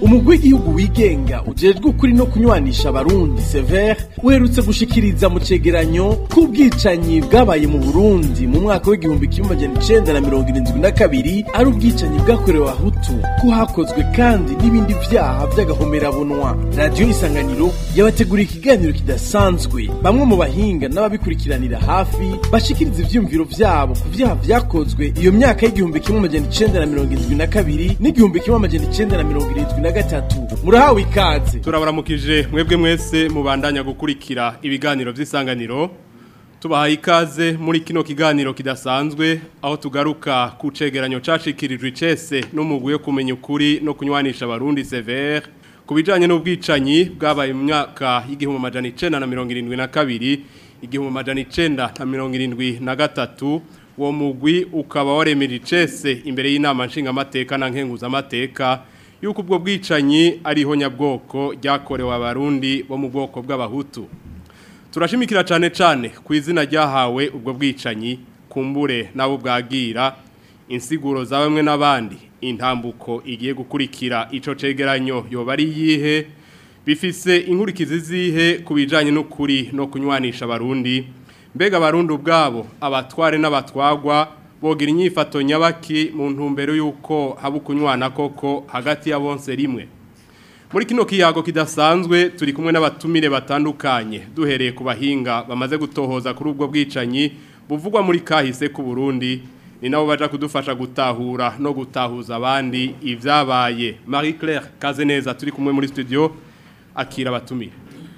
umugwi w'igihugu wigenga ujejwe ukuri no kunywanisha abarundi sever uherutse gushikiriza mu cegeranyo k'ubwicanyi bwabaye mu burundi mu mwaka w'igihumbi kimwe amajana icenda na mirongo irindwi na kabiri ari ubwicanyi bwakorewe abahutu ko hakozwe kandi n'ibindi vyaha vy'agahomerabunwa radiyo isanganiro yabateguriye ikiganiro kidasanzwe bamwe mu bahinga n'ababikurikiranira hafi bashikiriza ivyiyumviro vyabo ku vyaha vyakozwe iyo myaka y'igihumbi kimwe amajana icenda na mirongo irindwi na kabiri n'igihumbi kimwe amajana icenda na mirongo irindwi na gatatu murahawe ikaze turabaramukije mwebwe mwese mubandanya gukurikira ibiganiro vy'isanganiro tubahaye ikaze muri kino kiganiro kidasanzwe aho tugaruka ku cegeranyo cashikirijwe icese n'umugwi wo kumenya ukuri no kunywanisha abarundi severe ku bijanye n'ubwicanyi bwabaye mu myaka y'igihumbi amajana icenda na mirongo irindwi na kabiri igihumbi amajana icenda na mirongo irindwi na gatatu uwo mugwi ukaba waremeje icese imbere y'inama nshingamateka na nkenguzamateka yuko ubwo bwicanyi ariho nyabwoko ryakorewe abarundi bo mu bwoko bw'abahutu turashimikira cyane cyane ku izina ryahawe ubwo bwicanyi kumbure nabo bwagira insiguro za bamwe n'abandi intambuko igiye gukurikira ico cegeranyo yoba ari yihe bifise inkurikizi zihe ku bijanye n'ukuri no kunywanisha abarundi mbega abarundi ubwabo abatware n'abatwagwa bogira inyifato nyabaki mu ntumbero y'uko haba ukunywana koko hagati ya bonse rimwe muri kino kiyago kidasanzwe turi kumwe n'abatumire batandukanye duhereye ku bahinga bamaze gutohoza kuri ubwo bwicanyi buvugwa muri kahise ku Burundi ni nabo baja kudufasha gutahura no gutahuza abandi ivyabaye Marie Claire Kazeneza turi kumwe muri studio akira abatumire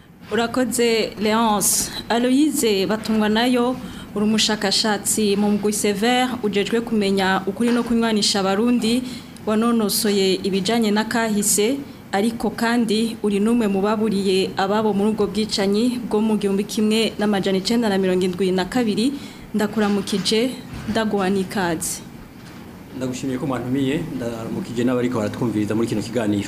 urakoze leonce aloyize batungwa nayo uri umushakashatsi mu mugwi severe ujejwe kumenya ukuri no kunywanisha abarundi wanonosoye ibijyanye n'akahise ariko kandi uri n'umwe mu baburiye ababo muri ubwo bwicanyi bwo mu gihumbi kimwe n'amajana icyenda na mirongo irindwi na kabiri ndakuramukije ndaguha n'ikaze ndagushimiye ko mwantumiye ndaramukije n'abariko baratwumviriza muri kino kiganiro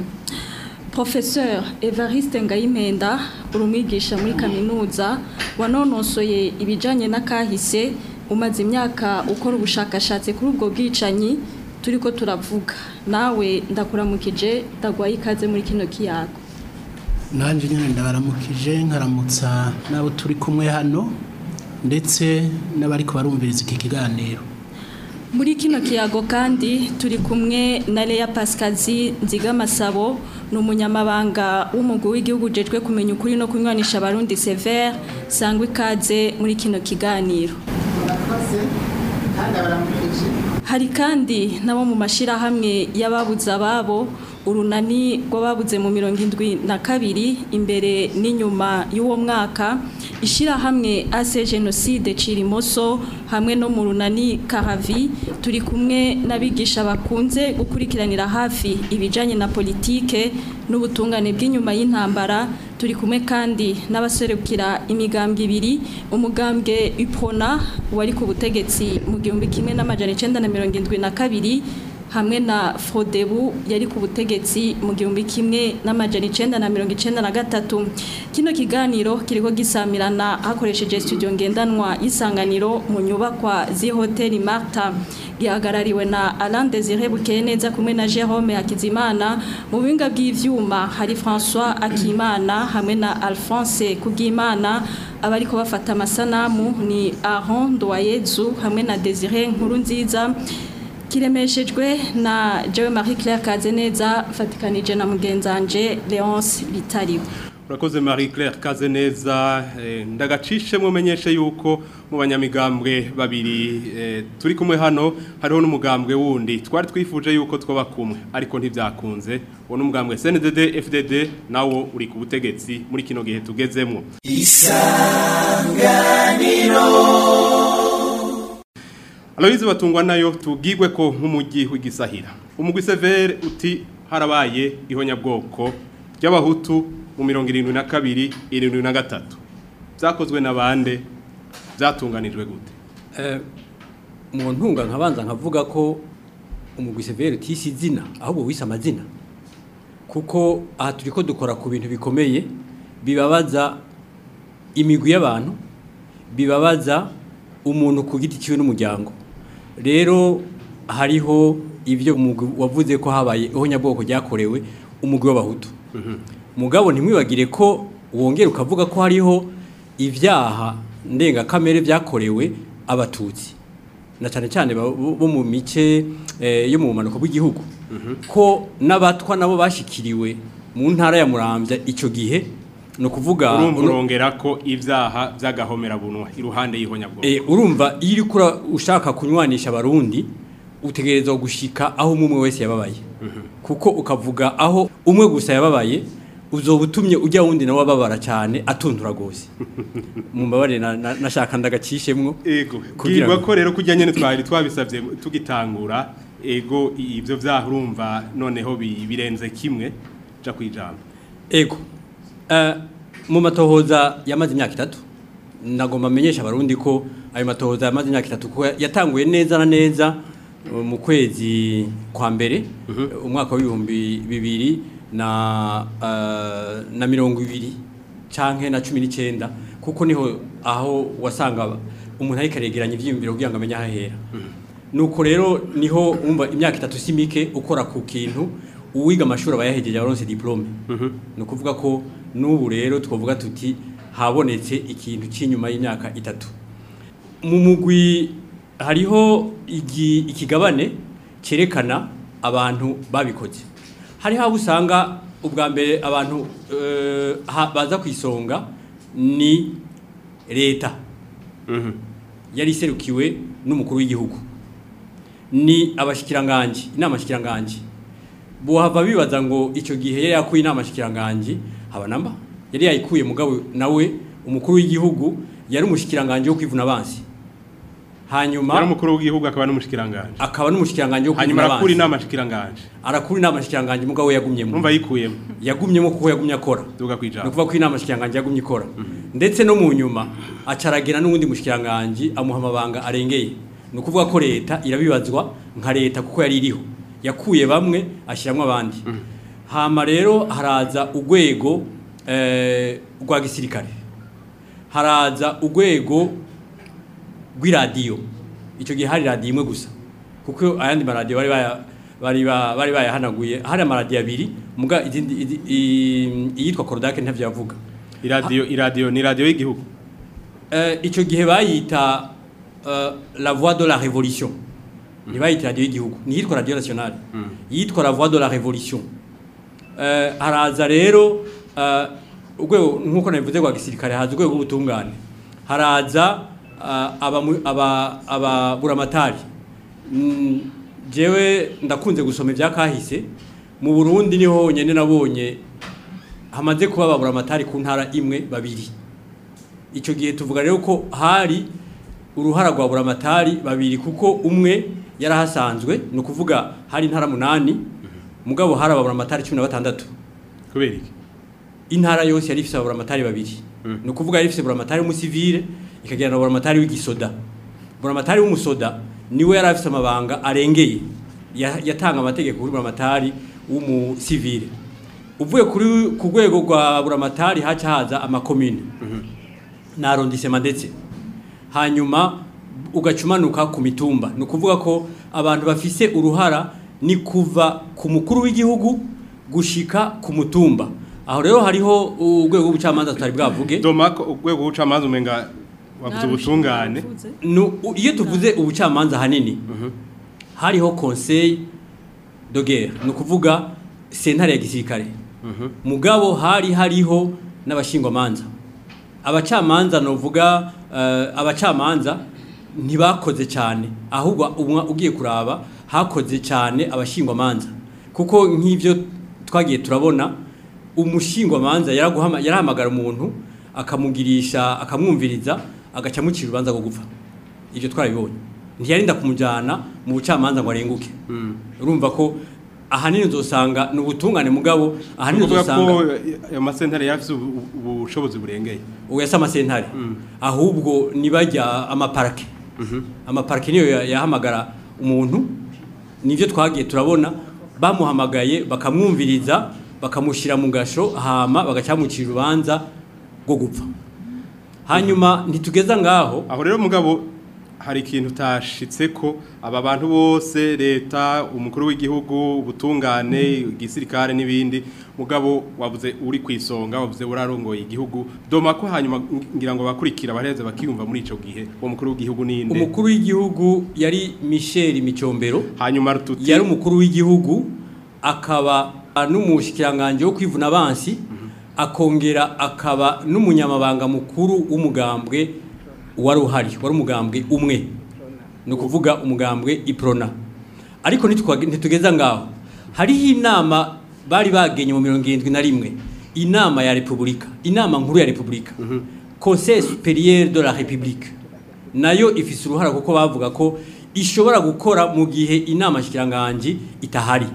Professeur Evariste Ngayimenda urumwigisha muri kaminuza wanonosoye ibijanye n'akahise umaze imyaka ukora ubushakashatsi kuri ubwo bwicanyi turiko turavuga nawe ndakuramukije ndagwaye ikaze muri kino kiyago nanje nyine ndabaramukije nkaramutsa n'abo turi kumwe hano ndetse n'abariko barumviriza iki kiganiro muri kino kiyago kandi turi kumwe na Leya Pascazi Nzigamasabo ni umunyamabanga w'umugwi w'igihugu ujejwe kumenya ukuri no kunywanisha abarundi severe sangwa ikaze muri kino kiganiro hari kandi nabo mu mashyirahamwe y'ababuze ababo urunani rw'ababuze mu mirongo indwi na kabiri imbere n'inyuma y'uwo mwaka ishyirahamwe ase jenoside cirimoso hamwe no mu runani karavi turi kumwe n'abigisha bakunze gukurikiranira hafi ibijyanye na politike n'ubutungane bw'inyuma y'intambara turi kumwe kandi n'abaserukira imigambwe ibiri umugambwe ipona wari ku butegetsi mu gihumbi kimwe n'amajana icyenda na mirongo irindwi na kabiri hamwe na Frodebu yari ku butegetsi mu gihumbi kimwe n'amajana icenda na mirongo icenda na gatatu kino kiganiro kiriko gisamirana hakoresheje studio ngendanwa y'isanganiro mu nyubakwa z'ihoteli Marta gihagarariwe na Alain Désiré Bukeneza kumwe na Jérôme Hakizimana mu buhinga bw'ivyuma hari François Akimana hamwe na Alphonse Kugimana abariko bafata amasanamu ni Aaron Doyezu hamwe na Désiré Nkurunziza kiremeshejwe na Jewe Marie Claire Kazeneza fatikanije na mugenzanje Leonce Bitariwe urakoze Marie Claire Kazeneza eh, ndagacishe mumenyeshe yuko mu banyamigambwe babiri eh, turi kumwe hano hariho n'umugambwe wundi twari twifuje yuko twoba kumwe ariko ntivyakunze uwo n'umugambwe CNDD FDD nawo uri ku butegetsi muri kino gihe tugezemwo Aloyize batungwa nayo tubwirwe ko nk'umujyi w'igisahira umugwi severe uti harabaye ihonyabwoko ry'abahutu mu mirongo irindwi na kabiri irindwi na gatatu byakozwe na bande byatunganijwe gute mu ntunga nkabanza nkavuga ko umugwi severe utise izina ahubwo wise amazina kuko aha turi ko dukora ku bintu bikomeye bibabaza imigwi y'abantu bibabaza umuntu ku giti cyiwe n'umuryango rero hariho ibyo umugwi wavuze ko habaye ihonyabwoko ryakorewe umugwi w'abahutu mugabo ntimwibagire ko wongera ukavuga ko hariho ibyaha ndengakamere byakorewe abatutsi na cyane cyane ba- bo bo mu mice eh, yo mu bumanuko bw'igihugu ko n'abatwa nabo bashikiriwe mu ntara ya muramvya icyo gihe ni ukuvuga urumva urongera ko ibyaha by'agahomerabunwa iruhande y'ihonyabwoko Eh, urumva iyo uriko ura- ushaka kunywanisha abarundi utegerezwa gushika aho umwe umwe wese yababaye kuko ukavuga aho umwe gusa yababaye uzoba utumye ujya wundi nawe ababara cyane atundura gose mumbabarire na- na- nashaka ndagacishemwo ego Kugira bwirwa ngo- ko rero kujya nyene twari twabisabye tugitangura ego ivyo vyaha urumva noneho bi- birenze kimwe ja kwijambo ego Eh, mu matohoza yamaze imyaka itatu nagomba amenyesha abarundi ko ayo matohoza yamaze imyaka itatu kuko yatanguye neza na neza eh, mu kwezi kwa mbere eh, umwaka w'ibihumbi bibiri na eh, na mirongo ibiri canke na cumi n'icyenda kuko niho aho wasanga umuntu ariko aregeranya ivyiyumviro kugira ngo amenye aho ahera nuko rero niho umva imyaka itatu si mike ukora ku kintu uwiga amashuri aba yahejeje abaronse diplome ni ukuvuga ko n'ubu rero twavuga tuti habonetse ikintu cy'inyuma y'imyaka itatu mu mugwi hariho igi- ikigabane cyerekana abantu babikoze hariho abo usanga ubwa mbere abantu eh, ha- baza ku isonga ni leta yari iserukiwe n'umukuru w'igihugu ni abashikiranganji inama shikiranganji bohava bibaza ngo icyo gihe yari yakuye inama shikiranganji haba namba yari yayikuye mugabo nawe umukuru w'igihugu yari umushikiranganji wo kwivuna abansi hanyuma yari umukuru w'igihugu akaba n'umushikiranganje akaba n'umushikiranganji wo hanyuma kwivuna arakura abansi inama shikiranganje arakura inama shikiranganji mugabo we yagumyemo urumva yikuyemo yagumyemo kuko yagumye akora duga ni kwijambo ukuvuga ko inama shikiranganji yagumye ikora ndetse no mu nyuma acaragira n'uwundi mushikiranganji amuha amabanga arengeye ni ukuvuga ko leta irabibazwa nka leta kuko yari iriho yakuye bamwe ashyiramo abandi hama rero haraza urwego eh, rwa gisirikare haraza urwego rw'iradiyo icyo gihe hari radiyo imwe gusa kuko ayandi maradiyo bari baya bari ba- bari bayahanaguye hari amaradiyo abiri muga izindi izi- i- iyitwa korodake ntavyo yavuga iradiyo iradiyo ni radiyo y'igihugu Eh, icyo gihe bayita eh, la voix de la révolution ntibayita radiyo y'igihugu ntiyitwa radiyo nationale yitwa la voix de la révolution Eh, haraza rero eh, urwego nk'uko nabivuze rwa gisirikare haza urwego rw'ubutungane haraza eh, abamu- aba- ababuramatari Mm, jewe ndakunze gusoma ibya kahise mu burundi niho honyine nabonye hamaze kuba ababuramatari ku ntara imwe babiri icyo gihe tuvuga rero ko hari uruhara rwa buramatari babiri kuko umwe yarahasanzwe ni ukuvuga hari intara munani mugabo hari ababuramatari cumi na batandatu kubera iki intara yose yari ifite ababuramatari babiri ni ukuvuga yari ifite buramatari w'umusivile ikagira na buramatari w'igisoda buramatari w'umusoda niwe yari afite amabanga arengeye ya- yatanga amategeko kuri buramatari w'umusivile uvuye kuri ku rwego rwa buramatari haca haza amakomine na arrondissement ndetse hanyuma ugacumanuka ku mitumba ni ukuvuga ko abantu bafise uruhara ni kuva ku mukuru w'igihugu gushika ku mutumba aho rero hariho urwego rw'ubucamanza tutari bwavuge domako urwego rw'ubucamanza umenga wavuze ubutungane Nu- u- iyo tuvuze ubucamanza hanini hariho conseil de guerre ni ukuvuga sentare ya gisirikare mugabo hari hariho n'abashingwamanza abacamanza novuga eh, abacamanza ntibakoze cyane ahubwo umwa- ugiye kuraba hakoze cyane abashingwamanza kuko nk'ibyo twagiye turabona umushingwamanza yaraguhama- yarahamagara umuntu akamugirisha akamwumviriza agaca amucira urubanza rwo gupfa ibyo twarabibonye ntiyarinda kumujyana mu bucamanza ngo arenguke urumva ko ahanini uzosanga ni ubutungane mugabo ahanini kuvuga ko uzosanga ayo masentare yafise ubu- ubushobozi burengeye uyasa amasentare ahubwo nibajya amaparake amaparake niyo ya- yahamagara umuntu nibyo twagiye turabona bamuhamagaye bakamwumviriza bakamushyira mu gasho hama bagacamucira urubanza rwo gupfa hanyuma ntitugeza ngaho aho rero mugabo hari ikintu utashitse ko aba bantu bose leta umukuru w'igihugu ubutungane igisirikare n'ibindi mugabo wavuze uri ku isonga wavuze urarongoye igihugu doma ko hanyuma ngira ngo bakurikira bareze bakiyumva muri ico gihe uwo mukuru w'igihugu ninde umukuru w'igihugu yari Michel Micombero hanyuma rututi yari umukuru w'igihugu akaba n'umushikiranganje wo kwivuna abansi akongera akaba n'umunyamabanga mukuru w'umugambwe wari uhari wari umugambwe umwe ni ukuvuga umugambwe iprona ariko ntitwa- ntitugeza ngaho hariho inama bari bagenye mu mirongo irindwi na rimwe inama ya repubulika inama nkuru ya repubulika conseil supérieur de la république nayo ifise uruhara kuko bavuga ko ishobora gukora mu gihe inama shikiranganji itahari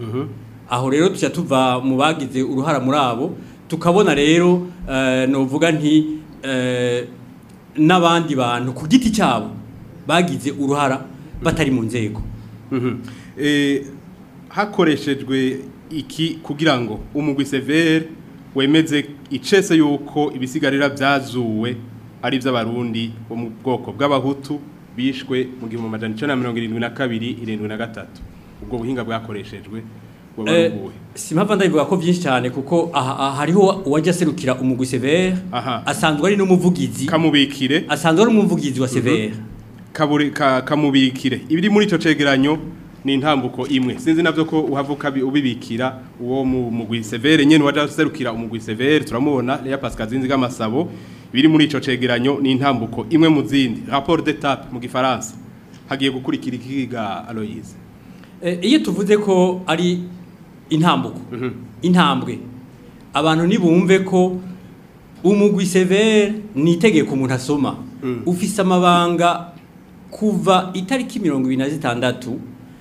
aho rero tuca tuva mu bagize uruhara muri abo tukabona rero eh, novuga nti eh, n'abandi bantu ku giti cyabo bagize uruhara batari mu nzego Mhm. Eh, hakoreshejwe iki kugira ngo umugwi severe wemeze icese yuko ibisigarira byazuwe ari iby'abarundi bo mu bwoko bw'abahutu bishwe mu gihumbi amajana icenda na mirongo irindwi na kabiri irindwi na gatatu ubwo buhinga bwakoreshejwe buba Eh, bubuhe simpamva ndabivuga ko byinshi cyane kuko aha aha hariho uwajya aserukira umugwi severe Aha. asanzwe ari n'umuvugizi kamubikire asanzwe ari umuvugizi wa severe kaburi ka, kamubikire ibiri muri ico cegeranyo ni intambuko imwe sinzi navyo ko uhavuka bi- ubibikira uwo mu mugwi severe nyene waje serukira umugwi severe turamubona Lea Pascal Zinzi gamasabo ibiri muri ico cegeranyo ni intambuko imwe mu zindi rapport d'étape mu gifaransa hagiye gukurikira ikiga Aloise Eh, iyo tuvuze ko ari intambuko intambwe abantu nibumve ko umugwi severe ni itegeko umuntu asoma ufise amabanga kuva itariki mirongo ibiri na zitandatu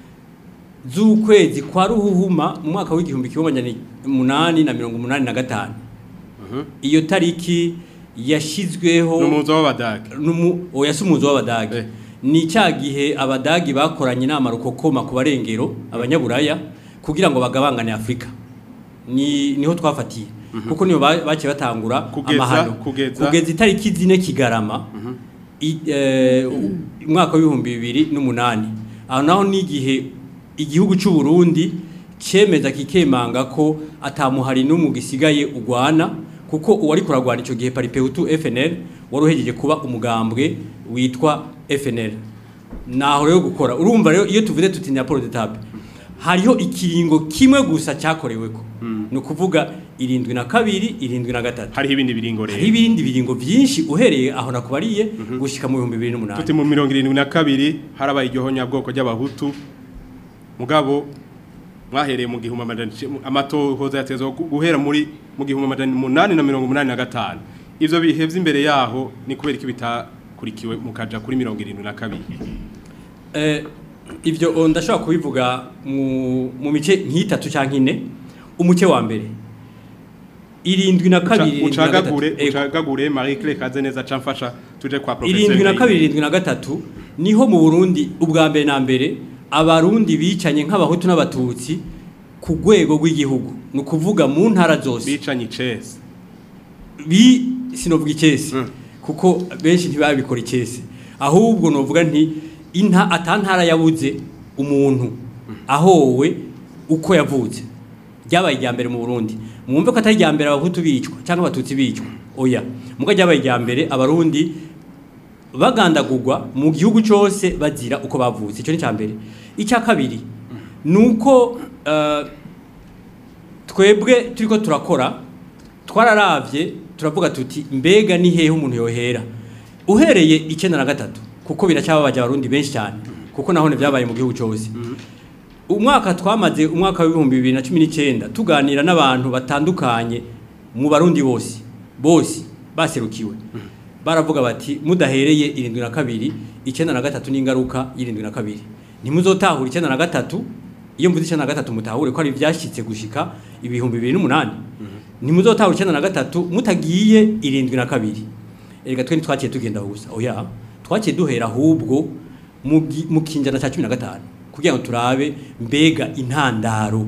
z'ukwezi kwa ruhuhuma mu mwaka w'igihumbi kimwe amajana umunani na mirongo umunani na gatanu iyo tariki yashyizweho n'umuzo w'abadage numu oya si umuzi w'abadage Eh. ni cya gihe abadagi bakoranye inama rukokoma ku barengero abanyaburaya kugira ngo bagabangane afurika ni niho twafatiye kuko niho ba- baciye batangura Kugeza- amahano kugeza- kugeza itariki zine kigarama i- eh, umwaka w'ibihumbi bibiri n'umunani aho naho ni igihe igihugu cy'u Burundi cyemeza kikemanga ko atamuhari n'umwe gisigaye ugwana kuko uwari kuragwana icyo gihe paripehutu FNL wari uhejeje kuba umugambwe witwa FNL naho rero gukora urumva rero iyo tuvuze tuti ni raporo d'etape hariho ikiringo kimwe gusa cyakoreweko ni ukuvuga irindwi na kabiri irindwi na gatatu hariho ibindi biringo hariho rero ibindi biringo byinshi uhereye aho nakubariye gushika mu bihumbi bibiri n'umunani tuti mu mirongo irindwi na kabiri harabaye igihonyabwoko ry'abahutu mugabo mwahereye mu gihumbi amajana ici- amatohoza yatezwa gu- guhera muri mu gihumbi amajana umunani na mirongo umunani na gatanu ivyo bihe vy'imbere yaho ni kubera iki bitakurikiwe mukaja kuri mirongo irindwi na kabiri Eh, ibyo oh, ndashobora kubivuga mu, mu mice nk'itatu cyangwa ine umuce wa mbere irindwi na kabiri irindwi na gatatu. ucagagure Ego. ucagagure Marie Claire Kazeneza camfasha tuje kwa professeur irindwi na Ngayi. kabiri irindwi na gatatu niho mu burundi ubwa mbere na mbere abarundi bicanye nk'abahutu n'abatutsi ku rwego rw'igihugu ni ukuvuga mu ntara zose bicanye icese bi sinovuga ikesi Mm. kuko benshi ntibabikora ikesi ahubwo novuga nti inta atantara yabuze umuntu ahowe uko yavutse ryabaye irya mbere mu Burundi mwumve ko atari irya mbere abahutu bicwa cyangwa abatutsi bicwa oya muga ryabaye irya mbere abarundi bagandagurwa mu gihugu cyose bazira uko bavutse icyo ni cya mbere icya kabiri ni uko eh, twebwe turiko turakora twararavye turavuga tuti mbega ni hehe umuntu yohera uhereye icyenda na gatatu kuko biracyababaje abarundi benshi cyane kuko nahone byabaye mu gihugu cyose umwaka twamaze umwaka w'ibihumbi bibiri na cumi n'icyenda tuganira n'abantu batandukanye mu barundi bose bose baserukiwe baravuga bati mudahereye irindwi na kabiri icyenda na gatatu n'ingaruka y'irindwi na kabiri ntimuzotahura icyenda na gatatu iyo mvuze icyenda na gatatu mutahure ko ari ibyashyitse gushika ibihumbi bibiri n'umunani ntimuzotahura icyenda na gatatu mutagiye irindwi na kabiri erega twe ntitwakiye tugenda gusa oya twakiye duhera ahubwo mu gi- mu kinjana cya cumi na gatanu kugira ngo turabe mbega intandaro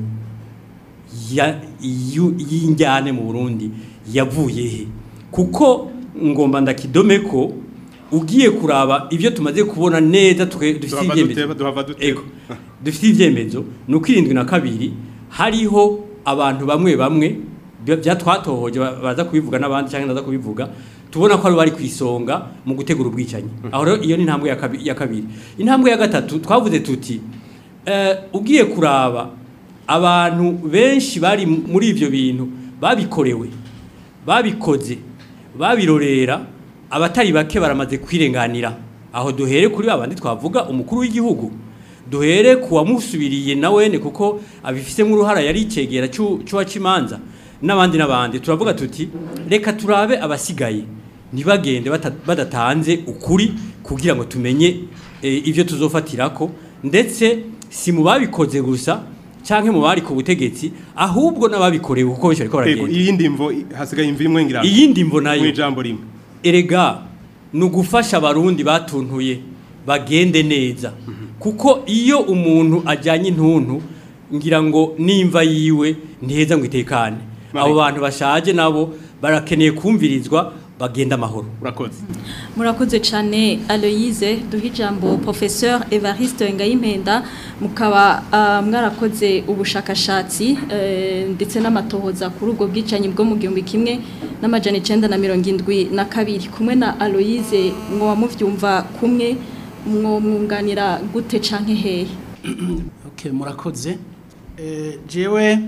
ya- yu- y'injyane mu Burundi yavuye he kuko ngomba ndakidome ko ugiye kuraba ibyo tumaze kubona neza twe- dufite Duhava ibyemezo duteba, duhava duteba. Ego. dufite ibyemezo ni uko irindwi na kabiri hariho abantu bamwe bamwe bya- byatwatohoje ba- baza kubivuga n'abandi cyangwa naza kubivuga tubona ko ari bari ku isonga mu gutegura ubwicanyi aho rero iyo ni intambwe ya kabi- ya kabiri intambwe ya gatatu twavuze tuti eh, ugiye kuraba abantu benshi bari muri ibyo bintu babikorewe babikoze babirorera abatari bake baramaze kwirenganira aho duhere kuri babandi twavuga umukuru w'igihugu duhere ku wamusubiriye na wene kuko abifisemo uruhara yari icegera cy'uwacimanza n'abandi n'abandi turavuga tuti reka turabe abasigaye ntibagende bata- badatanze ukuri kugira ngo tumenye eh, ibyo tuzofatirako ndetse si mu babikoze gusa canke mu bari ku butegetsi ahubwo n'ababikorewe kuko benshi bariko Ego, baragenda iyindi mvo i- hasigaye imvo imwe ngira iyindi mvo mu nayo ijambo rimwe erega ni ugufasha abarundi batuntuye bagende neza kuko iyo umuntu ajyanye intuntu ngira ngo nimva yiwe ntiheza ngo itekane abo bantu bashaje nabo barakeneye kumvirizwa bagenda amahoro urakoze murakoze cyane aloyize duha ijambo professeur evariste ngayimpenda mukaba ah, mwarakoze ubushakashatsi eh, ndetse n'amatohoza kuri ubwo bwicanyi bwo mu gihumbi kimwe n'amajana icyenda na mirongo indwi na kabiri kumwe na aloyize mwoba mubyumva kumwe mwunganira gute canke hehe Okay, murakoze Eh, jewe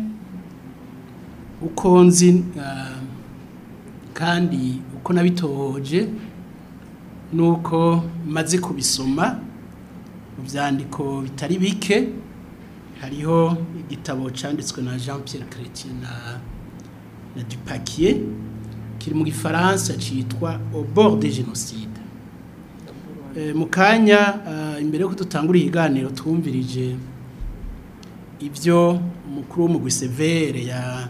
uko nzi ah, kandi uko nabitohoje nuko maze kubisoma mu byandiko bitari bike hariho igitabo cyanditswe na Jean Pierre Chrétien na na Dupaquier kiri mu gifaransa cyitwa au bord des génocides Eh, mu kanya ah, imbere yuko dutangura ikiganiro twumvirije ibyo umukuru w'umugwi severe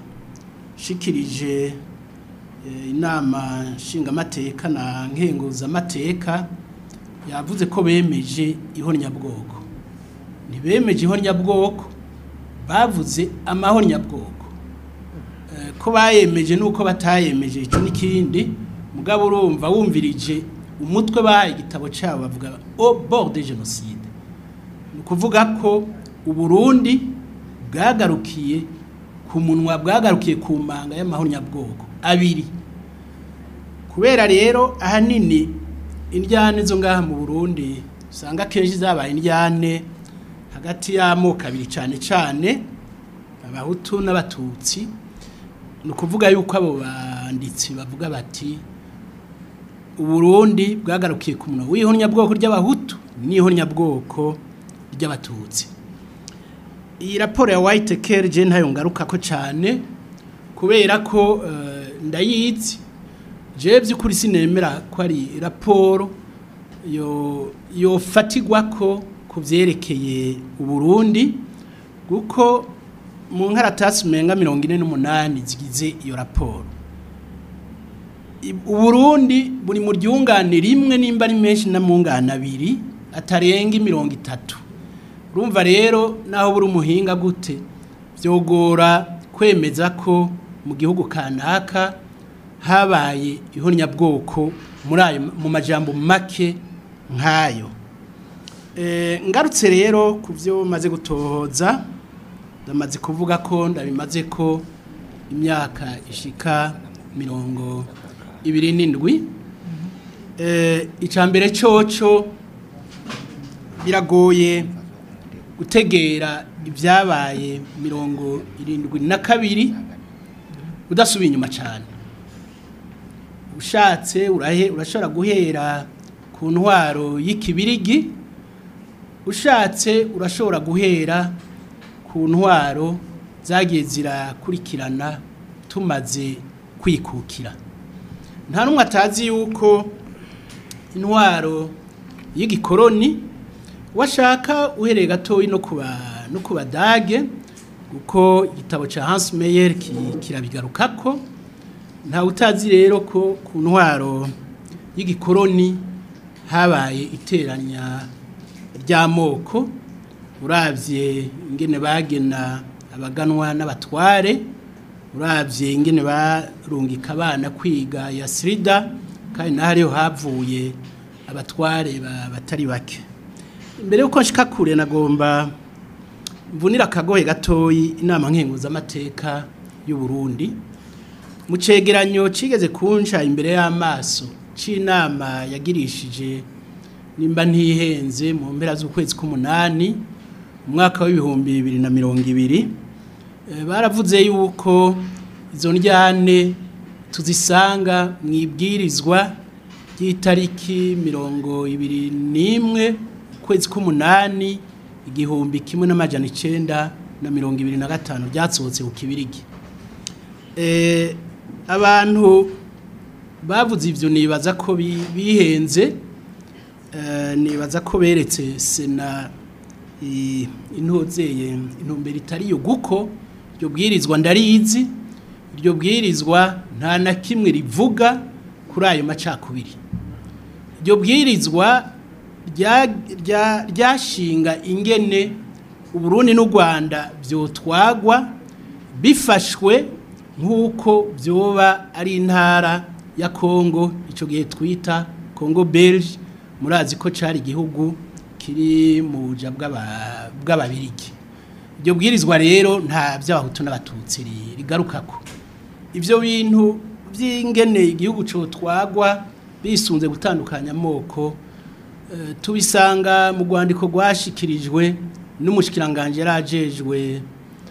yashikirije eh, inama nshingamateka na nkenguzamateka yavuze ko bemeje ihornyabwoko ntibemeje ihornyabwoko bavuze amahornyabwoko Eh, ko bayemeje nuko batayemeje icyo n'ikindi mugabo urumva wumvirije umutwe bahaye igitabo cyabo bavuga au bord de génocide ni ukuvuga ko uburundi bwagarukiye ku munwa bwagarukiye ku manga y'amahornyabwoko abiri kubera rero ahanini indyane zo ngaha mu burundi usanga akenshi zabaye indyane hagati y'amoko abiri cyane cyane abahutu n'abatutsi ni ukuvuga yuko abo banditsi bavuga bati uburundi bwagarukiye ku munwa w'ihornyabwoko ry'abahutu n'ihornyabwoko ry'abatutsi iyi raporo ya white care je ntayo ngaruka ko cyane kubera ko eh, ndayizi je by'ukuri sinemera ko ari raporo yo yofatigwa ko ku byerekeye uburundi kuko mu nkaratasi umenga mirongo ine n'umunani zigize iyo raporo I- uburundi buri mu ryungane rimwe nimba ari menshi na mungane abiri atarenga imirongo itatu urumva rero naho buri umuhinga gute byogora kwemeza ko mu gihugu kanaka habaye ihornyabwoko muri ayo mu majambo make nk'ayo Eh, ngarutse rero ku byo maze gutohoza ndamaze kuvuga ko ndabimaze ko imyaka ishika mirongo ibiri n'indwi Eh, icya mbere cyoco biragoye gutegera ibyabaye mirongo irindwi na kabiri udasubiye inyuma cyane ushatse urahe urashobora guhera ku ntwaro y'ikibirigi ushatse urashobora guhera ku ntwaro zagiye zirakurikirana tumaze kwikukira nta n'umwe atazi yuko intwaro y'igikoroni washaka uhereye gatoya no kuba no ku badage kuko igitabo cya Hans Meyer ki- kirabigarukako nta utazi rero ko ku ntwaro y'igikoroni habaye iteranya ry'amoko urabye ingene bagena abaganwa n'abatware urabye ingene barungika abana kwiga ya sirida kandi naho ariho havuye abatware ba- batari bake imbere yuko nshika kure nagomba mvunira akagohe gatoyi inama nkenguzamateka y'u Burundi mu cegeranyo cigeze kunca imbere y'amaso c'inama yagirishije nimba ntihenze mu mpera z'ukwezi k'umunani mu mwaka w'ibihumbi bibiri na mirongo ibiri Eh, baravuze yuko izo njyane tuzisanga mu ibwirizwa ry'itariki mirongo ibiri n'imwe ukwezi k'umunani igihumbi kimwe n'amajana icenda na mirongo ibiri na gatanu ryasohotse ku kibirigi Eh, abantu bavuze ivyo nibaza ko bi- bihenze eh, nibaza ko beretse sena i- intozeye intumbero itari yo guko iryo bwirizwa ndarizi iryo bwirizwa nta na kimwe rivuga kuri ayo macakubiri iryo bwirizwa rya- rya- ryashinga ingene uburundi n'u rwanda vyotwagwa bifashwe nk'uko byoba ari intara ya kongo icyo gihe twita kongo belge murazi ko cyari igihugu kiri mu buja bw'aba- bw'ababirigi iryo bwirizwa rero nta by'abahutu n'abatutsi ri- rigarukako ibyo bintu by'ingene igihugu cyotwagwa bisunze gutandukanya amoko eh, tubisanga mu rwandiko rwashikirijwe n'umushikiranganje yarajejwe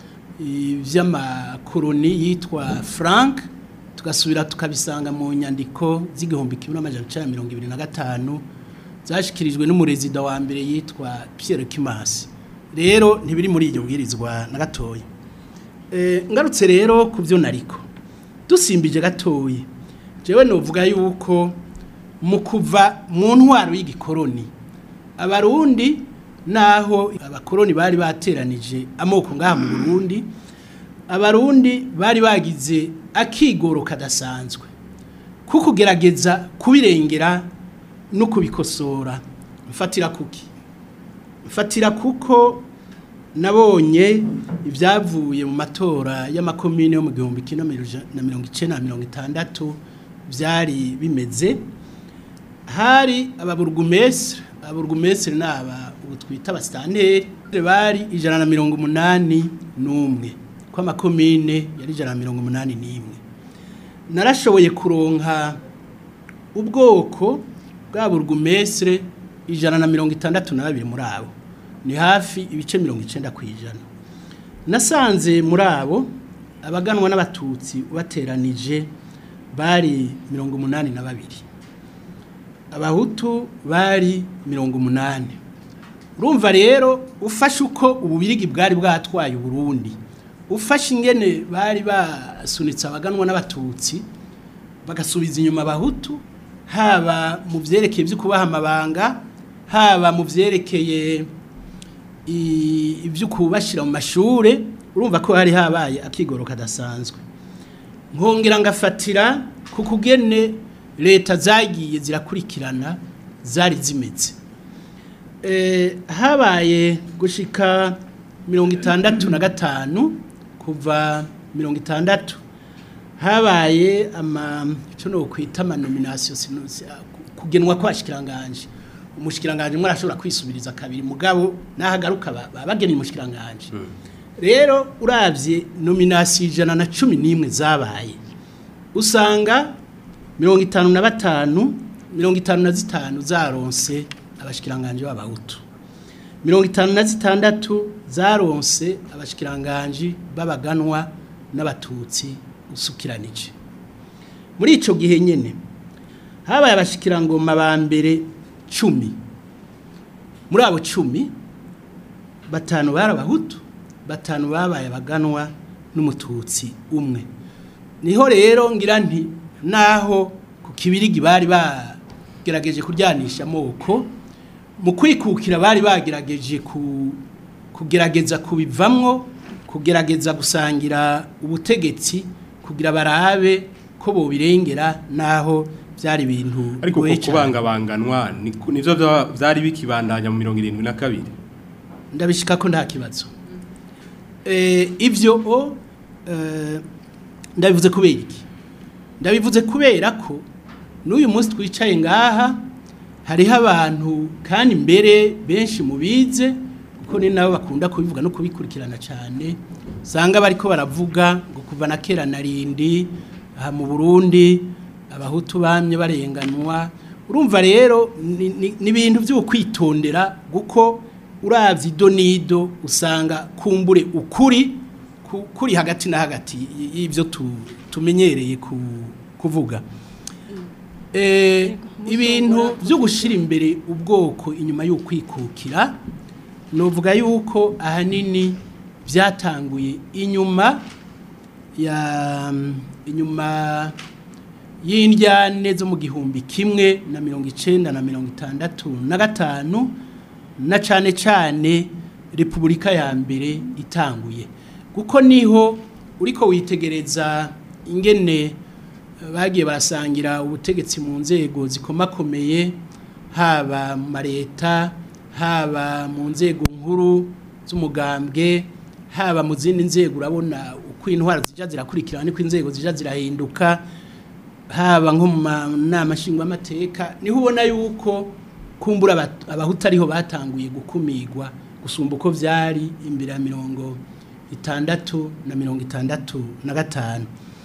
iby'amakoroni yitwa frank tugasubira tukabisanga mu nyandiko z'igihumbi kimwe n'amajana icyenda mirongo ibiri na gatanu zashikirijwe n'umurezida wa mbere yitwa Pierre Kimasi rero ntibiri muri iryo bwirizwa na gatoya Eh, ngarutse rero ku byo nariko dusimbije gatoya jewe novuga yuko mu kuva mu ntwaro y'igikoroni abarundi naho abakoroni bari bateranije amoko ngaha mu Burundi abarundi bari bagize akigoro kadasanzwe ko kugerageza kubirengera no kubikosora mfatira kuki mfatira kuko nabonye ibyavuye mu matora y'amakomine yo mu gihumbi kimwe na mirongo icyenda na mirongo itandatu byari bimeze hari ababurugumesire ababurugumesire ni aba ubu twita abasitanteri bari ijana na mirongo umunani n'umwe ko amakomine yari ijana na mirongo umunani n'imwe narashoboye kuronka ubwoko bwa burugumesire ijana na mirongo itandatu na babiri muri abo ni hafi ibice mirongo icyenda ku ijana nasanze muri abo abaganwa n'abatutsi bateranije bari mirongo umunani na babiri abahutu bari mirongo umunani urumva rero ufashe uko ububirigi bwari bwatwaye uburundi ufashe ingene bari basunitse abaganwa n'abatutsi bagasubiza inyuma abahutu haba mu byerekeye byo kubaha amabanga haba mu byerekeye ibyo kubashyira mu mashuri urumva ko hari habaye akigoro kadasanzwe nkongera ngafatira ku kugene leta zagiye zirakurikirana zari zimeze habaye gushika mirongo itandatu na gatanu kuva mirongo itandatu habaye icyo ni ukwita amanominasiyo kugenwa kw'abashikiranganje umushikiranganje umwe arashobora kwisubiriza kabiri mugabo n'ahagaruka bageneye umushikiranganje rero urabye nominasiyo ijana na cumi n'imwe zabaye usanga mirongo itanu na batanu mirongo itanu na zitanu zaronse abashikiranganje b'abahutu mirongo itanu na zitandatu zaronse abashikiranganje b'abaganwa n'abatutsi usukiranije muri icyo gihe nyine habaye abashikirangoma ba mbere cumi muri abo cumi batanu bari abahutu batanu babaye abaganwa n'umututsi umwe niho rero ngira nti naho ku kibirigi bari bagerageje kuryanisha amoko mu kwikukira bari bagerageje kugerageza kubivamwo kugerageza gusangira ubutegetsi kugira barabe ko bobirengera naho byari ibintu ariko ko kubangabanganwa nivyo byari bikibandanya mu mirongo irindwi na kabiri ndabishika ko nta kibazo ibyo ndabivuze kubera iki ndabivuze kubera ko n'uyu munsi twicaye ngaha hariho abantu kandi mbere benshi mu bize kuko ni nabo bakunda kubivuga no kubikurikirana cyane usanga bariko baravuga ngo kuva na kera na rindi aha mu burundi abahutu bamye barenganwa urumva rero ni- ni ni ibintu byo kwitondera kuko uravye ido nido usanga kumbure ukuri ku- kuri hagati na hagati y- y'ivyo tu- tumenyereye ku- kuvuga Eh, ibintu byo gushyira imbere ubwoko inyuma y'ukwikukira nuvuga yuko ahanini byatanguye inyuma ya inyuma y'indyane zo mu gihumbi kimwe na mirongo icenda na mirongo itandatu na gatanu na cane cane repubulika ya mbere itanguye kuko niho uriko witegereza ingene eh, bagiye barasangira ubutegetsi mu nzego zikomakomeye haba mu mareta haba mu nzego nkuru z'umugambwe haba mu zindi nzego urabona uko intwara zija zirakurikirana niko inzego zija zirahinduka haba nko mu manama nshingwamateka niho ubona yuko kumbura abat- abahutu ariho batanguye gukumigwa gusumba uko vyari imbere ya mirongo itandatu na mirongo itandatu na gatanu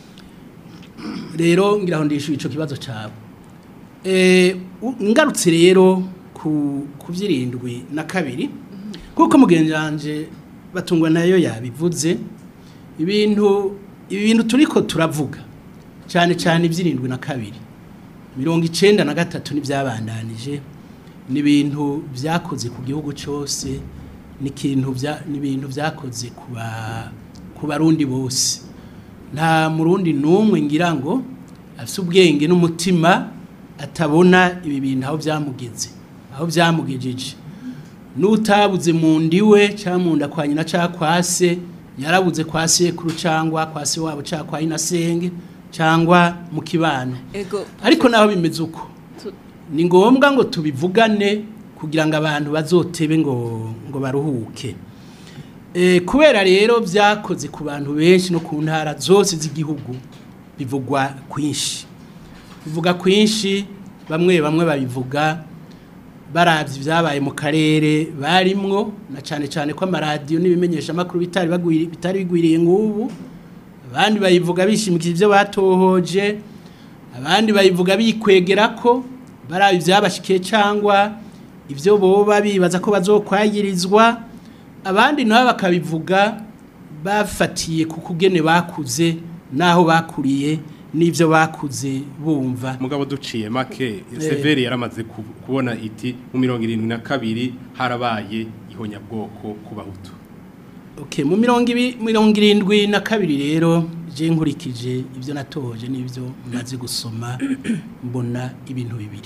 rero ngira ngo ndishyuye icyo kibazo cyabo Eh, u- ngarutse rero ku ku by'irindwi na kabiri kuko mugenzi wanje batungwa nayo yabivuze ibintu ibi bintu turiko turavuga cyane cyane iby'irindwi na kabiri mirongo icenda na gatatu n'ibyabandanije ni ibintu byakoze ku gihugu cyose ni ikintu bya- ni ibintu byakoze ku ba- ku barundi bose nta murundi n'umwe ngira ngo afite ubwenge n'umutima atabona ibi bintu aho byamugeze aho byamugejeje n'utabuze mu ndiwe cyangwa mu nda kwa nyina cyangwa kwa se yarabuze kwa sekuru cyangwa kwa se wabo cyangwa kwa inasenge cyangwa mu kibano ego ariko naho bimeze uko tu- ni ngombwa ngo tubivugane kugira ngo abantu bazotebe ngo ngo baruhuke Eh, kubera rero byakoze ku bantu benshi no ku ntara zose z'igihugu bivugwa kwinshi bivuga kwinshi bamwe bamwe babivuga barabye ibyabaye mu karere barimwo na cyane cyane ko amaradiyo n'ibimenyeshamakuru bitari bagwiri- bitari bigwiriye nk'ubu abandi bayivuga bishimikije ibyo batohoje abandi bayivuga bikwegera ko baraba ibyabashikiye cyangwa ibyo boba bibaza ko bazokwagirizwa abandi nabo bakabivuga bafatiye ku kugene bakuze n'aho bakuriye n'ibyo bakuze bumva mugabo duciye make severi yaramaze ku- kubona iti mu mirongo irindwi na kabiri harabaye ihonyabwoko ku bahutu Okay, mu mirongo ibi- mirongo irindwi na kabiri rero je nkurikije ibyo natohoje n'ibyo maze gusoma mbona ibintu bibiri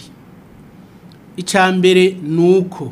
icya mbere ni uko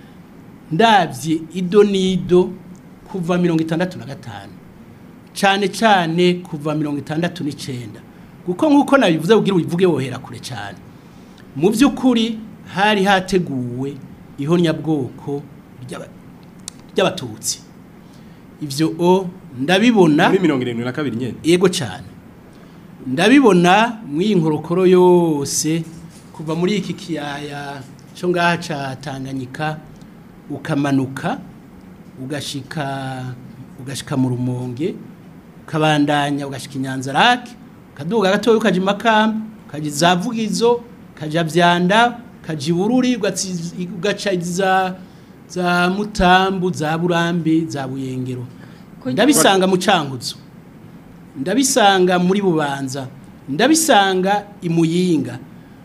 ndabye ido n'ido kuva mirongo itandatu na gatanu cyane cyane kuva mirongo itandatu n'icyenda kuko nk'uko nabivuze ubwira ubivuge wohera kure cyane mu by'ukuri hari hateguwe ihonyabwoko ry'aba- ry'abatutsi ibyo o ndabibona muri mirongo irindwi na kabiri nyine yego cyane ndabibona mu iyi nkorokoro yose kuva muri iki kiyaya cyo ngaha cya tanganyika ukamanuka ugashika ugashika mu rumonge ukabandanya ugashika inyanza rake ukaduga gatoya ukaja imakamba ukaja izavugizo ukaja vyanda ukaja ibururi ugatsi- ugaca za za mutambu za burambi za buyengero Ko- ndabisanga mu cankuzo ndabisanga muri bubanza ndabisanga i muyinga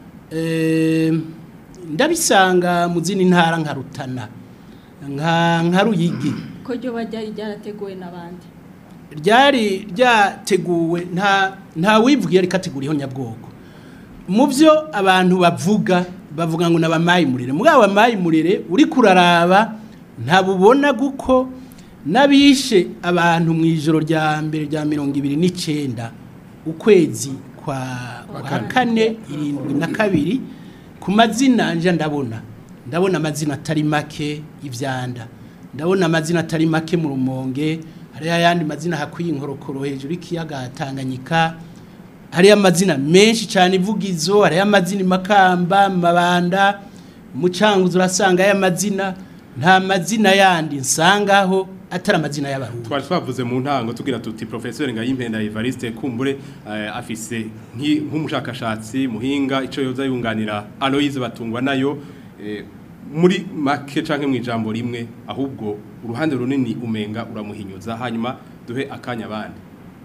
Eh, ndabisanga mu zindi ntara nka rutana nka nka ruyigi ko ryo ryari ryarateguwe n'abandi ryari ryateguwe nta nta wivugiye ariko ategura nyabwoko mu byo abantu bavuga bavuga ngo n'abamayimurire muri abo bamayimurire uri kuraraba ntabubona guko n'abishe abantu mu ijoro rya mbere rya mirongo ibiri n'icyenda ukwezi kwa kwa kane irindwi na kabiri ku mazina nje ndabona ndabona amazina atari make ibyanda ndabona amazina atari make mu rumonge hariyo ayandi mazina hakwiye inkorokoro hejuru y'ikiyaga Tanganyika hariyo amazina menshi cyane ivugizo hariyo amazina imakamba mabanda mu canguzo urasanga aya mazina nta mazina yandi nsangaho atari amazina y'abarundi twari twavuze mu ntango tugira tuti professeur Ngayimpenda Evariste Kumbure eh, afise nki- nk'umushakashatsi muhinga ico yoza yunganira Aloise batungwa nayo eh, muri make canke mu ijambo rimwe ahubwo uruhande runini umenga uramuhinyuza hanyuma duhe akanya abandi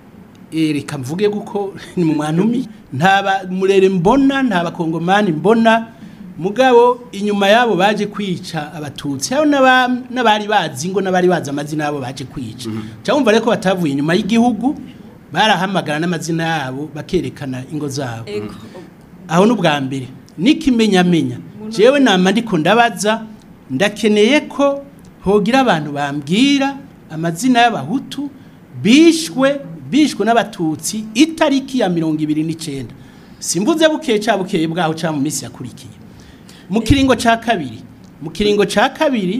Eh, reka mvuge kuko ni mu mwanumi nta ba- murere mbona nta bakongomani mbona mugabo inyuma yabo baje kwica abatutsi hariho n'aba- n'abari bazi ngo n'abari bazi amazina yabo baje kwica cyangwa rero ko batavuye inyuma y'igihugu barahamagara n'amazina yabo bakerekana ingo zabo Ego. aho n'ubwa mbere n'ikimenyamenya jewe nama ndiko ndabaza ndakeneye ko hogira abantu bambwira amazina y'abahutu bishwe bishwe n'abatutsi itariki ya mirongo ibiri n'icenda simvuze bukeye ca bukeye bwaho ca mu minsi yakurikiye mu kiringo ca kabiri mu kiringo ca kabiri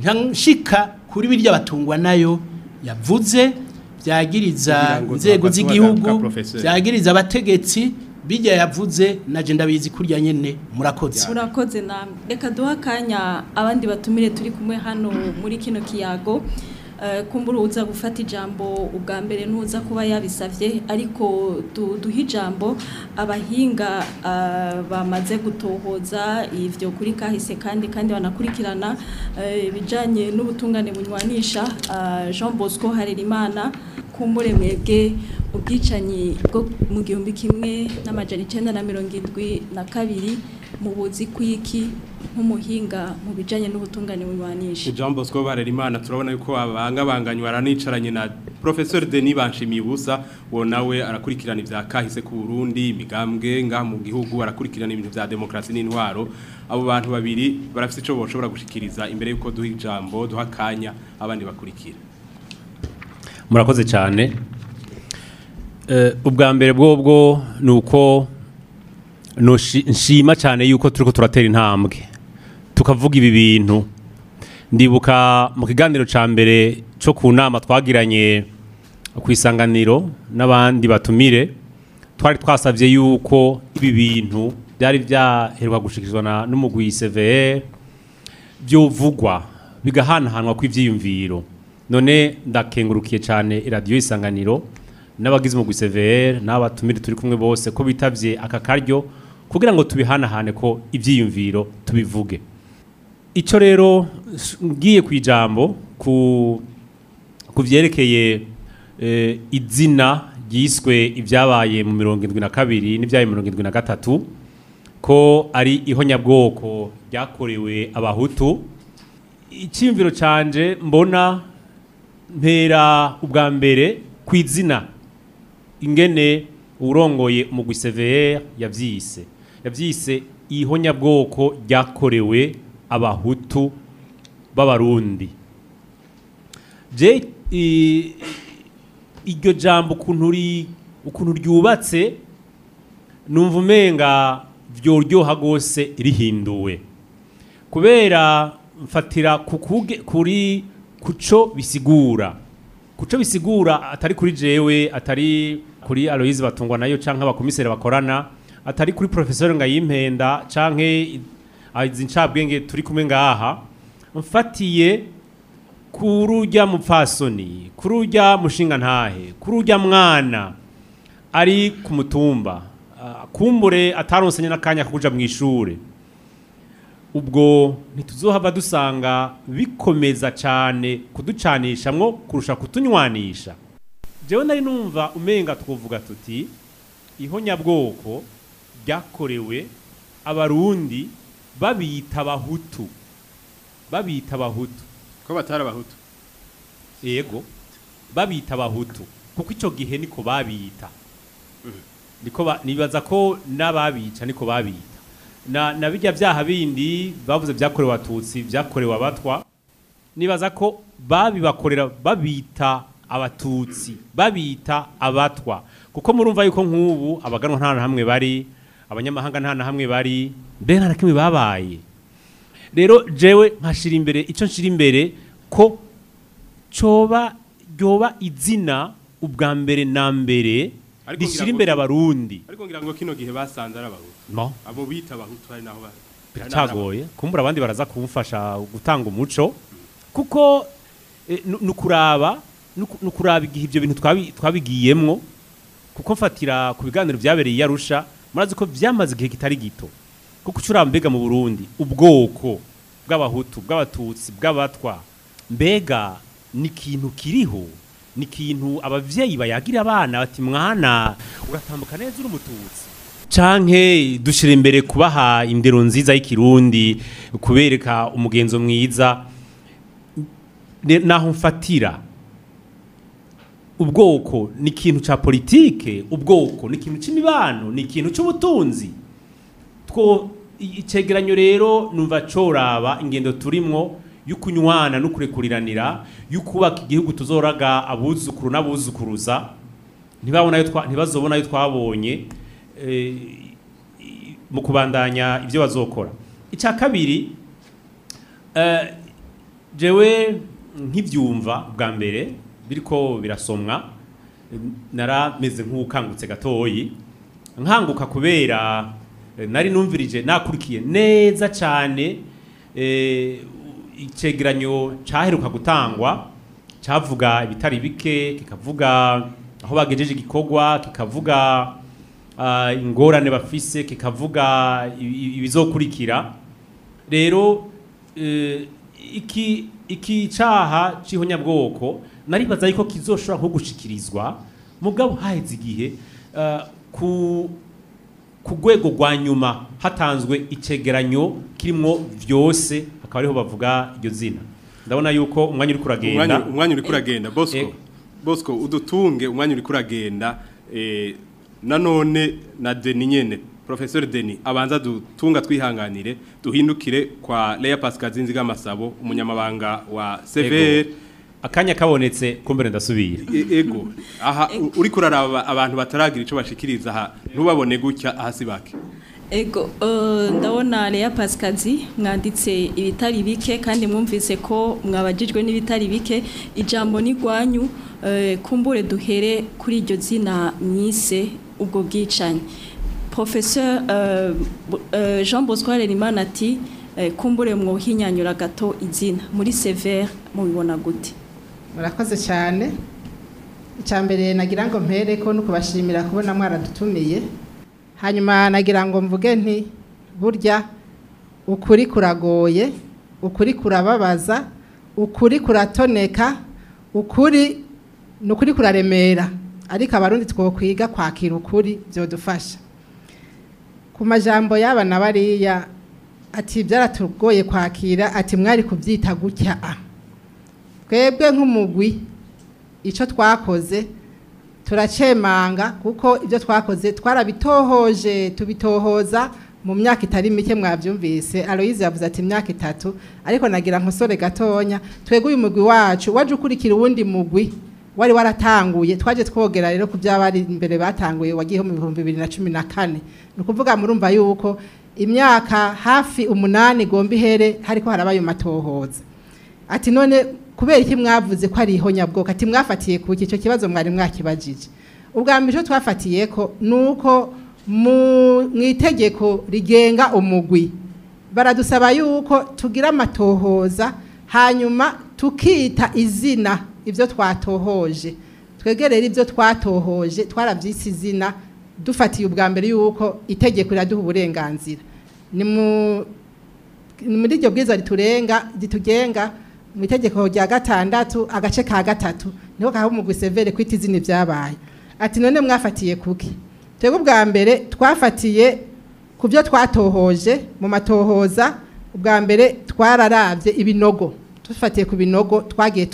nshika kuri birya batungwa nayo yavuze byagiriza Kugira ngo inzego tuhafate z'igihugu ka professeur. byagiriza abategetsi bijya yavuze naje ndabizi kurya nyene murakoze murakoze namwe reka duhe akanya abandi batumire turi kumwe hano muri kino kiyago Eh, kumbura uza gufata ijambo ubwa mbere nuza kuba yabisavye ariko du- duhe ijambo abahinga eh, bamaze gutohoza ivyo kuri kahise kandi kandi banakurikirana eh, ibijanye n'ubutungane bunywanisha eh, Jean Bosco Harerimana kumbure mwebwe ubwicanyi bwo mu gihumbi kimwe n'amajana icenda na mirongo indwi na kabiri mu buzi kwiki nk'umuhinga mu bijanye n'ubutungane bunywanisha Jean Bosco Barerimana turabona yuko abangabanganywa aranicaranye na Professeur Denis Banshimiye ubusa wo nawe arakurikirana ivya kahise ku Burundi imigambwe nga mu gihugu arakurikirana ibintu vya demokrasi n'intwaro abo bantu babiri barafite ico boshobora gushikiriza imbere yuko duha ijambo duha kanya abandi bakurikira murakoze cyane Eh, ubwa mbere bwobwo ni uko noshi- nshima cyane yuko turiko turatera intambwe tukavuga ibi bintu ndibuka mu kiganiro ca mbere cyo ku nama twagiranye ku isanganiro n'abandi batumire twari twasavye yuko ibi bintu byari byaheruka gushikirizwa na- n'umugwi CVR byovugwa bigahanahanwa kw'ivyiyumviro none ndakengurukiye cyane iradiyo isanganiro n'abagize umugwi CVR n'abatumire turi kumwe bose ko bitavye aka karyo kugira ngo tubihanahane ko ivyiyumviro tubivuge ico rero s- ngiye ku ijambo ku ku vyerekeye eh, izina ryiswe ibyabaye mu mirongo indwi na kabiri n'ibyabaye mu mirongo indwi na gatatu ko ari ihonyabwoko ryakorewe abahutu icyiyumviro canje mbona mpera ubwa mbere ku izina ingene urongoye umugwi CVR yavyise yavyise ihonyabwoko ryakorewe abahutu b'abarundi je i- iryo jambo ukuntu ri- ukuntu ryubatse numva umenga vyoryoha gose rihinduwe kubera mfatira ku kuge- kuri kuco bisigura kuco bisigura atari kuri jewe atari kuri Aloise batungwa nayo canke abakomiseri bakorana atari kuri professeur Ngayimpenda canke izi ncabwenge turi kumwe ngaha mfatiye kuri urya mupfasoni kuri urya mushinga ntahe kuri urya mwana ari ku mutumba ah, kumbure ataronsanye n'akanya ko kuja mu ishure ubwo ntituzohava dusanga bikomeza cyane kuducanishamwo kurusha kutunywanisha jewe nari numva umenga twovuga tuti ihonyabwoko ryakorewe abarundi babita abahutu babita abahutu ko batari abahutu yego babita abahutu kuko icyo gihe niko babita niko ba- nibaza ko n'ababica niko babita na na bijya byaha bindi bavuze byakorewe abatutsi byakorewe abatwa nibaza ko babibakorera babita abatutsi babita abatwa kuko murumva yuko nk'ubu abaganwa nta na hamwe bari abanyamahanga nta na hamwe bari mbe nta na kimwe babaye rero jewe nkashira imbere icyo nshira imbere ko coba ryoba izina ubwa mbere na mbere Ariko ngira rishyira ngo- imbere abarundi ariko ngira ngo kino gihe basanze ari abahutu no abo bita abahutu hari naho bari biracagoye kumbura abandi baraza kumfasha gutanga umuco kuko eh, nu- nukuraba nuku- nukuraba igihe ibyo bintu twabi- twabigiyemwo kuko mfatira ku biganiro byabereye i Arusha murazi ko byamaze igihe kitari gito kuko ucuraba mbega mu Burundi ubwoko bw'abahutu bw'abatutsi bw'abatwa mbega ni ikintu kiriho ni ikintu abavyeyi bayagira abana bati mwana uratambuka neza uri umututsi canke dushira imbere kubaha indero nziza y'ikirundi kubereka umugenzo mwiza Ne- naho mfatira ubwoko ni ikintu ca politike ubwoko ni ikintu c'imibano ni ikintu c'ubutunzi two i- icegeranyo rero numva coraba ingendo turimwo y'ukunywana no kurekuriranira y'ukubaka igihugu tuzoraga abuzukuru n'abuzukuruza ntibabona ayo twa- ntibazobona ayo twabonye eh, i- mu kubandanya ibyo bazokora icya kabiri eh, jewe nkibyumva bwa mbere biriko birasomwa eh, narameze nk'ukangutse gatoyi nkanguka kubera eh, nari numvirije nakurikiye neza cyane eh, icegeranyo cyaheruka gutangwa cyavuga ibitari bike kikavuga aho bagejeje igikorwa kikavuga ah, ingorane bafise kikavuga i- i- ibizokurikira rero eh, iki iki caha c'ihonyabwoko naribaza yuko kizoshobora nko gushikirizwa mugabo haheze igihe ah, ku ku rwego rwa nyuma hatanzwe icegeranyo kirimwo vyose akaba ariho bavuga iryo zina ndabona yuko umwanya uri kuragenda umwanya umwanya uri kuragenda bosco Eh. bosco udutunge umwanya uri kuragenda eh, nanone na deni nyene professeur deni abanza dutunga twihanganire duhindukire kwa Leya Pascal Zinziga Masabo umunyamabanga wa CVR akanya kabonetse kumbere ndasubira E- ego aha u- uri kuraraba abantu bataragira ico bashikiriza aha ntubabone gutya ahasi bake Ego, uh, ndabona Lea Pascazi mwanditse ibitari bike kandi mwumvise ko mwabajijwe n'ibitari bike ijambo ni gwanyu uh, kumbure duhere kuri iryo zina mwise ubwo bwicanyi Professeur uh, Bu- uh, Jean Bosco Harerimana ati uh, kumbure mwohinyanyura gato izina muri Sever mubibona gute murakoze cyane icya mbere nagira ngo mpere ko no kubashimira kubona mwaradutumiye hanyuma nagira ngo mvuge nti burya ukuri kuragoye ukuri kurababaza ukuri kuratoneka ukuri ni ukuri kuraremera ariko abarundi twokwiga kwakira ukuri byodufasha ku majambo y'aba na bariya ati byaratugoye kwakira ati mwari kubyita gutya a twebwe nk'umugwi icyo twakoze turacemanga kuko ibyo twakoze twarabitohoje tubitohoza mu myaka itari mike mwabyumvise aloyize yavuze ati imyaka itatu ariko nagira nkosore gatonya twebwe uyu mugwi wacu waje ukurikira uwundi mugwi wari waratanguye twaje twogera rero ku by'abari imbere batanguye wagiyeho mu bihumbi bibiri na cumi na kane ni ukuvuga murumva yuko imyaka hafi umunani igomba ihere hariko harabaye matohoza ati none kubera iki mwavuze ko ari ihonyabwoko ati mwafatiye ku icyo kibazo mwari mwakibajije ubwa mbere icyo twafatiye ko ni uko mu itegeko rigenga umugwi baradusaba yuko tugira amatohoza hanyuma tukita izina ibyo twatohoje twegerere ibyo twatohoje twarabyise izina dufatiye ubwa mbere yuko itegeko riraduha uburenganzira ni mu ni muri iryo bwiza riturenga ritugenga mu itegeko rya gatandatu agace ka gatatu niho kaha umugwi severe kwita izina ibyabaye ati none mwafatiye kuki twebwe ubwa mbere twafatiye ku byo twatohoje mu matohoza ubwa mbere twararabye ibinogo dufatiye ku binogo twagiye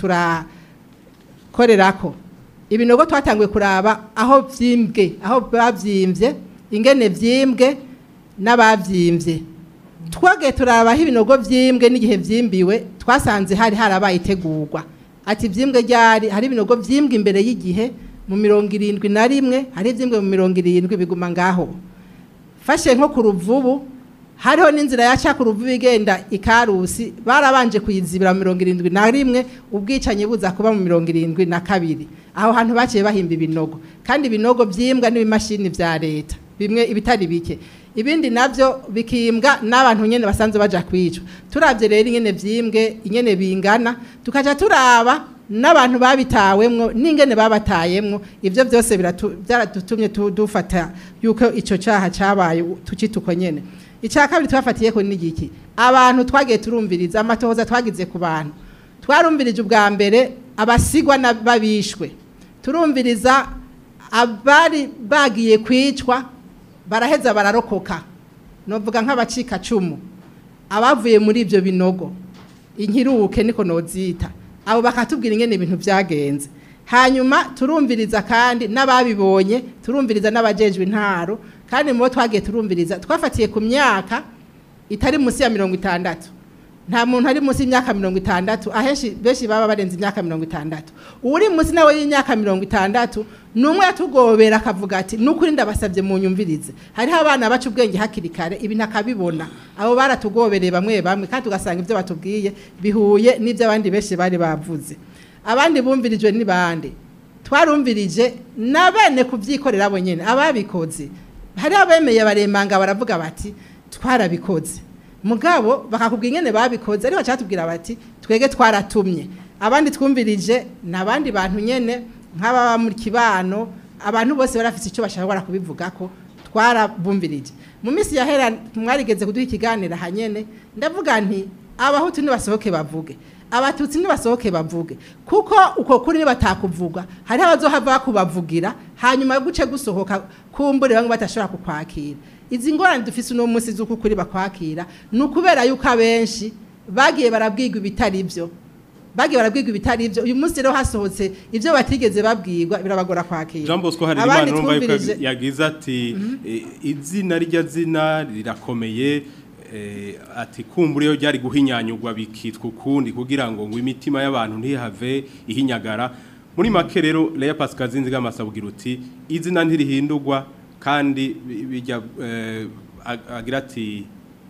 turakorerako ibinogo twatanguye kuraba aho byimbwe aho babyimbye ingene byimbwe n'ababyimbye twagiye turaba aho ibinogo byimbwe n'igihe byimbiwe twasanze hari harabaye itegurwa ati byimbwe ryari hari ibinogo byimbwe imbere y'igihe mu mirongo irindwi na rimwe hari ibyimbwe mu mirongo irindwi biguma ngaho fashe nko ku ruvubu hariho n'inzira yaca ku ruvubu igenda ikarusi barabanje kuyizibira mu mirongo irindwi na rimwe ubwicanyi buza kuba mu mirongo irindwi na kabiri aho hantu baciye bahimba ibinogo kandi ibinogo byimbwa n'ibimashini bya leta bimwe ibitari bike ibindi nabyo bikimbwa n'abantu nyene basanzwe baja kwicwa turavye rero ingene vyimbwe ingene bingana tukaja turaba n'abantu babitawemwo n'ingene babatayemwo ivyo byose biratu- byaradutumye tu- dufata yuko ico caha cabaye tukituko nyene icya kabiri twafatiye ko n'igiki abantu twagiye turumviriza amatohoza twagize ku bantu twarumvirije ubwa mbere abasigwa n'ababishwe turumviriza abari bagiye kwicwa baraheza bararokoka novuga nk'abacika cumu abavuye muri ibyo binogo inkiruke niko nozita abo bakatubwira ingene ibintu byagenze hanyuma turumviriza kandi n'ababibonye turumviriza n'abajejwe intaro kandi mu bo twagiye turumviriza twafatiye ku myaka itari munsi ya mirongo itandatu nta muntu ari munsi y'imyaka mirongo itandatu ahenshi benshi baba barenze imyaka mirongo itandatu uri munsi nawe y'imyaka mirongo itandatu ni umwe yatugobera akavuga ati nukuri ndabasabye mu nyumvirize hariho abana baca ubwenge hakiri kare ibi ntakabibona abo baratugobereye bamwe bamwe kandi tugasanga ibyo batubwiye bihuye n'ibyo abandi benshi bari bavuze abandi bumvirijwe ni bande twarumvirije na bene kubyikorera abo nyine ababikoze hari abemeye baremanga baravuga bati twarabikoze mugabo bakakubwira ingene babikoze ariko cyatubwira bati twege twaratumye abandi twumvirije n'abandi bantu nyene nk'ababa mu kibano abantu bose barafite icyo bashobora kubivuga ko twarabumvirije mu minsi yahera mwarigeze kuduha ikiganiro hanyene ndavuga nti abahutu nibasohoke bavuge abatutsi nibasohoke bavuge kuko uko kuri batakuvuga hariho abazohava bakubavugira hanyuma yo guce gusohoka kumbure bamwe batashobora kukwakira izi ngorane dufise uno munsi z'uko kuri bakwakira ni ukubera yuko abenshi bagiye barabwirwa ibitari byo bagiye barabwirwa ibitari byo uyu munsi rero hasohotse ibyo batigeze babwirwa birabagora kwakira Jean Bosco hari Abandi imana urumva yuko twumvirije- yagize ati eh, izina rya zina rirakomeye eh, ati kumbura iyo ryari guhinyanyurwa bikitwa ukundi kugira ngo ngo imitima y'abantu ntihave ihinyagara muri make rero Leya Pascal Zinziga amasabwira uti izina ntirihindurwa kandi bi- bijya eh, ag- agira ati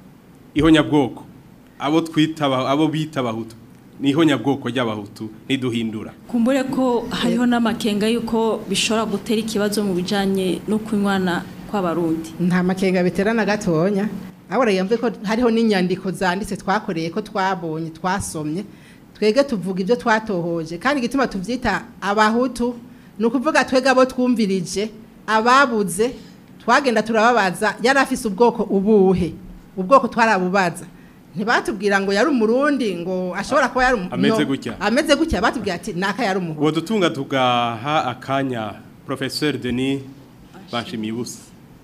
ihonyabwoko abo twita aba- abo bita abahutu ni ihonyabwoko ry'abahutu ntiduhindura kumbure ko hariho n'amakenga y'uko bishobora gutera ikibazo mu bijyanye no kunywana kw'abarundi nta makenga biterana gatonya ahora yamve ko hariho n'inyandiko zanditse twakoreye ko twabonye twasomye twege tuvuga ibyo twatohoje kandi igituma tubyita abahutu ni ukuvuga twege abo twumvirije ababuze twagenda turababaza yari afise ubwoko ubuhe ubwoko twarabubaza ntibatubwira ngo yari umurundi ngo ashobora kuba yari umu- Ameze no, gutya. ameze gutya batubwira ati naka yari umuhutu uwo dutunga tugaha akanya professeur Denis bashimiye ubusa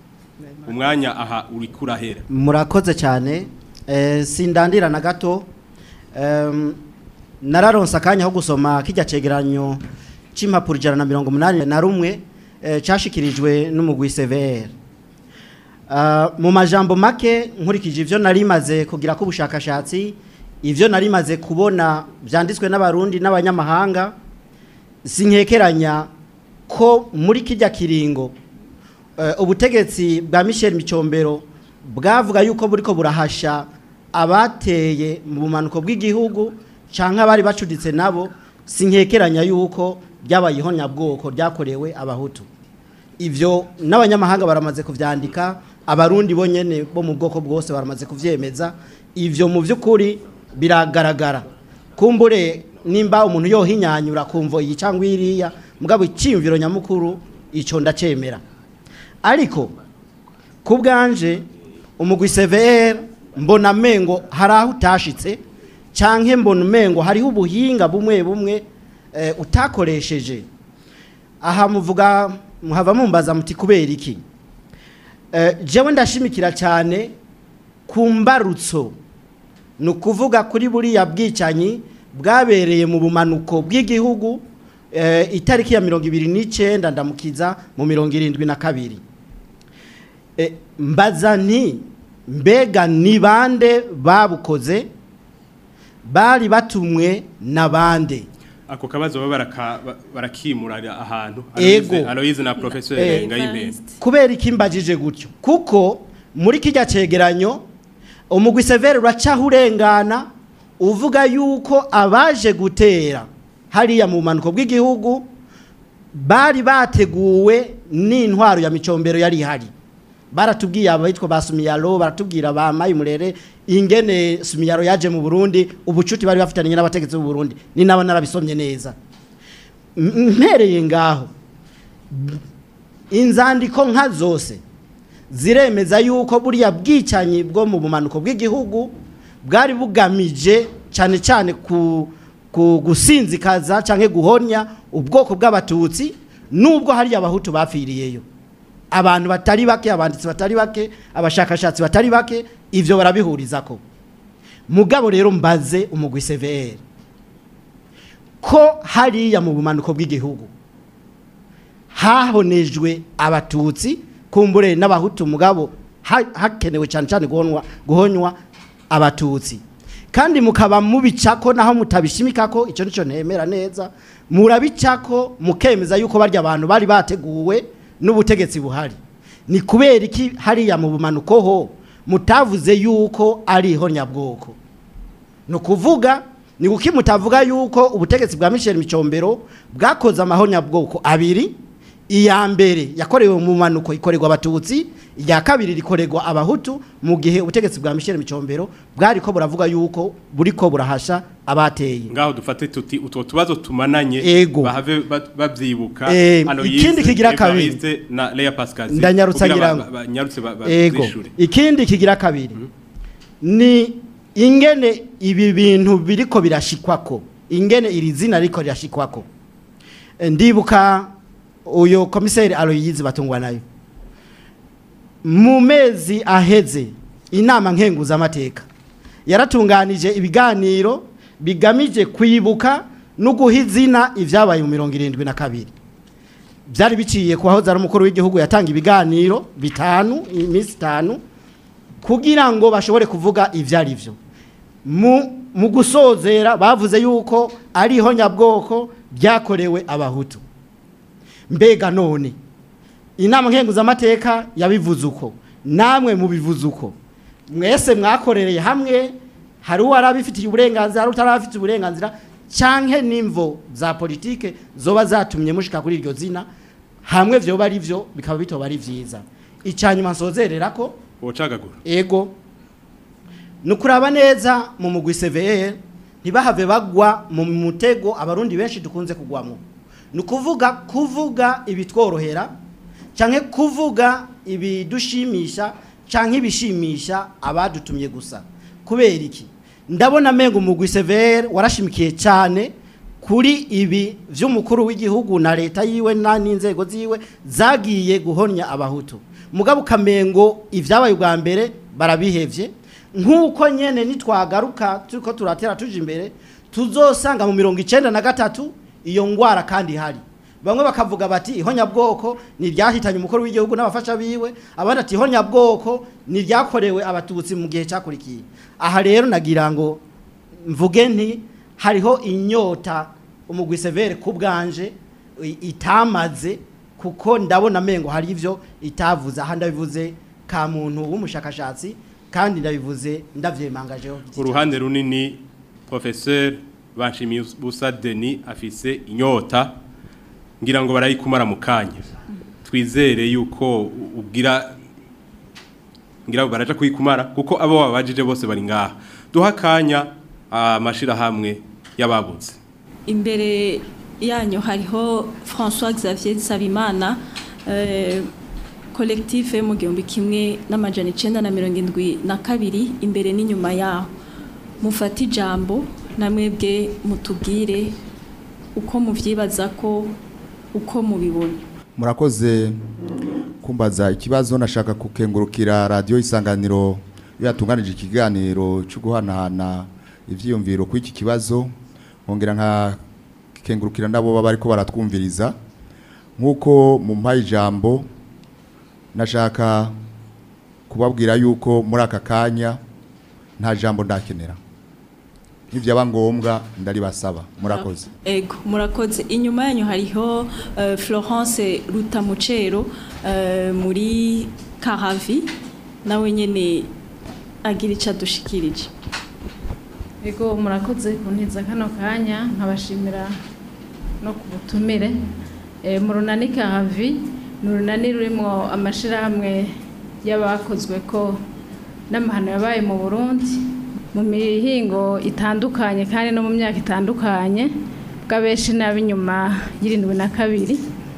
umwanya aha uri kurahera murakoze cyane eh, sindandira na gato Em, nararonse akanya ko gusoma kijya cegeranyo c'impapuro ijana na mirongo umunani na rumwe eh, cashikirijwe n'umugwi CVR Ah, mu majambo make nkurikije ivyo nari maze kugira ko ubushakashatsi ivyo nari maze kubona vyanditswe n'abarundi n'abanyamahanga sinkekeranya ko muri kijya kiringo eh, ubutegetsi bwa Michel Micombero bwavuga yuko buriko burahasha abateye mu bumanuko bw'igihugu canke abari bacuditse nabo sinkekeranya yuko ryabaye ihonyabwoko ryakorewe abahutu ivyo n'abanyamahanga baramaze kuvyandika abarundi bonyene bo mu bwoko bwose baramaze kuvyemeza ivyo mu vy'ukuri biragaragara kumbure nimba umuntu yohinyanyura kumvo iyi cyangwa iriya mugabo icyiyumviro nyamukuru ico ndacemera ariko ku bwanje umugwi CVR mbona mengo hari aho utashitse canke mbona mengo hariho ubuhinga bumwe bumwe eh, utakoresheje aha muvuga muhava mumbaza muti kubera iki eh, jewe ndashimikira cyane ku mbarutso ni ukuvuga kuri buriya bwicanyi bwabereye mu bumanuko bw'igihugu eh, itariki ya mirongo ibiri n'icyenda ndamukiza mu mirongo irindwi na kabiri Eh, mbaza nti mbega ni bande babukoze bari batumwe na bande ako kabazo baba baraka- ba- barakimurira ahantu Ego. Aloyize- Aloyize na professeur Eh. Ngayimpenda kubera iki mbajije gutyo kuko muri kijya cegeranyo umugwi severe uracaho urengana uvuga yuko abaje gutera hariya mu bumanuko bw'igihugu bari bateguwe n'intwaro ya micombero yari ihari baratubwiye abitwa ba Sumiyaro baratubwira ba Mayimurere ingene Sumiyaro yaje mu Burundi ubucuti bari bafitanye n'abategetsi b'u Burundi ni nabo narabisomye neza M- mpereye ngaho inzandiko nka zose ziremeza yuko buriya bwicanyi bwo mu bumanuko bw'igihugu bwari bugamije cyane cyane ku, ku gusinzikaza cyangwa guhonya ubwoko bw'abatutsi nubwo hari abahutu bapfiriyeyo abantu batari bake abanditsi batari bake abashakashatsi batari bake ivyo barabihuriza ko mugabo rero mbaze umugwi CVR ko hariya mu bumanuko bw'igihugu hahonejwe abatutsi kumbure n'abahutu mugabo ha- hakenewe cyane cyane guhonwa guhonywa abatutsi kandi mukaba mubicako naho mutabishimikako icyo nicyo ntemera neza murabicako mukemeza yuko barya abantu bari bateguwe n'ubutegetsi buhari ni kubera iki hariya mu bumanuko ho mutavuze yuko ari ihonyabwoko ni ukuvuga ni kuki mutavuga yuko ubutegetsi bwa Michel Micombero bwakoze amahonyabwoko abiri iya mbere yakorewe mu manuko ikorerwa abatutsi iya kabiri rikorerwa abahutu mu gihe ubutegetsi bwa Michel Micombero bwari ko buravuga yuko buriko burahasha abateye ngaho dufate tuti utwo tubazo tumananye Ego. bahave ba- babyibuka Eh, Aloyse, ikindi kigira kabiri. Evariste na Lea Pascal Ndanyarutsa kugira ngira ba- ngo. ba- banyarutse ba- ba- ego zishure. ikindi kigira kabiri ni ingene ibi bintu biriko birashikwako ingene iri zina riko rirashikwako Eh, ndibuka uyo komiseri Aloyizi batungwa nayo mu mezi aheze inama nkenguza amateka yaratunganije ibiganiro bigamije kwibuka no guha izina ibyabaye mu mirongo irindwi na kabiri byari biciye ku wahoze ari umukuru w'igihugu yatanga ibiganiro bitanu iminsi itanu kugira ngo bashobore kuvuga ibyo ari byo mu mu gusozera bavuze yuko ari ihonyabwoko ryakorewe abahutu mbega none inama nkenguzamateka yabivuze uko namwe mubivuze uko mwese mwakorereye hamwe hari uwari abifitiye uburenganzira hari utarabifitiye uburenganzira canke n'imvo za politike zoba zatumye mushika kuri iryo zina hamwe vyoba ari vyo bikaba bitoba ari vyiza icanyuma nsozerera ko wocagagura ego nukuraba neza mu mugwi CVR ntibahave bagwa mu mutego abarundi benshi dukunze kugwamo nukuvuga kuvuga ibitworohera canke kuvuga ibidushimisha canke ibishimisha abadutumye gusa kubera iki ndabona mengo umugwi CVR warashimikiye cyane kuri ibi vy'umukuru w'igihugu na leta yiwe na n'inzego ziwe zagiye guhonya abahutu mugabo kamengo ivyabaye ubwa mbere barabihevye nk'uko nyene nitwagaruka turiko turatera tuje imbere tuzosanga mu mirongo icenda na gatatu iyo ngwara kandi ihari bamwe bakavuga bati ihonyabwoko ni iryahitanye umukuru w'igihugu n'abafasha biwe abandi ati ihonyabwoko ni iryakorewe abatutsi mu gihe cyakurikiye aha rero nagira ngo mvuge nti hariho inyota umugwi severe ku bwanje i- itamaze kuko ndabona mengo hari ivyo itavuze aha ndabivuze ka muntu w'umushakashatsi kandi ndabivuze ndavyemangajeho uruhande runini professeur Banshimiye Busa Denis afise inyota ngira ngo barayikumara mu kanya twizere yuko u- ubwira ngira ngo baraja kuyikumara kuko abo babajije bose bari ngaha duha kanya amashira hamwe yababuze imbere yanyu hariho François Xavier Nsabimana eh, collectif mu gihumbi kimwe n'amajana icenda na mirongo indwi na kabiri imbere n'inyuma yaho mufate ijambo namwebwe mutubwire uko muvyibaza ko uko mubibona murakoze kumbaza ikibazo nashaka kukengurukira radiyo isanganiro iyo yatunganije ikiganiro cyo guhanahana ibyiyumviro kuri iki kibazo nkongera nkakengurukira nabo baba ariko baratwumviriza nk'uko mu mpaye ijambo nashaka kubabwira yuko muri aka kanya nta jambo ndakenera ntibyaba ngombwa ndaribasaba murakoze Ego, murakoze. Inyuma yanyu hariho eh, Florence Rutamucero eh, muri Karavi nawe nyene agira ico adushikirije. Ego murakoze kuntiza kano kanya nkabashimira no ku butumire e, mu runani Karavi ni urunani rurimo amashirahamwe y'abakozwe ko n'amahano yabaye mu burundi mu mihingo itandukanye kandi no mu myaka itandukanye bw'abenshi n'ab'inyuma y'irindwi na kabiri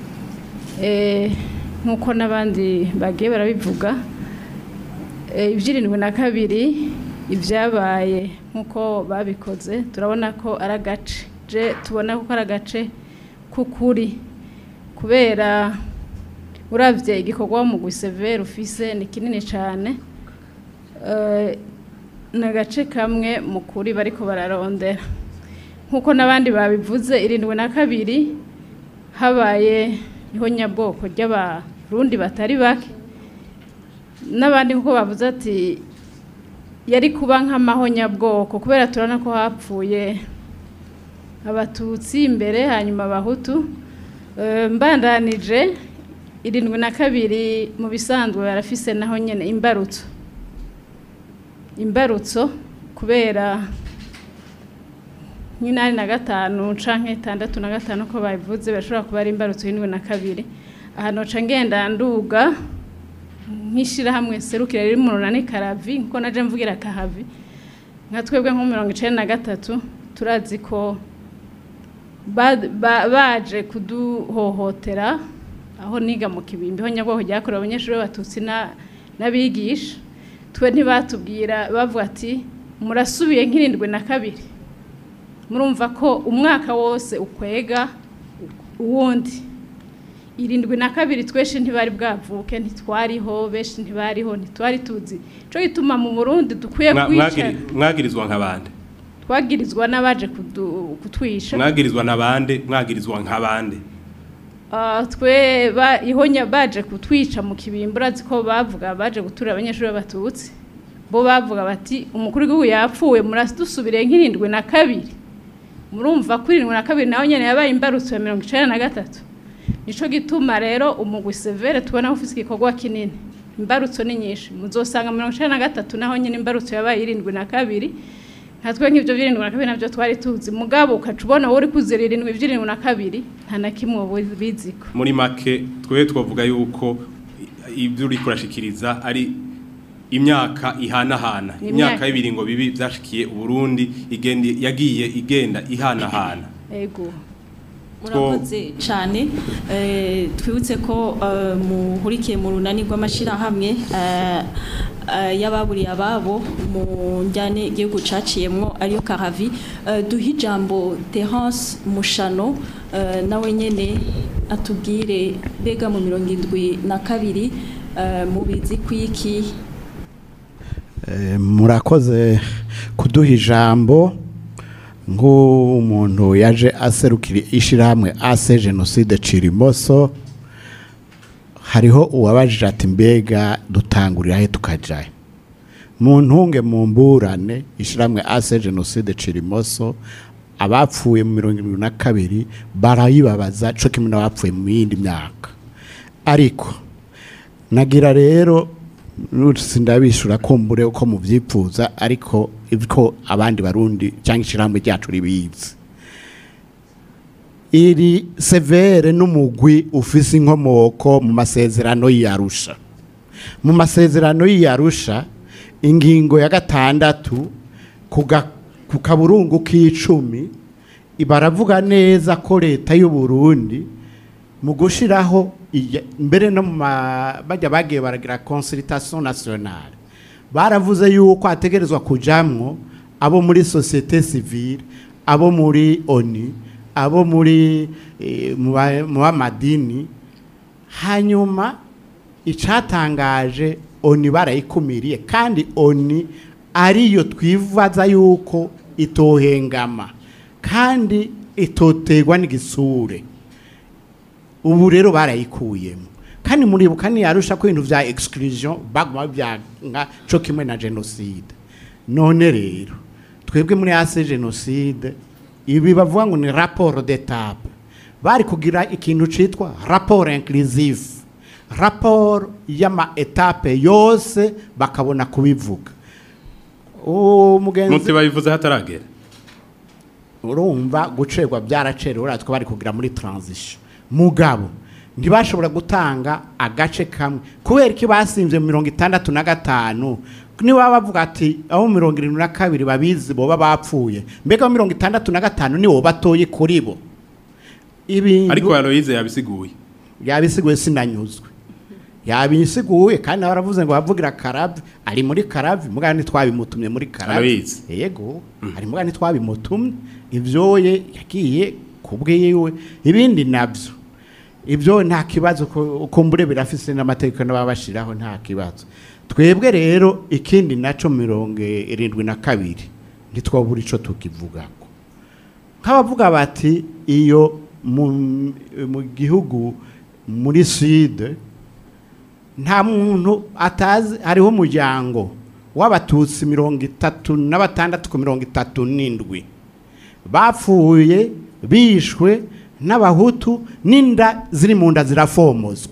Eh, nk'uko n'abandi bagiye barabivuga Eh, iby'irindwi na kabiri ibyabaye nk'uko babikoze turabona ko ari agace je tubona ko ari agace k'ukuri kubera urabye igikorwa mu gusevera ufise ni kinini cyane Eh, ni agace kamwe mu kuri bariko bararondera nk'uko n'abandi babivuze irindwi na kabiri habaye ihonyabwoko ry'abarundi batari bake n'abandi nk'uko bavuze ati yari kuba nk'amahonyabwoko kubera turabona ko hapfuye abatutsi imbere hanyuma abahutu Eh, mbandanije irindwi na kabiri mu bisanzwe barafise naho nyine imbarutso imbarutso kubera nk'inani na gatanu canke itandatu na gatanu ko babivuze bashobora kuba ari imbarutso y'indwi na kabiri ahantu ca ngenda nduga nk'ishirahamwe serukira riri mu runani karavi nkuko naje mvugira kahavi nka twebwe nko mirongo icenda na gatatu turazi ko ba- ba- baje kuduhohotera aho niga mu kibimbi ho nyabwoko ryakorewe abanyeshuri b'abatutsi na- n'abigisha twe ntibatubwira bavuga ati murasubiye nk'irindwi na kabiri murumva ko umwaka wose ukwega uwundi irindwi na kabiri tweshe ntibari bwavuke ntitwariho benshi ntibariho ntitwari tuzi cyo gituma mu burundi dukwiye Mwa- kwicara mwagiri- mwagirizwa nk'abandi twagirizwa n'abaje kudu- kutwisha mwagirizwa n'abandi mwagirizwa nk'abandi Ah, twe ba ihonya baje kutwica mu kibimbo urazi ko bavuga baje gutura abanyeshuri b'abatutsi bo bavuga bati umukuru w'igihugu yapfuye murasubire nk'irindwi na kabiri murumva ko irindwi na kabiri nawe nyene yabaye imbarutso ya mirongo icenda na gatatu nico gituma rero umugwi severe tubona ufise igikorwa kinini imbarutso ni nyinshi muzosanga mirongo icenda na gatatu naho nyene imbarutso yabaye irindwi na kabiri natwe nk'ibyo by'irindwi na kabiri nabyo twari tuzi mugabo ukaca ubona wowe uri kuzira irindwi by'irindwi na kabiri nta na kimwe uba biziko muri make twe twavuga yuko ibyo uri kurashikiriza ari imyaka ihanahana Ni imyaka imyaka- y'ibiringo bibi byashikiye uburundi igenda yagiye igenda ihanahana ego murakoze cyane Eh, twibutse ko eh, muhurikiye mu runani rw'amashyirahamwe eh, eh, y'ababuriye ababo mu njyane igihugu caciyemwo ariyo karavi Eh, duhe ijambo terence mushano eh, nawe nyene atubwire mbega mu mirongo indwi na kabiri eh, mubizi kwiki Eh, murakoze kuduha ijambo nk'umuntu yaje aserukira ishyirahamwe ase jenoside cirimoso hariho uwabajije ati mbega dutangurira he tukajayo mu ntunge mu mburane ishyirahamwe ase jenoside cirimoso abapfuye mu mirongo irindwi na kabiri barayibabaza cyo kimwe n'abapfuye mu yindi myaka ariko nagira rero sindabishura kumbure uko mubyifuza ariko ibiko abandi barundi cyangwa ishyirahamwe ryacu ribizi iri severe n'umugwi ufise inkomoko mu masezerano y'iyarusha mu masezerano y'iyarusha ingingo ya gatandatu ku ga- ku kaburungu k'icumi baravuga neza ko leta y'u Burundi mu gushiraho iya- mbere no mu ma- bajya bagiye baragira consultation nationale baravuze yuko hategerezwa kujamwo abo muri societe civile abo muri oni abo muri eh, mu ba- mu b'amadini hanyuma icatangaje oni barayikumiriye kandi oni ariyo twibaza yuko itohengama kandi itotegwa n'igisure ubu rero barayikuyemo kandi muribuka ntiyarusha ko ibintu bya exclusion baguma byanga cyo kimwe na genocide none rero twebwe muri ase genocide ibi bavuga ngo ni rapport d'étape bari kugira ikintu citwa rapport inclusive rapport y'ama etape yose bakabona kubivuga umugenzi muti babivuze hataragera urumva gucerwa byaracerewe uratwe bari kugira muri transition mugabo ntibashobora gutanga agace kamwe kubera ko basinze mirongo itandatu na gatanu niba bavuga ati aho mirongo irindwi na kabiri babizi boba bapfuye mbega mirongo itandatu na gatanu nibo batoye kuri bo ibintu ariko Aloise yabisiguye yabisiguye sinanyuzwe yabisiguye kandi nawe aravuze ngo bavugira karavi ari muri karavi mugana ntitwabimutumye muri karavi Aloise. yego ari mugana ntitwabimutumye ibyoye yagiye kubwiwe ibindi nabyo ibyo nta kibazo ko- uko mbure birafise n'amategeko n'ababashiraho nta kibazo twebwe rero ikindi naco mirongo irindwi na kabiri ntitwabura ico tukivugako nk'abavuga bati iyo mu, mu gihugu muri sud nta muntu atazi hariho umuryango w'abatutsi mirongo itatu na batandatu ku mirongo itatu n'indwi bapfuye bishwe n'abahutu n'inda ziri mu nda zirafomozwa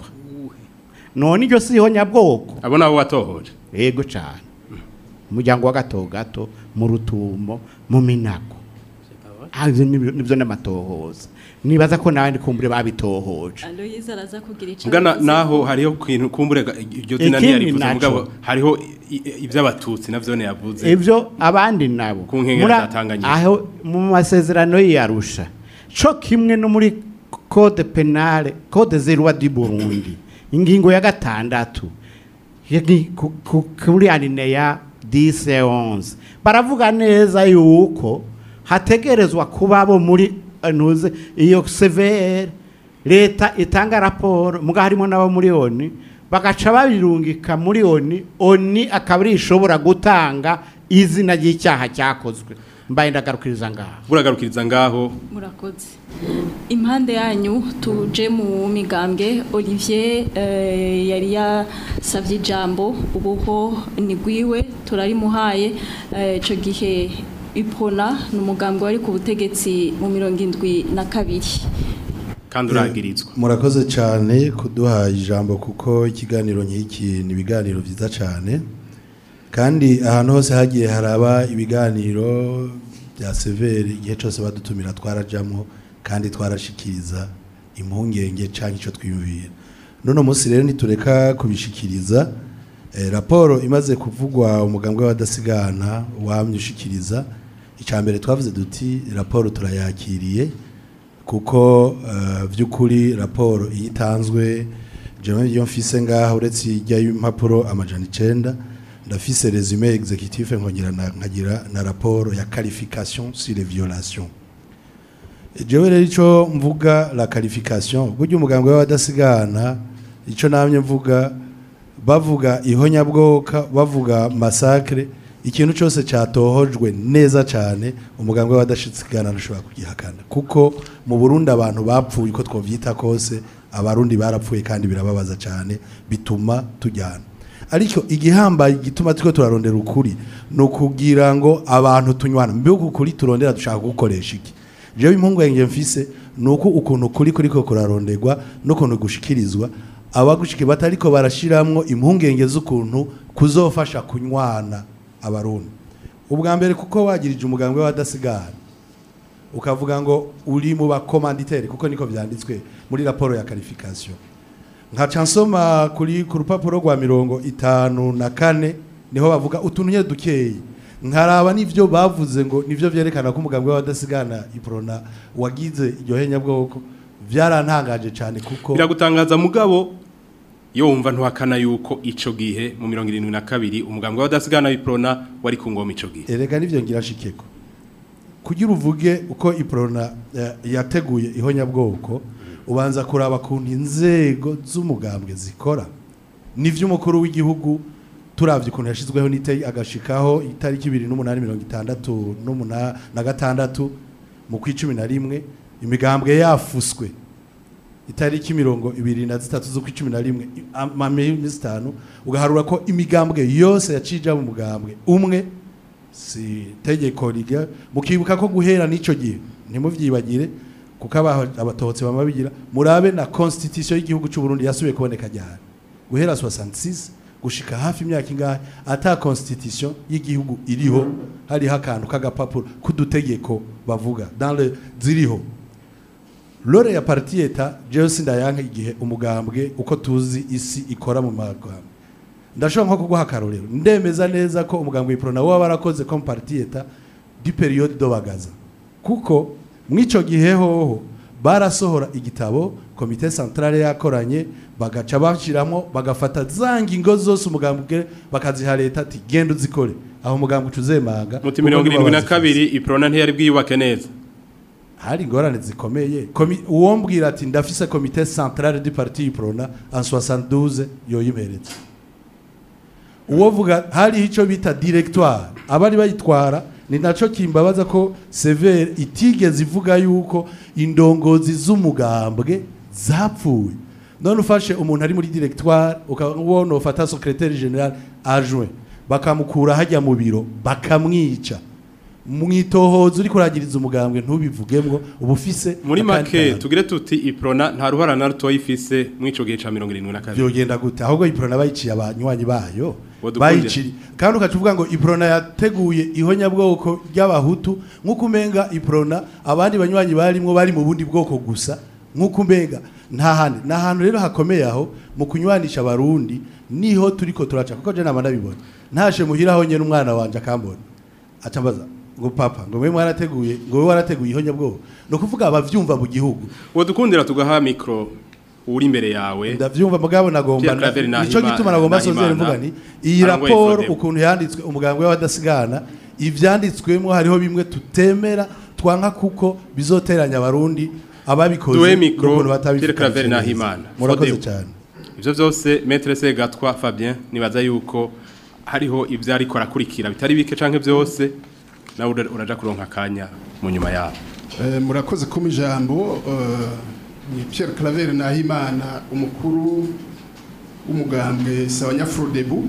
none iryo si nyabwoko abo nabo watohoje yego cyane umuryango wa gato gato mu rutumo mu minago Ah, ivyo nibyo nibyo n'amatohoza nibaza ko n'abandi kumbure babitohoje Aloyize araza kugira icyo mugana avuze. naho hariho kintu kumbure ga- iryo zina Ikindi ntiyarivuze naco. mugabo hariho i- i- ivy'abatutsi navyo ne yavuze ivyo abandi nabo Ku nkengera Muri- za Tanganyika. aho mu masezerano y'Arusha co kimwe no muri code penale code zerwa du Burundi ingingo ya gatandatu yagi- ku- ku- kuri alineya 10 et 11 baravuga neza yuko hategerezwa kuba bo muri eh, ntuze iyo CVR leta itanga raporo muga harimo n'abo muri oni bagaca babirungika muri oni oni akaba ari ishobora gutanga izina ry'icyaha cyakozwe mbaye ndagarukiriza ngaho buragarukiriza ngaho murakoze impande yanyu tuje mu migambwe olivier eh, yari yasabye ijambo ubuho ni gwiwe turarimuhaye eh, ico gihe ipona ni umugambwe wari ku butegetsi mu mirongo indwi na kabiri kandi uragirizwa murakoze cyane kuduha ijambo kuko ikiganiro nk'iki ni ibiganiro byiza cyane kandi ahantu hose hagiye haraba ibiganiro bya severi igihe cyose badutumira twarajyamo kandi twarashikiriza impungenge cyangwa icyo twiyumvira none munsi rero nitureka kubishikiriza eh, raporo imaze kuvugwa umugambwe w'abadasigana wamye ushikiriza icya mbere twavuze duti raporo turayakiriye kuko eh, by'ukuri raporo iyo itanzwe jewe iyo mfise ngaha uretse ijya y'impapuro amajana icenda ndafise resume executif nkongera na- nkagira na raporo ya qualification sur les violations jewe rero ico mvuga la qualification burya umuganga w'abadasigana ico namye mvuga bavuga ihonyabwoka bavuga masakre ikintu cyose cyatohojwe neza cyane umuganga w'abadasigana ntushobora kugihakana kuko mu Burundi abantu bapfuye uko twovyita kose abarundi barapfuye kandi birababaza cyane bituma tujyana ariko igihambaye gituma turiko turarondera ukuri ni ukugira ngo abantu tunywana mbega ukuri turondera dushaka gukoresha iki jewe impungenge mfise ni uko ukuntu kuri kuriko kuraronderwa n'ukuntu gushikirizwa abagushike batariko barashiramwo impungenge z'ukuntu kuzofasha kunywana abarundi ubwa mbere kuko wagirije umuganga w'abadasigana ukavuga ngo uri mu bakomanditeri kuko niko byanditswe muri raporo ya qualification nkaca nsoma kuri ku rupapuro rwa mirongo itanu na kane niho bavuga utuntu nyine dukeyi nkaraba n'ivyo bavuze ngo nivyo vyerekana ko umuganga w'abadasigana iprona wagize iryo henyabwoko byarantangaje cyane kuko biragutangaza mugabo iyo wumva ntuhakana yuko ico gihe mu mirongo irindwi na kabiri umugambwe w'abadasigana w'iprona wari ku ngoma ico gihe erega nivyo ngira shikeko kugira uvuge uko iprona eh, yateguye ihonyabwoko ubanza kuraba kuntu inzego z'umugambwe zikora nivyo umukuru w'igihugu turavye ukuntu yashizweho n'itari agashikaho itariki ibiri n'umunani mirongo itandatu n'umuna- na gatandatu mu kw'icumi na rimwe imigambwe yafuswe itariki mirongo ibiri na zitatu z'ukw'icumi na rimwe amamezi itanu ugaharura ko imigambwe yose yacija mu mugambwe umwe si tegeko riga mukibuka ko guhera n'ico gihe ntimuvyibagire kuko aba- abatotsi bama bigira murabe na constitution y'igihugu cy'u Burundi yasubiye kuboneka ryari guhera 66 gushika hafi imyaka ingahe ata constitution y'igihugu iriho hariho akantu k'agapapuro k'udutegeko bavuga dans le ziriho lore ya parti eta jewe sindayanka igihe umugambwe uko tuzi isi ikora mu magambwe ndashobora nko kuguha akarorero ndemeza neza ko umugambwe iprona waba warakoze comme parti eta du periode do bagaza kuko mw'ico gihe hoho barasohora igitabo komite centrale yakoranye bagaca bashiramo bagafata za ngingo zose umugambwe bakaziha leta ati genda uzikore aho umugambwe ucuzemanga muti mirongo irindwi na kabiri iprona ntiyari bwiyubake neza hari ingorane zikomeye Komi- uwo mbwira ati ndafise komite centrale du parti iprona en 72 yoyimeretse uwo vuga hari icyo bita directoire abari bayitwara ni naco kimbabaza ko severe itigeze ivuga yuko indongozi z'umugambwe zapfuye none ufashe umuntu ari muri directoire ukabona ufata secrétaire général adjoint bakamukura hajya mu biro bakamwica mwitohoza uri kuragiriza umugambwe ntubivugemwo uba ufise muri akandi make kantu. tugire tuti iprona nta ruhara na ruto ifise mw'ico gihe ca mirongo irindwi na kabiri byogenda gute ahubwo iprona bayiciye abanywanyi bayo Wadukundira. bayiciye kandi ukaca uvuga ngo iprona yateguye ihonyabwoko ry'abahutu nk'uko umenga iprona abandi banywanyi barimwo bari mu bundi bwoko gusa nk'uko umenga nta handi ni ahantu rero hakomeye aho mu kunywanisha abarundi niho turiko turaca kuko je nama ndabibona ntashe muhiraho nyene umwana wanje akambona aca mbaza ngo papa ngo mwe mwarateguye ngo we warateguye ihonyabwoko ni ukuvuga abavyumva mu gihugu wodukundira tugaha mikro uri imbere yawe ndavyumva mugabo nagomba Pierre Claver nico Nahima- gituma nagomba Nahimana, sozere mvuga nti iyi arangoye raporo Frodebo. ukuntu yanditswe umuganga w'abadasigana ivyanditswemo hariho bimwe tutemera twanka kuko bizoteranya abarundi ababikoze duhe mikro n'ukuntu Pierre batabifata Claver neza. Nahimana murakoze Frodebo. cyane ivyo vyose maître Segatwa Fabien nibaza yuko hariho ivyo ariko arakurikira bitari bike canke vyose nawe ura- uraja kuronka akanya mu nyuma yabo Eh, murakoze kuma ijambo eh, ni Pierre Claver Nahimana umukuru w'umugambwe Sawanyafrodebu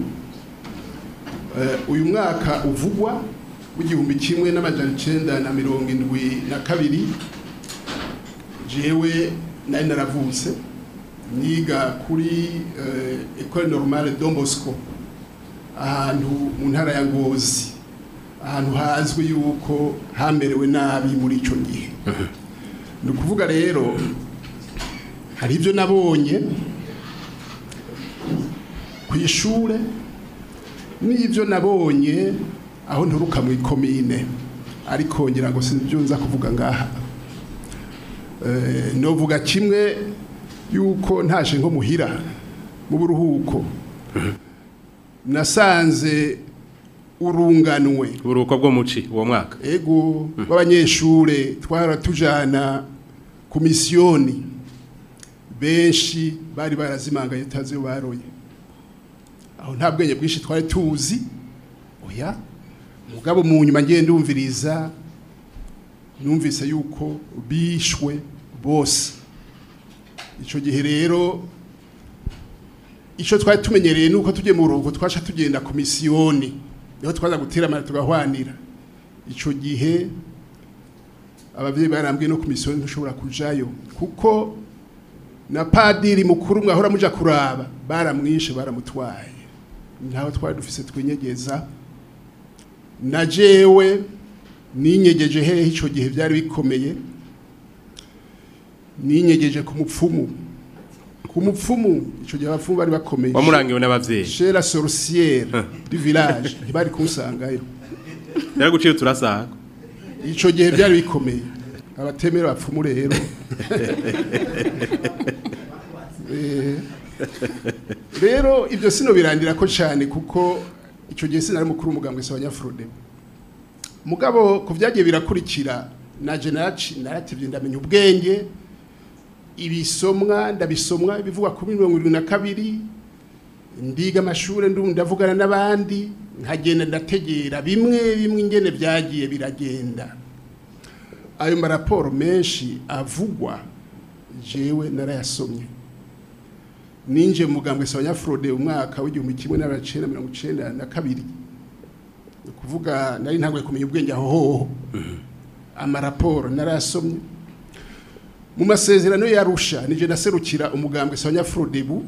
uyu mwaka uvugwa w'igihumbi kimwe n'amajana icenda na mirongo indwi na kabiri jewe nari naravutse niga kuri eh, Ecole Normale Don Bosco ahantu mu ntara ya Ngozi ahantu hazwi yuko hamerewe nabi muri icyo gihe ni ukuvuga rero hari ibyo nabonye ku ishuri n'ibyo nabonye aho nturuka mu ikomine ariko ngira ngo sinibyo nza kuvuga ngaha Eh, novuga kimwe yuko ntaje nko muhira mu buruhuko nasanze urunganwe uburuhuko bwo muci uwo mwaka ego b'abanyeshure twara tujana ku misiyoni benshi bari barazimangaye utazi iyo baroye aho nta bwenge bwinshi twari tuzi oya mugabo mu nyuma ngiye ndumviriza numvise yuko bishwe bose icyo gihe rero icyo twari tumenyereye nuko tugiye mu rugo twasha tugenda ku misiyoni niho twaza guteramana tugahwanira icyo gihe ababyeyi barambwiye no ku misiyoni ntushobora kujayo kuko na padiri mukuru mwahora muja kuraba baramwishe baramutwaye ntaho twari dufise twinyegeza na jewe ninyegeje hehe icyo gihe byari bikomeye ninyegeje ku mupfumu ku mupfumu icyo gihe abapfumu bari bakomeye wamurangiwe n'abavyeyi chez la sorcière du village ntibari kunsangayo yaraguciye turasaga icyo gihe byari bikomeye abatemera abapfumu rero Eh, rero ibyo sino birangira ko cyane kuko icyo gihe sinari mukuru umugambwe se abanyafurode mugabo ku byagiye birakurikira na jenaci naratevye ndamenya ubwenge ibisomwa ndabisomwa ibivugwa kuri mirongo irindwi na kabiri ndiga amashuri ndu ndavugana n'abandi nkagenda ndategera bimwe bimwe ingene byagiye biragenda ayo maraporo menshi avugwa jewe narayasomye ninje mu mugambwe Sawanyafrode umwaka w'igihumbi kimwe n'abacenda mirongo icenda na kabiri ni ukuvuga nari ntanguye kumenya ubwenge aho hoho amaraporo narayasomye mu masezerano yarusha nije naserukira umugambwe Sawanyafrodebu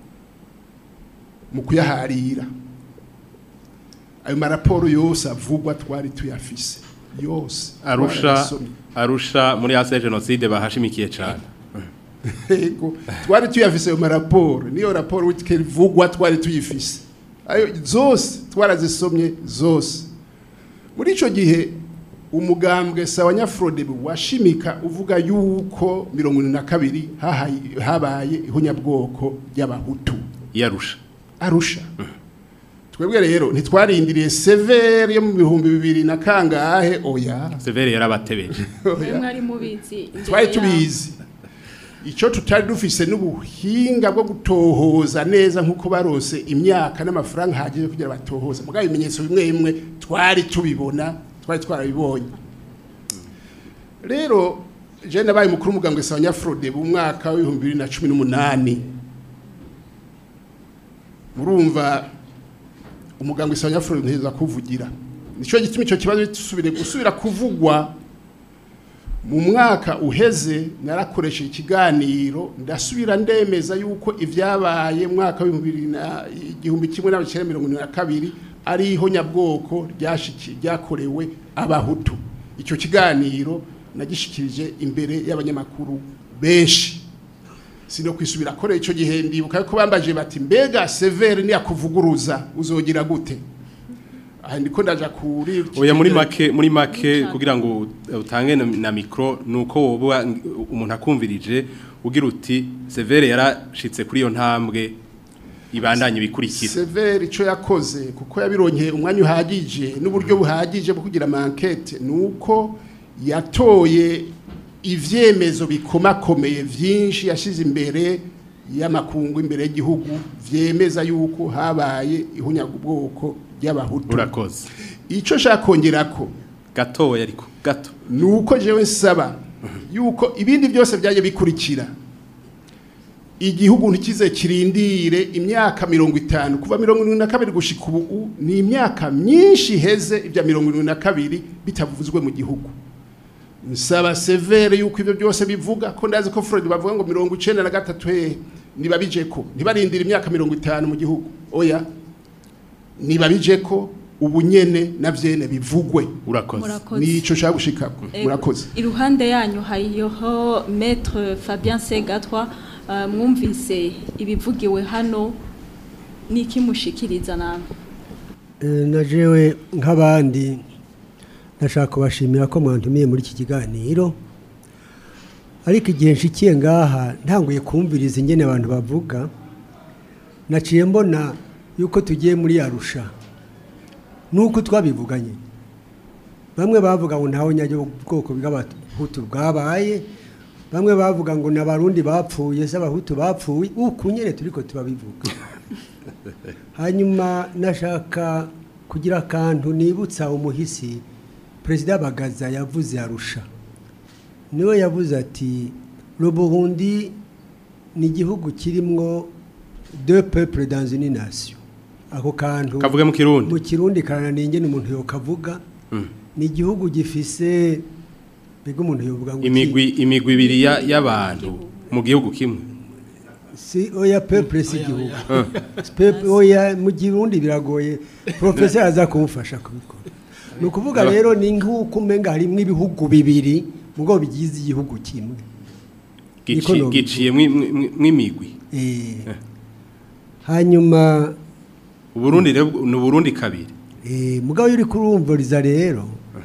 mu kuyaharira ayo maraporo yose avugwa twari tuyafise yose arusha twarayasomye. arusha muri ase genocide bahashimikiye cyane Yego, twari tuyafise ayo maraporo niyo raporo witike ivugwa twari tuyifise ayo zose twarazisomye zose muri ico gihe umugambwe sawa nyafrode washimika uvuga yuko mirongo ine na kabiri hahaye- habaye ihunyabwoko ry'abahutu yarusha arusha twebwe rero ntitwarindiriye severe yo mu bihumbi bibiri na kangahe oya severe yarabatebeje mwari mubizi imbere twari yaho. tubizi icyo tutari dufise n'ubuhinga bwo gutohoza neza nk'uko barose imyaka n'amafaranga ahagije kugira batohoze mugabo ibimenyetso bimwe bimwe twari tubibona twari twarabibonye rero je nabaye mukuru w'umugambwe sawa nyafrode mu mwaka w'ibihumbi bibiri na cumi n'umunani murumva umugambwe sawa nyafrode ntiheza kuvugira nicyo gituma icyo kibazo gisubire gusubira kuvugwa mu mwaka uheze narakoresheje ikiganiro ndasubira ndemeza yuko ibyabaye mu mwaka w'ibihumbi bibiri na igihumbi kimwe n'abakera mirongo ine na kabiri ari ihonyabwoko ryashiki ryakorewe abahutu icyo kiganiro nagishikirije imbere y'abanyamakuru benshi sino kwisubira kore icyo gihe ndibuka ko bambaje bati mbega severe niyakuvuguruza uzogira gute aha ndiko ndaja kuri oya muri make muri make kugira ngo utange na- na mikro nuko woba umuntu akumvirije ugira uti severe yarashitse kuri iyo ntambwe ibandanye bikurikira severe icyo yakoze kuko yabironkeye umwanya uhagije n'uburyo buhagije bwo kugira amankete ni uko yatoye ivyemezo bikomakomeye vyinshi yashize imbere y'amakungu imbere y'igihugu vyemeza yuko habaye ihunyabwoko ry'abahutu urakoze icyo nshaka kongerako gatoya ariko gato ni uko jewe nsaba yuko ibindi byose byaje bikurikira igihugu ntikize kirindire imyaka mirongo itanu kuva mirongo irindwi na kabiri gushika ubu ni imyaka myinshi iheze ibya mirongo irindwi na kabiri bitavuzwe mu gihugu nsaba severe yuko ibyo byose bivuga ko ndazi ko Freud bavuga ngo mirongo icenda na gatatu hehe nibabije ko ntibarindire imyaka mirongo itanu mu gihugu oya nibabije ko ubu nyene na vyene bivugwe urakoze Murakoze. nico nshaka gushikako Ego, murakoze iruhande yanyu hariho maître Fabien Segatwa uh, mwumvise ibivugiwe hano niki mushikiriza namwe Eh, na jewe nk'abandi ndashaka kubashimira ko mwantumiye muri iki kiganiro ariko igihe nshikiye ngaha ntanguye kumviriza ingene abantu bavuga naciye mbona yuko tugiye muri arusha nuko twabivuganye bamwe bavuga ngo ntawe nyajya ubwoko bw'abahutu bwabaye bamwe bavuga ngo n'abarundi bapfuye se abahutu bapfuye uku nyine turiko turabivuga hanyuma nashaka kugira akantu nibutsa umuhisi perezida bagaza yavuze arusha niwe yavuze ati le burundi ni igihugu kirimwo deux peuples dans une nation ako kantu Kavuge mu Kirundi. mu kirundi karananiye ingene umuntu yokavuga ni igihugu gifise mbega umuntu yovuga ngo iki? imigwi imigwi ibiri ya- y'abantu mu gihugu kimwe si oya peuple si igihugu Ah. Peuple- oya mu girundi biragoye professeur aza kumufasha kubikora ni ukuvuga rero ni nk'uko umenga harimwo ibihugu bibiri mugo bigize igihugu kimwe Gici- Niko nobivuga. giciye mwi- mwi- mw'imigwi Eh. hanyuma uburundi rero ni uburundi kabiri eh, mugabo yuri kurumviriza rero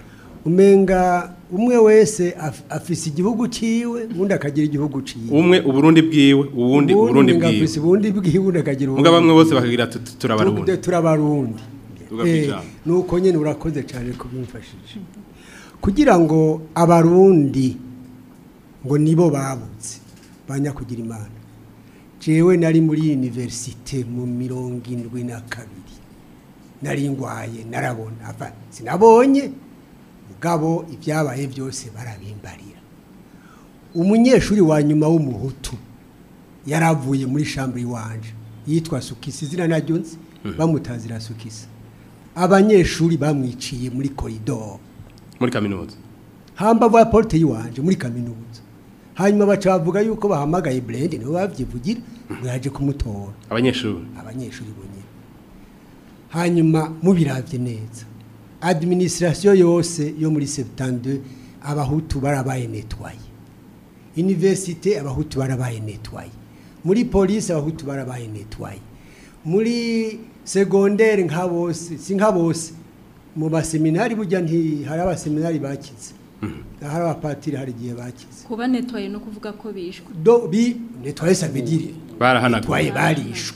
umenga umwe wese af- afise igihugu ciwe undi akagira igihugu ciwe umwe uburundi bwiwe uwundi uburundi umenga bwiwe afise ubundi bwiwe undi akagira muga bamwe bose bakagira tuti turabarundi Tuvuge turabarundi Tuvuga Eh, kwijambo. nuko nyine urakoze cyane kubimfashije kugira ngo abarundi ngo nibo babutse banya kugira imana jewe nari muri universite mu mirongo indwi na kabiri nari ngwaye narabona ava sinabonye mugabo ibyabaye byose barabimbarira umunyeshuri wa nyuma w'umuhutu yaravuye muri shambure iwanje yitwa sukisi izina naryo nzi Mhm. bamutazira sukisi abanyeshuri bamwiciye muri koridoro muri kaminuza hambavu ya porte y'iwanje muri kaminuza hanyuma baca bavuga yuko bahamagaye Brand niwe bavyivugira ngo yaje kumutora abanyeshuri abanyeshuri bonyine hanyuma mubiravye neza administration yose yo muri 72 abahutu barabaye netwaye universite abahutu barabaye netwaye muri police abahutu barabaye netwaye muri secondaire nka bose si nka bose mu baseminari burya nti hari abaseminari bakize hari abapatiri hari igihe bakize kuba netwaye no kuvuga ko bishwe do bi netwaye ça veut dire barahanaguye netwaye barishwe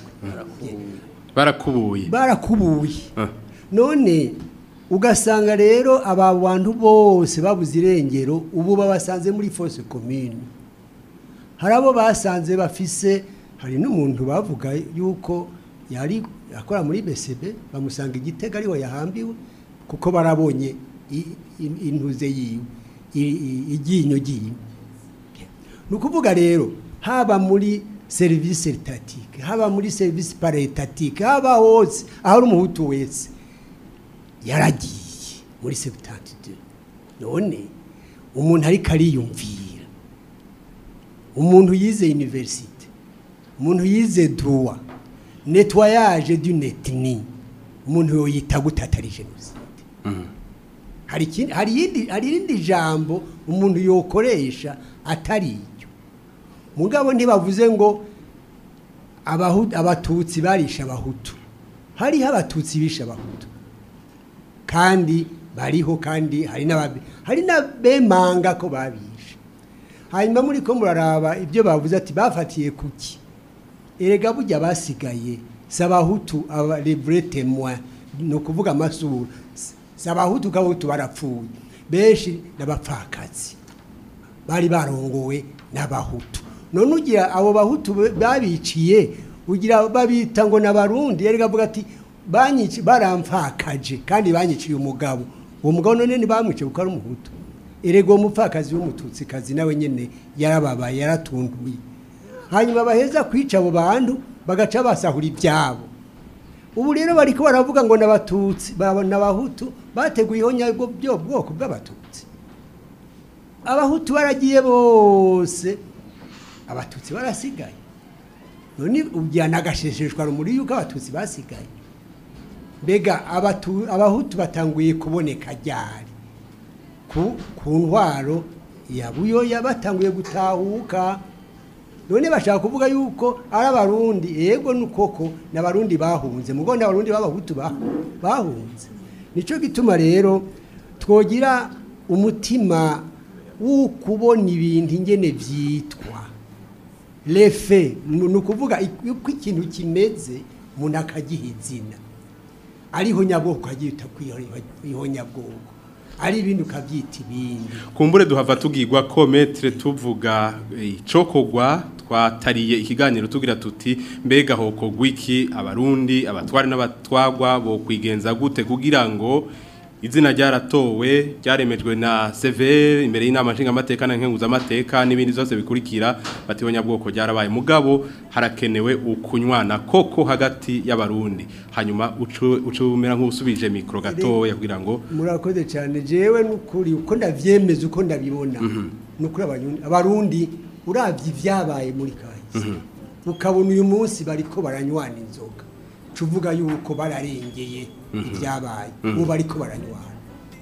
barakubuye barakubuye Ah. none ugasanga rero aba bantu bose babuze irengero ubu babasanze muri fosse commune hari abo basanze bafise hari n'umuntu bavuga yuko yari akora muri BCB bamusanga igitega ariho yahambiwe kuko barabonye i- i- intuze yiwe i- i- iryinyo ryiwe ni ukuvuga rero haba muri serivisi etatike haba muri serivisi paretatike haba hose aho ari umuhutu wese yaragiye muri sebutantide none umuntu ariko ariyumvira umuntu yize universite umuntu yize droit nettoyage du netni umuntu yoyita gute atari jenoside hari ikindi hari yindi hari irindi jambo umuntu yokoresha atari iryo mugabo ntibavuze ngo abahu- abatutsi barisha abahutu hariho abatutsi bisha abahutu kandi bariho kandi hari n'ababe hari n'abemanga ko babishe hanyuma muri ko muraraba ibyo bavuze ati bafatiye kuki erega burya basigaye si abahutu aba revure temwa ni ukuvuga amasura si abahutu k'abahutu barapfuye benshi n'abapfakazi bari barongowe n'abahutu none ugira abo bahutu babiciye ugira babita ngo n'abarundi erega avuga ati banyici barampfakaje kandi banyiciye umugabo uwo mugabo none ntibamwice kuko ari umuhutu erega uwo mupfakazi w'umututsikazi nawe nyine yarababaye yaratunduye hanyuma baheza kwica abo bantu bagaca basahura ibyabo ubu rero bariko baravuga ngo n'abatutsi n'abahutu bateguye ihonyabwo byo bwoko bw'abatutsi abahutu baragiye bose abatutsi barasigaye none ujyana agashesheshwa rumuri yuko abatutsi basigaye mbega abatu- abahutu batanguye kuboneka ryari ku ku ntwaro ya buyoya batanguye gutahuka none bashaka kuvuga yuko ari abarundi yego nukoko n'abarundi bahunze mugo n'abarundi b'abahutu ba- bahunze nico gituma rero twogira umutima wo kubona ibintu ingene vyitwa lefe ni ukuvuga uko ikintu kimeze umuntu akagiha izina ariho nyabwoko ukagita kwiho nyabwoko ari ibindi ukabyita ibindi kumbure duhava tugirwa ko metre tuvuga icokogwa twatariye ikiganiro tugira tuti mbega hokogwa iki abarundi abatwari n'abatwagwa bo kwigenza gute kugira ngo izina ryaratowe ryaremejwe na severe imbere y'inama nshingamateka na nkenguzamateka n'ibindi byose bikurikira batihonya bwoko ryarabaye mugabo harakenewe ukunywana koko hagati y'abarundi hanyuma ucumera nk'usubije mikoro gatoya kugira ngo murakoze cyane jewe n'ukuri uko ndavyemeza uko ndabibona n'ukuri abanyundi abarundi uravye ivyabaye muri kahise ukabona uyu munsi bariko baranywana inzoga cuvuga yuko bararengeye ibyabaye ubu bariko baranywana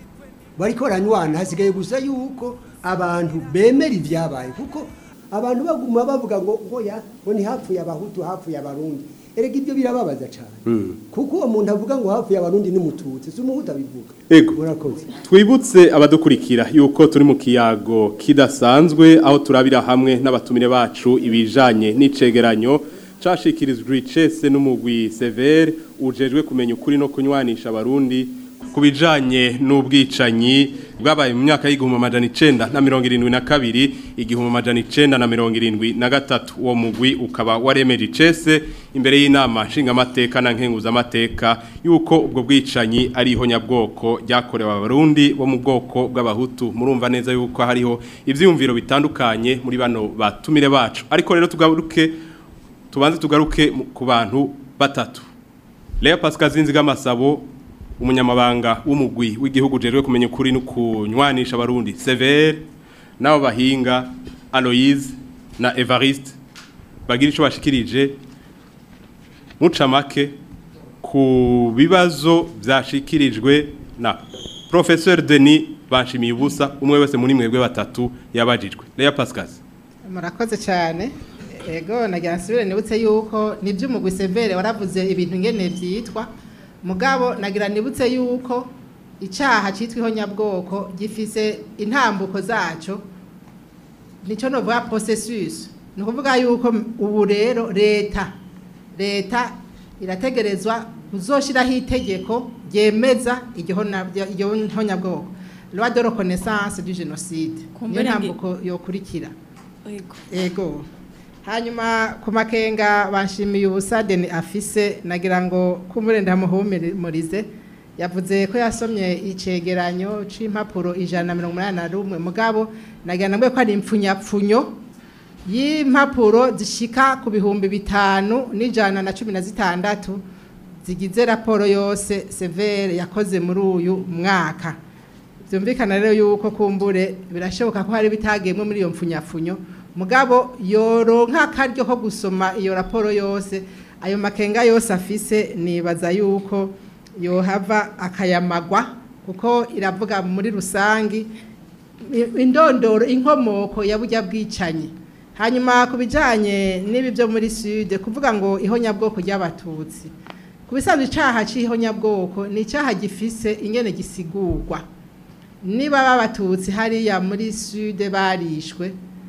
bariko baranywana hasigaye gusa yuko abantu bemera ibyabaye kuko abantu baguma bavuga ngo ngo ya ngo ni hapfuye abahutu hapfuye abarundi erega ibyo birababaza cyane kuko uwo muntu avuga ngo hapfuye abarundi n'umututsi si umuhutu abivuga murakoze twibutse abadukurikira yuko turi mu kiyago kidasanzwe aho turabira hamwe n'abatumire bacu ibijanye n'icegeranyo cashikirijwe icese n'umugwi severe ujejwe kumenya ukuri no kunywanisha abarundi ku bijanye n'ubwicanyi bwabaye mu myaka y'igihumbi amajana icenda na mirongo irindwi na kabiri igihumbi amajana icenda na mirongo irindwi na gatatu uwo mugwi ukaba waremeje icese imbere y'inama nshingamateka na nkenguzamateka yuko ubwo bwicanyi ari ihonyabwoko ryakorewe abarundi bo mu bwoko bw'abahutu murumva neza yuko hariho ivyiyumviro bitandukanye muri bano batumire bacu ariko rero tugaruke tubanze tugaruke ku bantu batatu Lea Pascal Zinzigamasabo umunyamabanga w'umugwi w'igihugu jerwe kumenya ukuri no kunywanisha abarundi Sever nabo bahinga Aloise na Evariste bagira ico bashikirije mucamake ku bibazo byashikirijwe na Professeur Denis banshimiye ubusa umwe wese muri mwebwe batatu yabajijwe Lea Pascal murakoze cyane ego nagira nsubire nibutse yuko nibyo umugwi severe waravuze ibintu ngene byitwa mugabo nagira nibutse yuko icyaha cyitwa ihonyabwoko gifise intambuko zaco nicyo novuga processus ni ukuvuga yuko ubu rero leta leta irategerezwa kuzoshiraho itegeko ryemeza iryo honyabwoko loi de reconnaissance du génocide niyo Kumbere ngi- ntambuko yokurikira Ego. ego hanyuma ku makenga banshimiye ubusa deni afise nagira ngo kumbure ndamuhumurize yavuze ko yasomye icegeranyo c'impapuro ijana na mirongo umunani na rumwe mugabo nagira ngo ko ari impfunyapfunyo y'impapuro zishika ku bihumbi bitanu n'ijana na cumi na zitandatu zigize raporo yose severe yakoze muri uyu mwaka byumvikana rero yuko kumbure birashoboka ko hari bitagemwe muri iyo mfunyapfunyo mugabo yoronka akaryo ko gusoma iyo raporo yose ayo makenga yose afise nibaza yuko yohava akayamagwa kuko iravuga muri rusangi i- indondoro inkomoko ya burya bwicanyi hanyuma ku bijyanye n'ibi byo muri sud kuvuga ngo ihonyabwoko ry'abatutsi ku bisanzwe icyaha cy'ihonyabwoko ni icyaha gifise ingene gisigurwa niba babatutsi hariya muri sud barishwe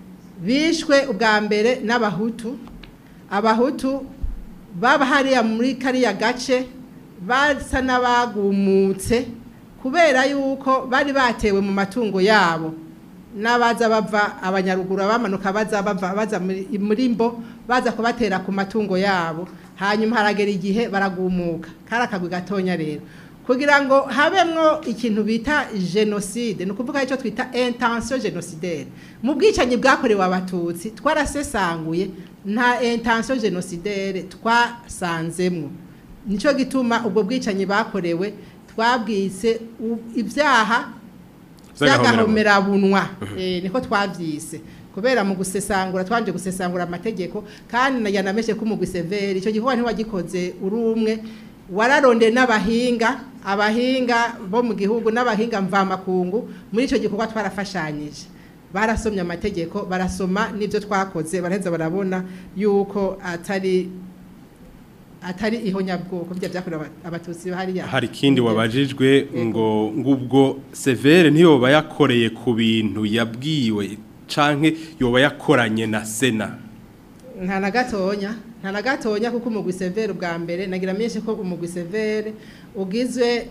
bishwe ubwa mbere n'abahutu abahutu baba hariya muri kariya gace basa n'abagumutse kubera yuko bari batewe mu matungo yabo n'abaza bava abanyaruguru abamanuka baza bava baza muri- muri mbo baza kubatera ku matungo yabo hanyuma haragera igihe baragumuka kari akagwi gatonya rero kugira ngo habemwo ikintu bita genocide ni ukuvuga icyo twita intention genocidaire mu bwicanyi bwakorewe abatutsi twarasesanguye nta intention genocidaire twasanzemwo nicyo gituma ubwo bwicanyi bakorewe twabwise u- ibyaha by'agahomerabunwa Eh, niko twabyise kubera mu gusesangura twanje gusesangura amategeko kandi yanameshe ko umugwi severi icyo gikorwa ntiwagikoze uri umwe wararondeye n'abahinga abahinga bo mu gihugu n'abahinga mvamakungu muri icyo gikorwa twarafashanyije barasomye amategeko barasoma n'ibyo twakoze baraheza barabona yuko atari atari ihonyabwoko bya byakorewe aba- abatutsi hariya hari ikindi wabajijwe ngo ngubwo severe ntiyoba yakoreye ku bintu yabwiwe canke yoba yakoranye na sena nta na gatonya nta na gatonya kuko umugwi severe ubwa mbere nagira menshi ko umugwi severe ugizwe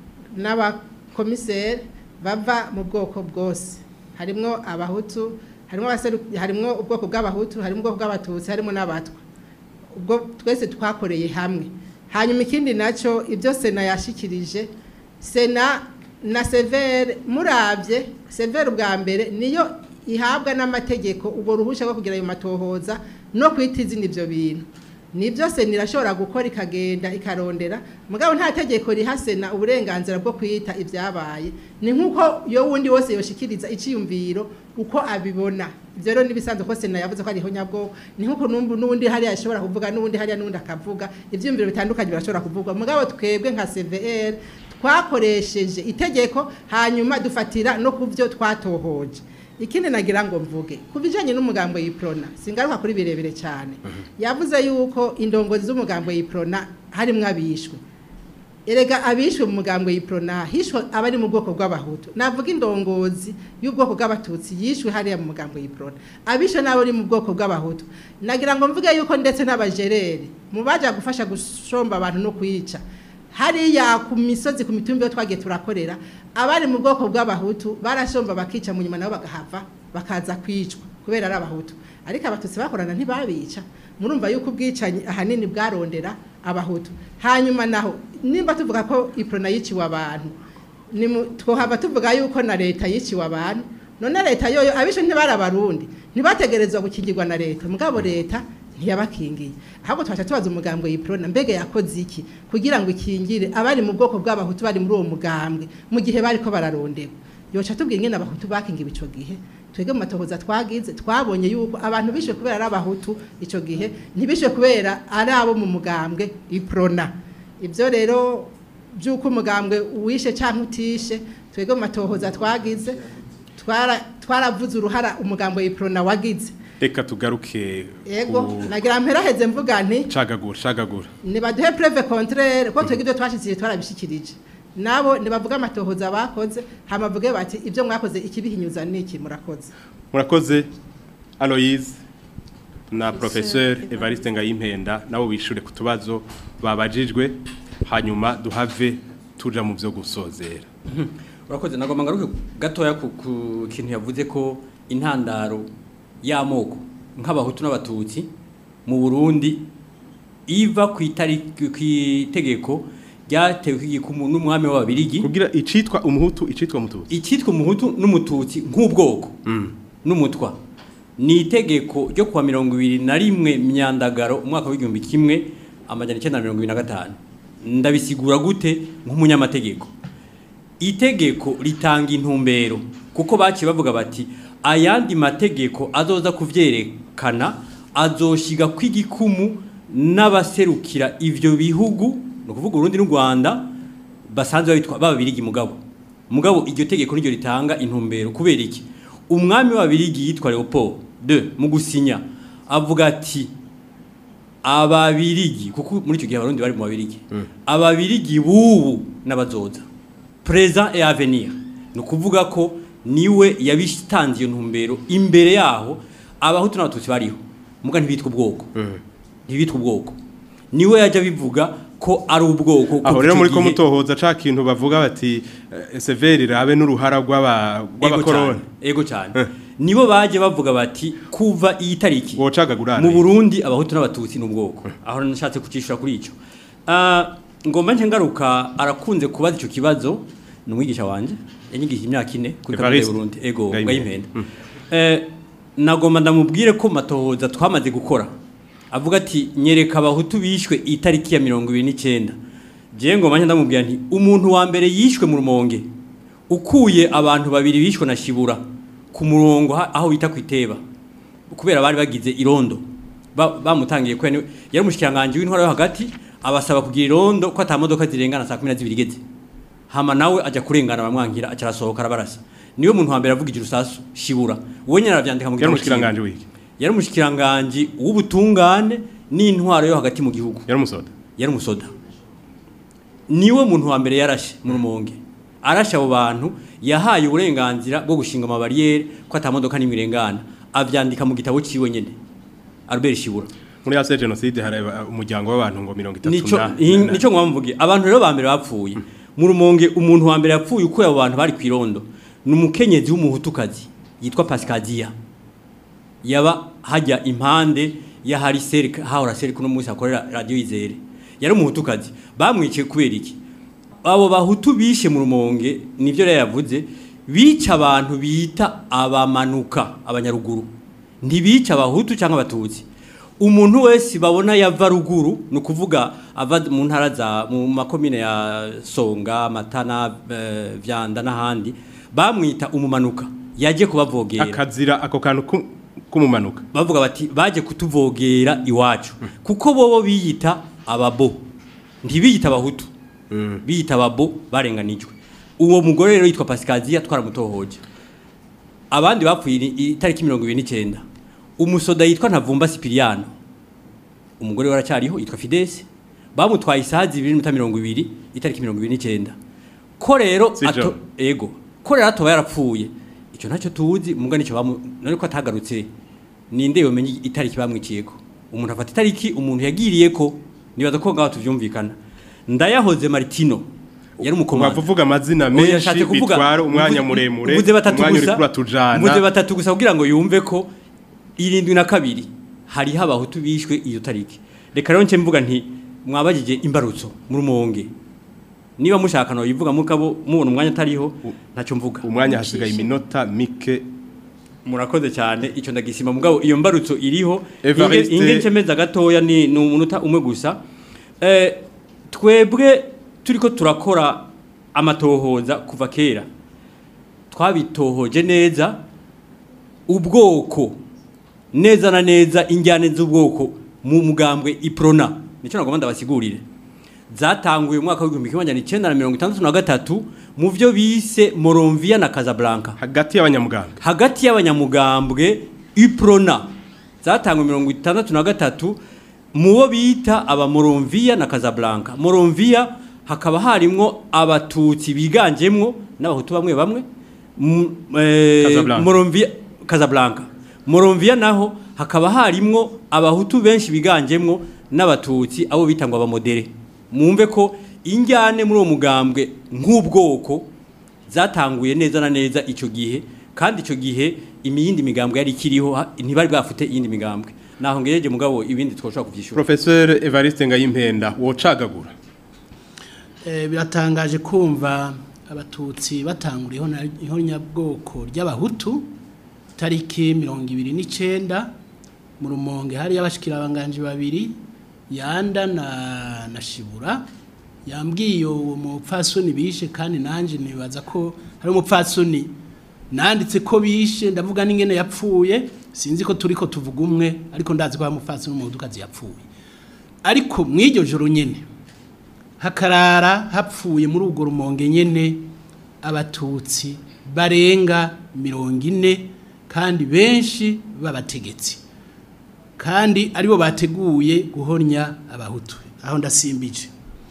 n'abakomiseri bava mu bwoko bwose harimwo abahutu harimwo abaseru- harimwo ubwoko bw'abahutu harimwo ubwoko bw'abatutsi harimwo n'abatwa ubwo twese twakoreye hamwe hanyuma ikindi nacyo ibyo sena yashikirije sena na severe murabye severe ubwa mbere niyo ihabwa n'amategeko ubwo ruhushya rwo kugira ayo matohoza no kwita izina ibyo bintu nibyo sena irashobora gukora ikagenda ikarondera mugabo nta tegeko riha sena uburenganzira bwo kwita ibyabaye ni nk'uko iyo wundi wose yoshikiriza icyiyumviro uko abibona ibyo rero n'ibisanzwe ko sena yavuze ko ari ihonyabwoko ni nk'uko n'ubu- n'undi hariya ashobora kuvuga n'undi hariya n'undi akavuga ibyiyumviro bitandukanye birashobora kuvugwa mugabo twebwe nka cvr twakoresheje itegeko hanyuma dufatira no ku byo twatohoje ikindi nagira ngo mvuge ku bijyanye n'umugambo y'iprona singaruka kuri birebire cyane yavuze yuko indongozi z'umugambo y'iprona harimo abishwe erega abishwe mu mugambo y'iprona hishwe abari mu bwoko bw'abahutu navuga indongozi y'ubwoko bw'abatutsi yishwe hariya mu mugambo y'iprona abishwe n'abo ari mu bwoko bw'abahutu nagira ngo mvuge yuko ndetse n'abajereri mu baje gufasha gushomba abantu no kwica hariya ku misozi ku mitumbi yo twagiye turakorera abari mu bwoko bw'abahutu barashomba bakica mu nyuma nabo bagahava bakaza kwicwa kubera ari abahutu ariko abatutsi bakorana ntibabica murumva yuko ubwicanyi ahanini bwarondera abahutu hanyuma naho nimba tuvuga ko iprona yiciwe abantu ni mu- twohava tuvuga yuko na leta yiciwe abantu none leta yoyo abishe ntibari abarundi ntibategerezwa gukingirwa na leta mugabo leta ntiyabakingiye ahubwo twaca tubaza umugambwe yiprona mbega yakoze iki kugira ngo ikingire abari mu bwoko bw'abahutu bari muri uwo mugambwe mu gihe bariko bararondewe yoca tubwira ingene abahutu bakingiwe ico gihe twebwe mu matohoza twagize twabonye yuko abantu bishwe kubera ari abahutu ico gihe ntibishwe kubera ari abo mu mugambwe iprona ibyo rero by'uko umugambwe uwishe cyangwa utishe twebwe mu matohoza twagize twara- twaravuze uruhara umugambo yiprona wagize reka tugaruke yego ku nagira mperaheze mvuga nti cagagura cagagura nibaduhe preve contraire ko twebwe ibyo twashyize twarabishikirije nabo nibavuga amatohoza bakoze hama bavuge bati ibyo mwakoze ikibihinyuza niki murakoze murakoze Aloise na professeur Evariste Ngayimpenda nabo bishure ku tubazo babajijwe hanyuma duhave tuja mu byo gusozera urakoze nagomba ngaruke gatoya ku ku kintu yavuze ko intandaro y'amoko nk'abahutu n'abatutsi mu Burundi iva ku itariki ku itegeko ryatewe igikumu n'umwami w'ababirigi kugira icitwa umuhutu icitwa umututsi icitwa umuhutu n'umututsi nk'ubwoko n'umutwa ni itegeko ryo kuwa mirongo ibiri na rimwe myandagaro umwaka w'igihumbi kimwe amajana icyenda na mirongo ibiri na gatanu ndabisigura gute nk'umunyamategeko itegeko ritanga intumbero kuko baciye bavuga bati ayandi mategeko azoza kuvyerekana azoshiga kw'igikumu n'abaserukira ivyo bihugu ni ukuvuga Urundi n'u Rwanda basanzwe babitwa bababirigi mugabo mugabo iryo tegeko niryo ritanga intumbero kubera iki umwami w'ababirigi yitwa Leopold de mu gusinya avuga ati ababirigi kuko muri icyo gihe abarundi bari mu babirigi ababirigi bubu n'abazoza présent et avenir ni ukuvuga ko niwe yabitanze iyo ntumbero imbere yaho abahutu n'abatutsi bariho muga ntibitwa ubwoko ntibitwa ubwoko niwe yajya bivuga ko ari ubwoko aho kuko rero icyo muri ko gihe- mutohoza ca kintu bavuga bati eh, severi rabe n'uruhara rw'aba rw'abakoroni ego cyane nibo baje bavuga bati kuva iyi tariki wocagagura mu Burundi abahutu n'abatutsi n'ubwoko aho nashatse kucishura kuri ico Ah, ngomba nce ngaruka arakunze kubaza ico kibazo ni umwigisha wanje yanyigishije imyaka ine kuri kaminuza Evariste. y'u Burundi ego Ngayimpenda. ngayimpenda eh nagomba ndamubwire ko matohoza twamaze gukora avuga ati nyereka abahutu bishwe itariki ya 29 je ngomba nce ndamubwira nti umuntu wa mbere yishwe mu rumonge ukuye abantu babiri bishwe na shibura ku murongo ha- aho bita kwiteba kubera bari bagize irondo Ba- bamutangiye ko yari yari umushikiranganje w'intwaro yo hagati abasaba kugira irondo ko atamodoka zirengana saa 12 igeze hama nawe aja kurengana bamwangira aca arasohoka arabarasa niwe muntu wa mbere avugije urusasu shibura uwe nyene aravyandika mu Yari gitabo umushikiranganje ciwe. w'iki? yari umushikiranganje w'ubutungane n'intwaro yo hagati mu gihugu yari umusoda yari umusoda niwe muntu wa mbere yarashe mu rumonge arashe abo bantu yahaye uburenganzira bwo gushinga amabariyeri ko atamodoka n'imwe irengana avyandika mu gitabo ciwe nyene Albert Shibura muri yase genocide hari aba- umuryango w'abantu ngo 30 nico na- hi- nico mwamvuge abantu rero ba mbere bapfuye mu rumonge umuntu wa mbere yapfuye uko abo bantu bari kwirondo ni umukenyezi w'umuhutukazi yitwa Pascadia yaba hajya impande ya hari serika hahora serika no munsi akorera radio izere yari umuhutukazi bamwiciye kubera iki abo bahutu bishe mu rumonge nivyo rero yavuze bica abantu bita abamanuka abanyaruguru ntibica abahutu cyangwa abatutsi umuntu wese babona yava ruguru ni ukuvuga ava mu ntara za mu makomine ya songa matana eh, vyanda n'ahandi bamwita umumanuka yaje kubavogera akazira ako kantu ku- kumumanuka bavuga bati baje kutuvogera iwacu kuko bobo biyita ababo ntibiyita abahutu biyita ababo barenganijwe uwo mugore rero yitwa Pascalia twaramutohoje abandi bapfuye i- itariki mirongo ibiri n'icyenda umusoda yitwa ntavumba sipiriyano umugore we aracyariho yitwa fidesi bamutwaye isaha zibiri n'iminota mirongo ibiri itariki mirongo ibiri n'icyenda ko rero Si ato jo. ego ko rero atoba yarapfuye icyo ntacyo tuzi muga nicyo bamu none ko atagarutse ninde yomenye itariki bamwiciyeko umuntu afata itariki umuntu yagiriye ko nibaza ko ngaho tuvyumvikana ndayahoze Martino yari umukomanda Uvuga amazina Oya, menshi yashatse kuvuga- bitwara umwanya uvuze- muremure uvuze batatu umwanya gusa uriko uratujana uvuze batatu gusa kugira ngo yumve ko irindwi na kabiri hariho abahutu bishwe iyo tariki reka rero nce mvuga nti mwabagije imbarutso mu rumonge niba mushaka no yivuga mukabo mubona umwanya atariho ntacyo mvuga umwanya hasigaye iminota mike murakoze cyane icyo ndagisima mugabo iyo mbarutso iriho Evariste- inge inge ncemeza gatoya ni ni umunota umwe gusa eh twebwe turiko turakora amatohoza kuva kera twabitohoje neza ubwoko neza na neza injyane z'ubwoko mu mugambwe iprona nicyo nagomba ndabasigurire zatanguye mu mwaka w'igihumbi kimwe magana icyenda na mirongo itandatu na gatatu mu byo bise Moronvia na Casablanca hagati y'abanyamugambwe hagati y'abanyamugambwe Uprona zatanguye mirongo itandatu na gatatu mu bo bita aba Moronvia na Casablanca Moronvia hakaba harimwo abatutsi biganjemwo n'abahutu bamwe bamwe M- eh, Casablanca. Moronvia Casablanca Moronvia naho hakaba harimwo abahutu benshi biganjemwo n'abatutsi abo bitangwa abamodere mumve ko injyane muri uwo mugambwe nk'ubwoko zatanguye neza na neza icyo gihe kandi icyo gihe imiyindi migambwe yari ikiriho ha- ntibari bwafite iyindi migambwe naho ngejeje mugabo ibindi twoshobora kubyishura Professeur Evariste Ngayimpenda wocagagura Eh, biratangaje kumva abatutsi batangura ihona- ihonyabwoko ry'abahutu tariki mirongo ibiri n'icyenda mu rumonge hari abashikirabanganje babiri yanda na, na shibura yambwiye uwo mupfasoni bishe kandi nanjye nibaza ko hari umupfasoni nanditse ko bishe ndavuga n'ingene yapfuye sinzi ko turi ko tuvuga umwe ariko ndazi ko hari umupfasoni w'umudukazi yapfuye ariko mw'iryo joro nyine hakarara hapfuye muri ubwo rumonge nyene abatutsi barenga mirongo ine kandi benshi b'abategetsi kandi aribo bateguye guhonya abahutu aho ndasimbije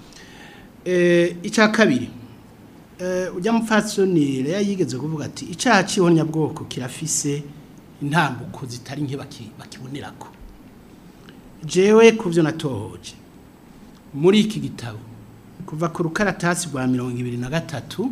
eh icya kabiri eh ujya mupfatsoni rero yigeze kuvuga ati icyaha cy'ihonyabwoko kirafise intambuko zitari nke baki- bakibonerako jewe ku byo natohoje muri iki gitabo kuva ku rukaratasi rwa mirongo ibiri na gatatu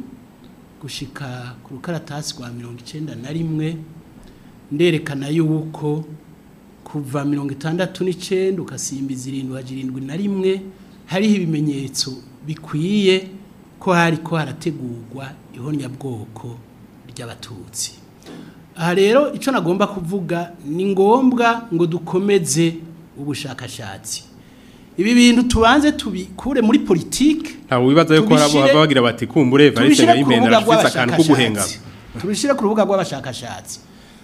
gushika ku rukaratasi rwa mirongo icyenda na rimwe nderekana yuko kuva mirongo itandatu n'icyenda ugasimbiza irindwi haja irindwi na rimwe hariho ibimenyetso bikwiye ko hari ko harategurwa ihonyabwoko ry'abatutsi aha rero icyo nagomba kuvuga ni ngombwa ngo dukomeze ubushakashatsi ibi bintu tubanze tubikure muri politike ntawe wibaza yuko hari abo tubishire- bava bagira bati kumbure Evariste tubishyire ku Ngayimpenda rubuga arafise akantu ko guhengama rw'abashakashatsi tubishyire ku rubuga rw'abashakashatsi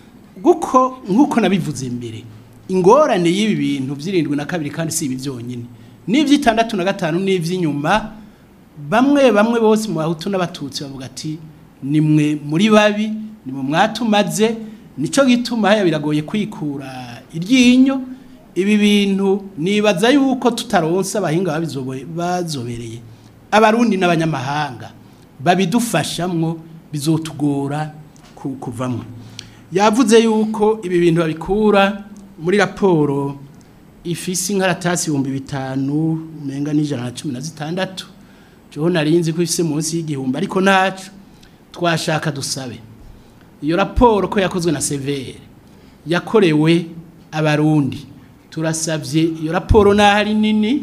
kuko nk'uko nabivuze mbere ingorane y'ibi bintu by'irindwi na kabiri kandi si ibi byonyine n'iby'itandatu na gatanu n'iby'inyuma bamwe bamwe bose mu bahutu n'abatutsi bavuga ati nimwe muri babi nimwe mwatumaze nicyo gituma haya biragoye kwikura iryinyo ibi bintu nibaza yuko tutaronsa abahinga babizobe- bazobereye abarundi n'abanyamahanga babidufashamwo bizotugora ku- kuvamwo yavuze yuko ibi bintu babikura muri raporo ifise inkaratasi ibihumbi bitanu umenga n'ijana na cumi na zitandatu joho narinzi ko ifise munsi y'igihumbi ariko ntaco twashaka dusabe iyo raporo ko yakozwe na severe yakorewe abarundi turasabye iyo raporo naho ari nini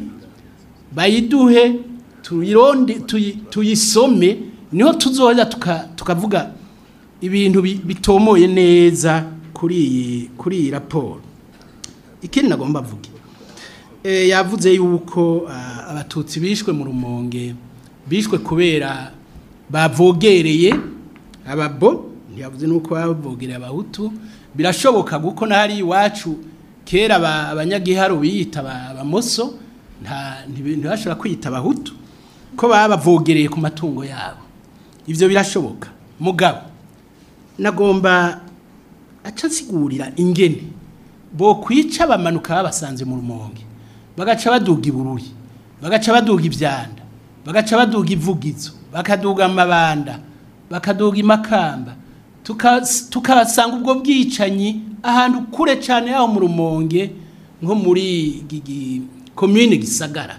bayiduhe tuyironde tuyi- tuyisome niho tuzoza tuka- tukavuga ibintu bi- bitomoye neza kuri iyi kuri iyi raporo ikindi nagomba avuge Eh, yavuze yuko ah, abatutsi bishwe mu rumonge bishwe kubera bavogereye ababo ntiyavuze nuko bavogereye abahutu birashoboka guko nahari iwacu kera aba- abanyagiharu biyita aba- abamoso nta ntibi- ntibashobora kwiyita abahutu ko baba bavogereye ku matungo yabo ivyo birashoboka mugabo nagomba aca nsigurira ingene bo kwica bamanuka babasanze mu rumonge bagaca baduga ibururi bagaca baduga ibyanda bagaca baduga ivugizo bakaduga amabanda bakaduga imakamba tukas- tukasanga ubwo bwicanyi ahantu kure cyane yaho mu rumonge nko muri gigi komine gisagara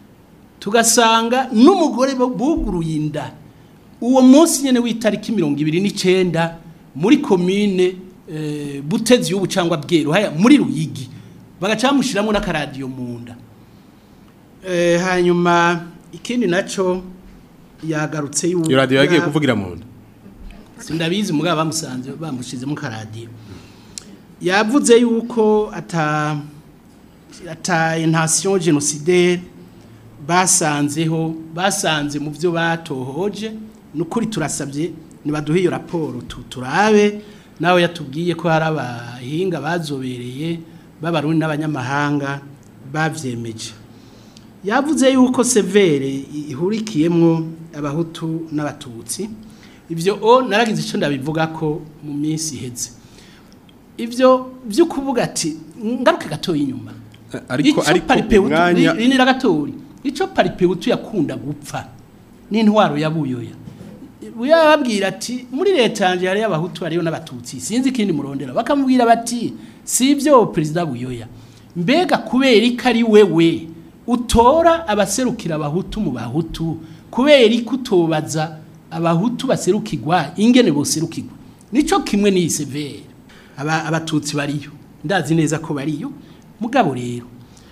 tugasanga n'umugore bu- buguruye inda uwo munsi nyine w'itariki mirongo ibiri n'icyenda muri komine eh, butezi y'ubu cyangwa bweru haya muri ruyigi bagaca bamushyiramo n'akaradiyo mu nda Eh, hanyuma ikindi nacyo yagarutse y'ubu iyo radio yagiye ya- kuvugira mu nda sindabizi mugabo bamusanze bamushizemo karadiyo yavuze yuko ata ata intention génocidaire basanzeho basanze mu byo batohoje nukuri turasabye nibaduhe iyo raporo tu- turabe nawe yatubwiye ko hari abahinga bazobereye b'abarundi n'abanyamahanga bavyemeje yavuze yuko severe ihurikiyemo abahutu n'abatutsi ibyo o naragize icyo ndabivuga ko mu minsi iheze ibyo byo kuvuga ati ngaruke gatoya inyuma ariko Ico ariko paripewutu umwanya ri- rinira gatoya ico paripewutu yakunda gupfa n'intwaro ya buyoya buyoya babwira ati muri leta yanje hariyo abahutu hariyo n'abatutsi sinzi ikindi murondera bakamubwira bati si ibyo perezida buyoya mbega kubera ko ari wewe utora abaserukira abahutu mu bahutu kubera ko utobaza abahutu baserukirwa ingene boserukirwa nico kimwe n'iyi severe aba abatutsi bariyo ndazi neza ko bariyo mugabo rero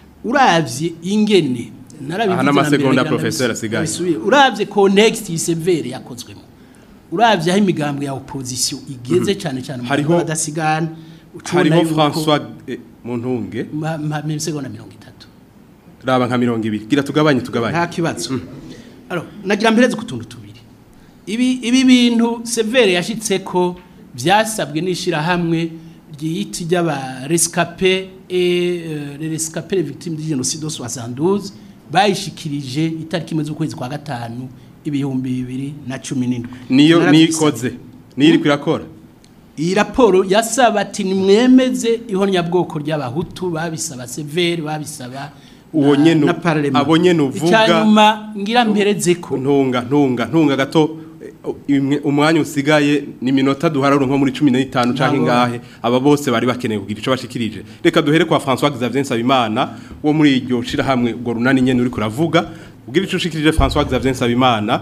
uravye ingene narabivuze Aha na n'amasegonda mbere, ngira professeur ndabisu- asigaye. ndabisubire. uravye context y'isevere yakozwemo uravye aho imigambwe ya opposition igeze Mhm. cyane cyane mu Hariho- Rwanda badasigana ucubona hariho yuko- François eh, Muntunge ma- ma- mu segonda mirongo itatu raba nka 200 gira tugabanye tugabanye nta kibazo alors nagira mpereze ku tuntu tubiri ibi ibi bintu severe yashitse ko byasabwe n'ishirahamwe ryiyiti ry'aba rescapé et euh, les rescapés les victimes du génocide 72 bayishikirije itariki imwe z'ukwezi kwa gatanu ibihumbi bibiri na cumi n'indwi niyo Narabyisabye. nikoze niyo iri kwirakora iyi raporo yasaba ati nimwemeze ihonyabwoko ry'abahutu babisaba severe babisaba uwo na- nyene na parlement abo nyene uvuga icyanyuma ngira mpereze ko ntunga ntunga ntunga gato eh, imwe- umwanya usigaye ni minota duhararo nko muri 15 canke Ndabona. ngahe aba bose bari bakeneye kugira ico bashikirije reka duhere kwa François Xavier Nsabimana wo muri iryo shira hamwe ubwo runani nyene uri kuravuga ugira ico ushikirije François Xavier Nsabimana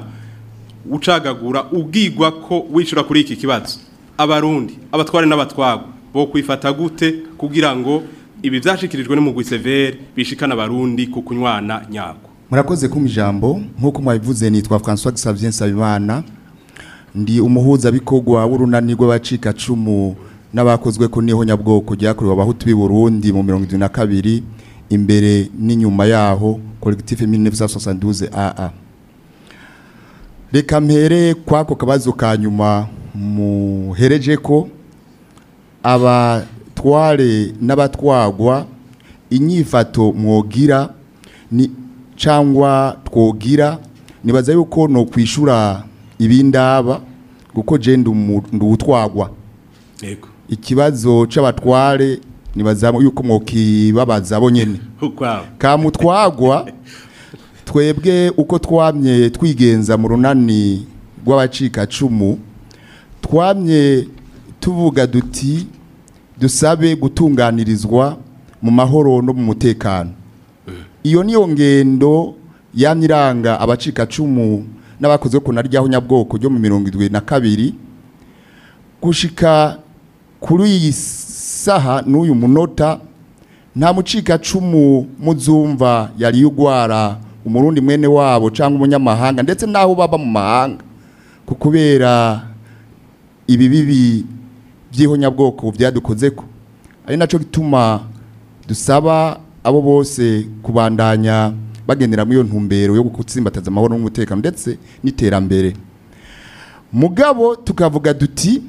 ucagagura ubwigwa ko wishura kuri iki kibazo abarundi abatware n'abatwagwa bo kwifata gute kugira ngo ibi vyashikirijwe n'umugwi severe bishikana abarundi ku kunywana nyako murakoze kumpa ijambo nk'uko mwabivuze nitwa François Xavier Nsabimana ndi umuhuzabikorwa w'urunani rw'abacikacumu n'abakozwe ko niho nyabwoko ryakorewe abahutu b'i Burundi mu mirongo irindwi na kabiri imbere n'inyuma yaho collectif 1972 AA reka mpere kwako kabazo ka nyuma muhereje ko abatware n'abatwagwa inyifato mwogira ni cyangwa twogira nibaza yuko no kwishura ibindaba kuko je ndutwagwa yego ikibazo c'abatware nibaza yuko mwokibabaza bo nyene ukwawe kamutwagwa twebwe uko twamye twigenza mu runani rw'abacika cumu twamye tuvuga duti dusabe gutunganirizwa mu mahoro no mu mutekano iyo niyo ngendo yamye iranga abacika cumu n'abakoze ko naryaho nyabwoko ryo mu mirongo irindwi na kabiri gushika kuri iyi saha n'uyu munota nta mucika cumu muzumva yari yugwara umurundi mwene wabo cyangwa umunyamahanga ndetse n'aho baba mu mahanga ku kubera ibi bibi by'ihonyabwoko byadukoze ko ari nacyo gituma dusaba abo bose kubandanya bagendera muri iyo ntumbero yo gutsimbataza amahoro n'umutekano ndetse n'iterambere mugabo tukavuga duti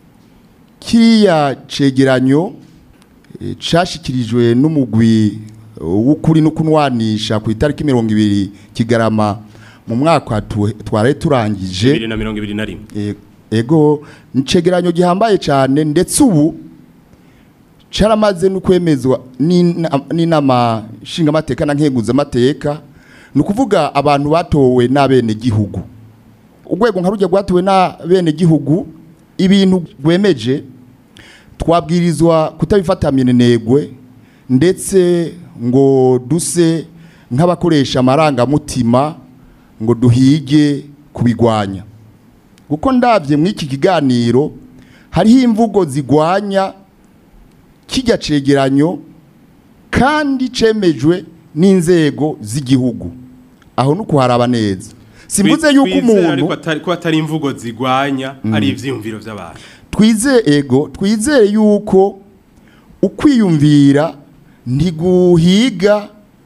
kiriya cegeranyo eh, cashikirijwe n'umugwi w'ukuri no kunwanisha ku itariki mirongo ibiri kigarama mu mwaka tu- twari turangije 2021 E- ego ncegeranyo gihambaye cyane ndetse ubu caramaze no kwemezwa n'ina- n'inama nshingamateka na nkenguzamateka ni ukuvuga abantu batowe n'abene gihugu urwego nka rujya rwatowe n'abene gihugu ibintu rwemeje twabwirizwa kutabifata minenegwe ndetse ngo duse nk'abakoresha amarangamutima ngo duhige kubigwanya kuko ndabye muri iki kiganiro hariho imvugo zigwanya kijya cegeranyo kandi cemejwe n'inzego z'igihugu aho nuko haraba neza simvuze yuko Twizere umuntu ariko atari ko atari imvugo zigwanya Mm. ari ivyiyumviro by'abantu twizeye ego twizeye yuko ukwiyumvira ntiguhiga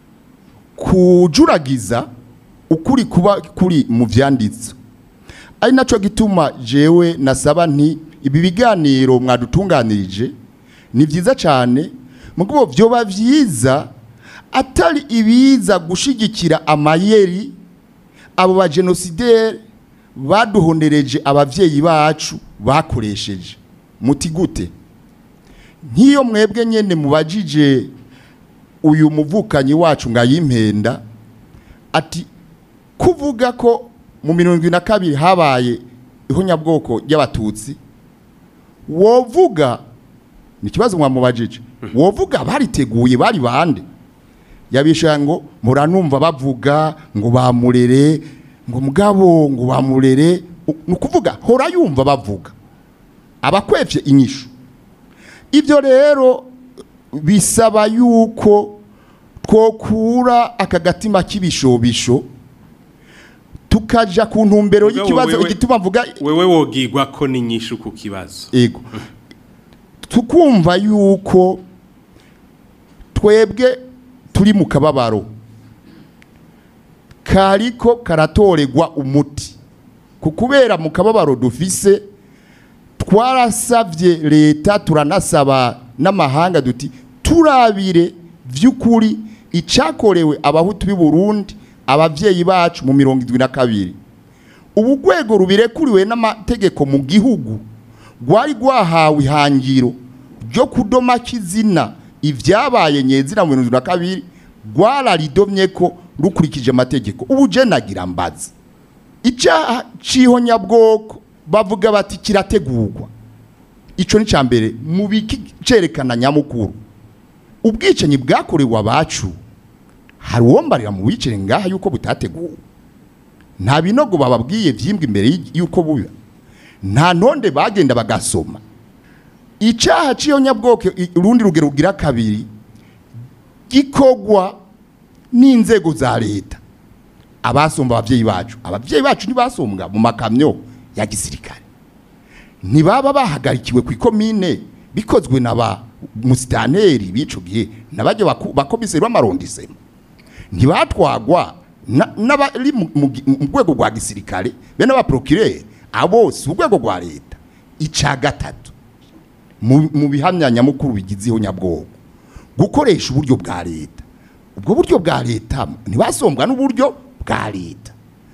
kujuragiza ukuri kuba kuri mu vyanditse ari naco gituma jewe nasaba nti ibi biganiro mwadutunganirije ni vyiza cyane mugabo vyoba vyiza atari ibiza gushigikira amayeri abo bagenosideri baduhonereje ababyeyi bacu bakoresheje muti gute nk'iyo mwebwe nyine mubajije uyu muvukanyi wacu ngo ayimpenda ati kuvuga ko mu mirongo irindwi na kabiri habaye ihonyabwoko ry'abatutsi wovuga ni ikibazo mwamubajije wovuga bariteguye bari bande yabisha ngo muranumva bavuga ngo bamurere ngo mugabo ngo bamurere ni ukuvuga hora yumva bavuga abakwevye inyishu ibyo rero bisaba yuko twokura aka gatima k'ibishobisho tukaja ku ntumbero y'ikibazo Wewe- igituma mvuga wewe wogigwa ko ni nyinshi ku kibazo ego tukumva yuko twebwe turi mu kababaro kariko karatoregwa umuti ku kubera mu kababaro dufise twarasavye leta turanasaba n'amahanga duti turabire vy'ukuri icakorewe abahutu b'i Burundi abavyeyi bacu mu mirongo indwi na kabiri ubu rwego rubirekuriwe n'amategeko mu gihugu rwari rwahawe ihangiro ryo kudoma kizina ibyabaye nyezina mu mirongo indwi na kabiri rwararidomye ko rukurikije amategeko ubu je nagira mbazi icyaha cy'ihonyabwoko bavuga bati kirategurwa ico ni ca mbere mu bikerekana nyamukuru ubwicanyi bwakorewe abacu hari uwombarira mu bicere ngaha yuko butateguwe nta binogo bababwiye vyimbwa imbere y- yuko buba nta ntonde bagenda bagasoma icyaha cy'ihonyabwoko i- urundi rugero rugira kabiri gikogwa n'inzego za leta abasomba abavyeyi bacu abavyeyi bacu ntibasombwa mu makamyo ya gisirikare ntibaba bahagarikiwe ku ikomine bikozwe na ba musitaneri b'ico gihe n'abajya baku- bakomiseri b'amarondisemo ntibatwagwa na- n'abari mu mu gi- mu rwego rwa gisirikare be n'abaprokireri abo si urwego rwa leta ica gatatu mu mu bihamya nyamukuru bigizeho nyabwoko gukoresha uburyo bwa leta ubwo buryo bwa leta ntibasombwa n'uburyo bwa leta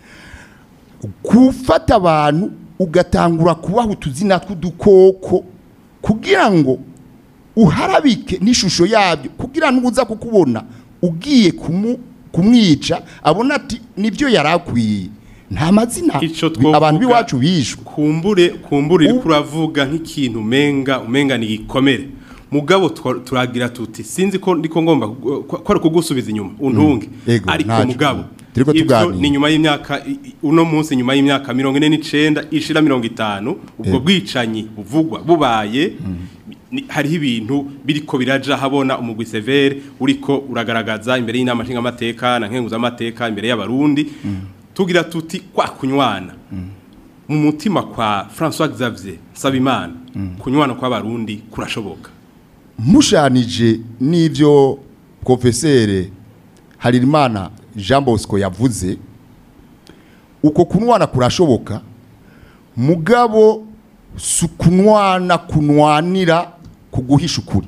gufata abantu ugatangura kubaha utuzina tw'udukoko kugira ngo uharabike n'ishusho yabyo kugira ngo uza kukubona ugiye kumu- kumwica abona ati nibyo yari akwiye nta mazina abantu b'iwacu bishwe kumbure kumbure iri kuravuga nk'ikintu umenga umenga ni igikomere mugabo twa- turagira tuti sinzi ko ndiko ngomba ku- ko ko ari kugusubiza inyuma untunge Ego, ariko ntacyo. mugabo Turiko ivyo tuganira. ni nyuma y'imyaka i- i- uno munsi nyuma y'imyaka mirongo ine n'icenda ishira mirongo itanu ubwo Ego. bwicanyi buvugwa bubaye ni- hariho ibintu biriko biraja habona umugwi severe uriko uragaragaza imbere y'inama nshingamateka na nkenguzamateka imbere y'abarundi tugira tuti kwa kunywana mu mutima kwa François Xavier Sabimana kunywana kw'abarundi kurashoboka mushanije n'ibyo profesere Harimana Jean Bosco yavuze uko kunwana kurashoboka mugabo si kunwana kunwanira kuguhisha ukuri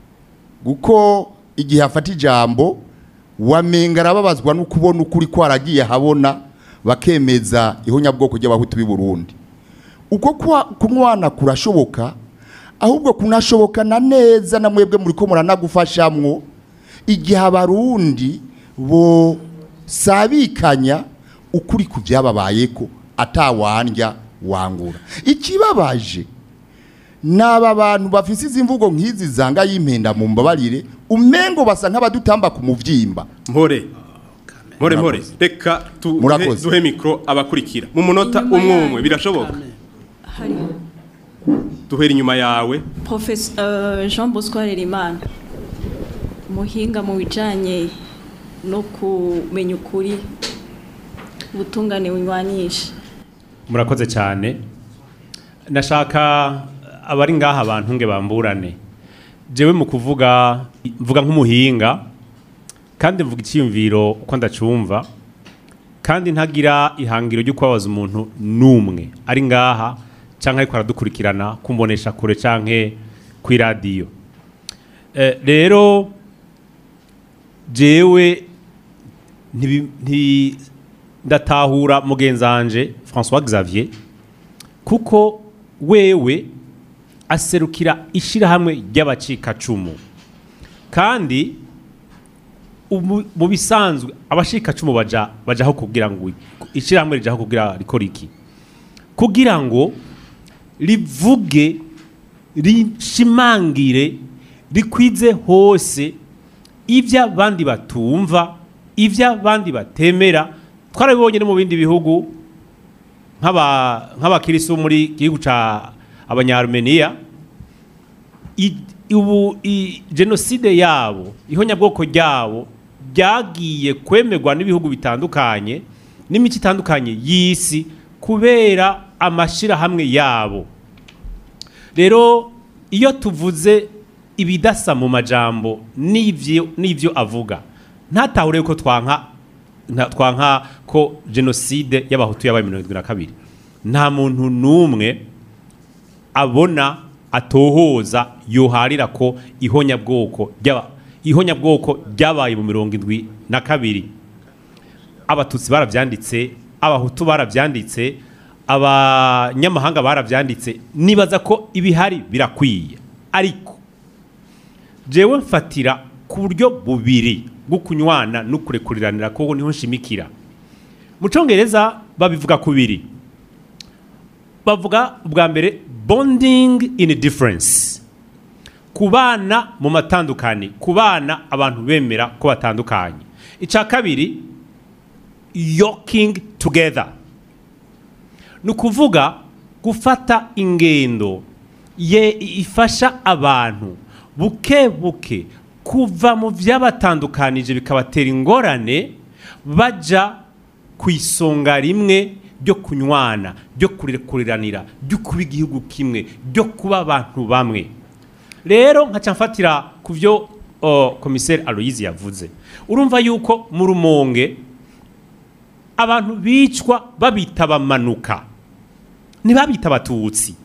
kuko igihe afata ijambo wamenga arababazwa no kubona ukuri kwaragiye habona bakemeza ihonyabwoko ry'abahutu b'i Burundi uko kwa- kunwana kurashoboka ahubwo kunashoboka na neza na mwebwe muri ko muranagufashamwo igihe abarundi bo sabikanya ukuri ku byababayeko atawandya wangura ikibabaje naba bantu bafise izi mvugo nk'izi zanga y'impenda mu mbabarire umengo basa nk'abadutamba ku muvyimba mpore mpore mpore reka tu- Murakoze. duhe mikro abakurikira mu munota umwe umwe birashoboka hari duhera inyuma yawe Professeur Jean Bosco Harerimana umuhinga mu bijanye no kumenya ukuri ubutungane bunywanisha murakoze cyane nashaka abari ngaha abantu nge bamburane jewe mu kuvuga mvuga nk'umuhinga kandi mvuga icyiyumviro uko ndacumva kandi ntagira ihangiro ryo kubabaza umuntu n'umwe ari ngaha cyangwa ariko aradukurikirana kumbonesha kure cyangwa ku iradiyo Eh, rero jewe ntibi- nti- ndatahura mugenzanje François Xavier kuko wewe aserukira ishirahamwe ry'abacikacumu kandi ubu- mu bisanzwe abashikacumu baja bajaho kugira ngo ishirahamwe rijaho kugira rikora iki kugira ngo rivuge rishimangire rikwize hose ibyo abandi batumva ibyo abandi batemera twarabibonye no mu bindi bihugu nk'aba- nk'abakirisitu muri gihugu cya abanyarumeniya i- ubu i- jenoside yabo ihonyabwoko ryabo ryagiye kwemerwa n'ibihugu bitandukanye n'imico itandukanye y'isi kubera amashyirahamwe yabo rero iyo tuvuze ibidasa mu majambo n'ivyo n'ivyo avuga ntatahure ko twanka nta- twanka ko jenoside y'abahutu yabaye mirongo irindwi na kabiri nta muntu n'umwe abona atohoza yoharira ko ihonyabwoko ry'aba ihonyabwoko ryabaye mu mirongo indwi na kabiri abatutsi barabyanditse abahutu barabyanditse abanyamahanga barabyanditse nibaza ko ibihari birakwiye ariko jewe mfatira ku buryo bubiri bwo kunywana no kurekuriranira ko niho nshimikira mu cyongereza babivuga ku biri bavuga ubwa mbere bonding in difference kubana mu matandukanye kubana abantu bemera ko batandukanye icya kabiri yoking together ni ukuvuga gufata ingendo ye ifasha abantu buke buke kuva mu byabatandukanije bikabatera ingorane bajya ku isonga rimwe ryo kunywana ryo kurekuriranira ryo kuba igihugu kimwe ryo kuba abantu bamwe rero nkaca mfatira ku byo oh, komiseri aloyizi yavuze urumva yuko mu rumonge abantu bicwa babita abamanuka ntibabita abatutsi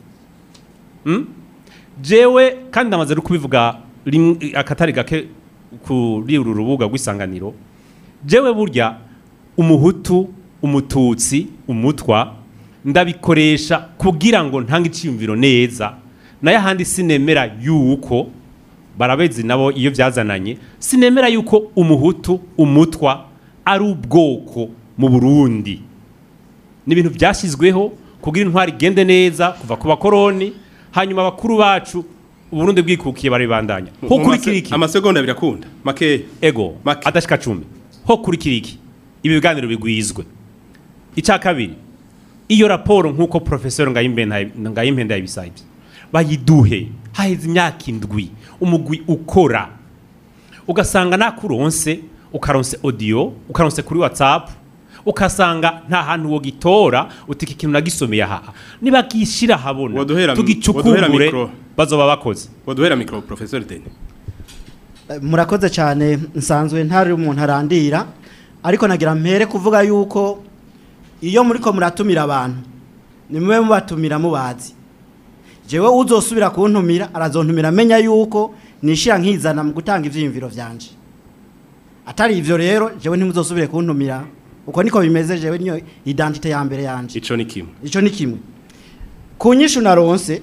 Mm? jewe kandi ndamaze no kubivuga rim- akatari gake kuri uru rubuga rw'isanganiro jewe burya umuhutu umututsi umutwa ndabikoresha kugira ngo ntange icyiyumviro neza nayo ahandi sinemera yuko barabezi nabo iyo byazananye sinemera yuko umuhutu umutwa ari ubwoko mu burundi ni ibintu byashyizweho kugira intwari igende neza kuva ku bakoroni hanyuma abakuru bacu uburundi bwikukiye baribandanya ho kuri kiriki amasegonda birakunda makeya ego adashika cumi ho kuri kiriki ibi biganiro bigwizwe icya kabiri iyo raporo nk'uko profesor ngayimpenda yabisabye bayiduhe haheze imyaka indwi umugwi ukora ugasanga nakuronse ukaronse audio ukaronse kuri whatsapp ukasanga nta hantu wo gitora utika ikintu nagisomeye aha niba gishyira habona waduhera tugicukumbure mikro bazoba bakoze waduhera mikro professor Deni murakoze cyane nsanzwe ntari umuntu arandira ariko nagira mpere kuvuga yuko iyo muri ko muratumira abantu ni mube mubatumira mubazi jewe uzosubira kuntumira arazontumira amenya yuko nishira nkizana mu gutanga ivyiyumviro vyanje atari ivyo rero jewe ntimuzosubire kuntumira uko niko bimeze jewe niyo identite ya mbere yanje ico ni kimwe ico ni kimwe ku nyishu naronse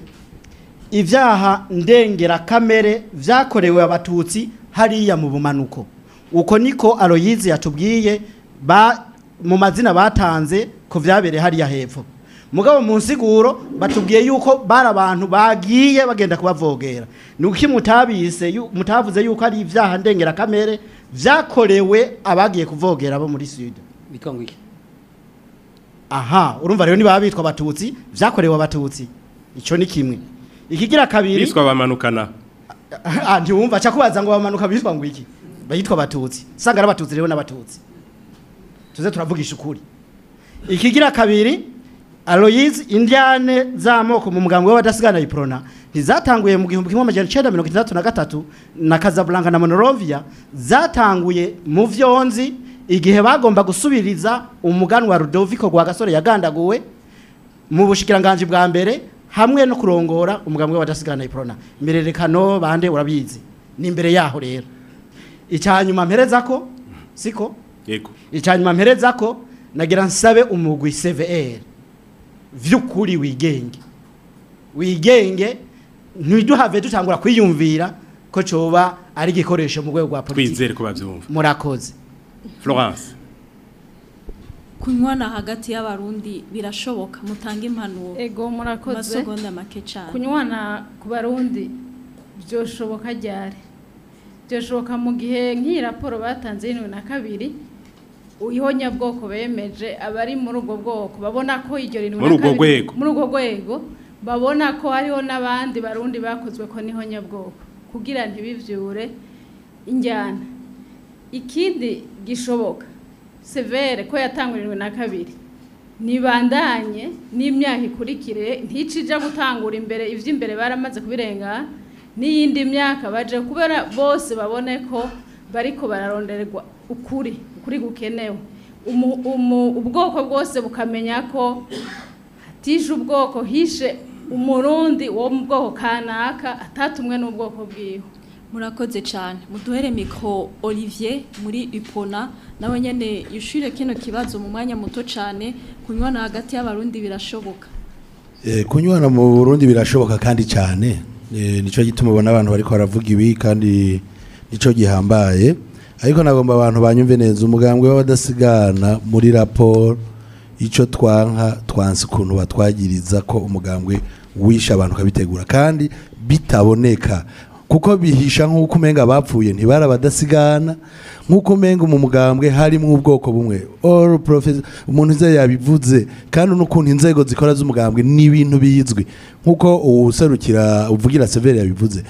ivyaha ndengera kamere vyakorewe abatutsi hariya mu bumanuko uko niko aroyizi yatubwiye ba mu mazina batanze ko vyabereye hariya hepfo mugabo mu nsiguro batubwiye yuko bari abantu bagiye bagenda kubavogera ni uki mutabise yu- mutavuze yuko ari ivyaha ndengera kamere vyakorewe abagiye kuvogera bo muri sud bitwa ngo iki aha urumva rero niba bitwa abatutsi vyakorewe abatutsi ico ni kimwe ikigira kabiri biswa bamanukana ah ntiwumva cha kubaza ngo bamanuka bitwa ngo iki bayitwa abatutsi sanga ari abatutsi rero n'abatutsi tuze turavugisha ukuri ikigira kabiri Aloyizi indiane z'amoko mu mugambi w'abadasigana iprona ntizatanguye mu gihumbi kimwe amajana icenda mirongo itandatu na gatatu na Casablanca na Monrovia zatanguye mu vyonzi igihe bagomba gusubiriza umuganwa Rudoviko rwa gasore yagandaguwe mu bushikiranganje bwa mbere hamwe no kurongora umugambi w'abadasigana iprona imererekano bande urabizi ni imbere yaho rero icyanyuma mpereza ko siko yego icyanyuma mpereza ko nagira nsabe umugwi CVR vy'ukuri wigenge wigenge ntiduhave dutangura kwiyumvira ko coba ari igikoresho mu rwego rwa politiki twizere ko bavyumva murakoze Florence kunywana hagati y'abarundi birashoboka mutanga impanuro ego murakoze amasegonda make cyane kunywana ku barundi byoshoboka ryari byoshoboka mu gihe nk'iyi raporo batanze y'ibihumbi na kabiri ihonyabwoko bemeje abari muri ubwo bwoko babona ko iryo rintu Muri urwo rwego. muri urwo rwego babona ko hariho n'abandi barundi bakozwe ko n'ihonyabwoko kugira ntibivyure injyana ikindi gishoboka severe ko yatangurijwe na kabiri nibandanye n'imyaka ikurikire nticija gutangura imbere ivy'imbere baramaze kubirenga n'iyindi myaka baje kubera bose babone ko bariko bararondererwa ukuri ukuri gukenewe Umu- umu- ubwoko bwose bukamenya ko hatishe ubwoko hishe umurundi wo mu bwoko kanaka atatumwe n'ubwoko bwiwe murakoze cyane muduhere mikro Olivier muri Ipona nawe nyene yushure kino kibazo mu mwanya muto cyane kunywana hagati y'abarundi birashoboka Eh, kunywana mu Burundi birashoboka kandi cyane Eh, nico gituma ubona abantu bariko baravuga ibi kandi nico gihambaye ariko nagomba abantu banyumve neza umugambwe w'abadasigana muri raporo ico twanka twansi ukuntu batwagiriza ko umugambwe wisha abantu kabitegura kandi bitaboneka kuko bihisha nk'uko umenga bapfuye ntibari abadasigana nk'uko umenga mu mugambwe harimo ubwoko bumwe all professor umuntu ize yabivuze kandi n'ukuntu inzego zikora z'umugambwe ni ibintu bizwi nk'uko uwuserukira uvugira severe yabivuze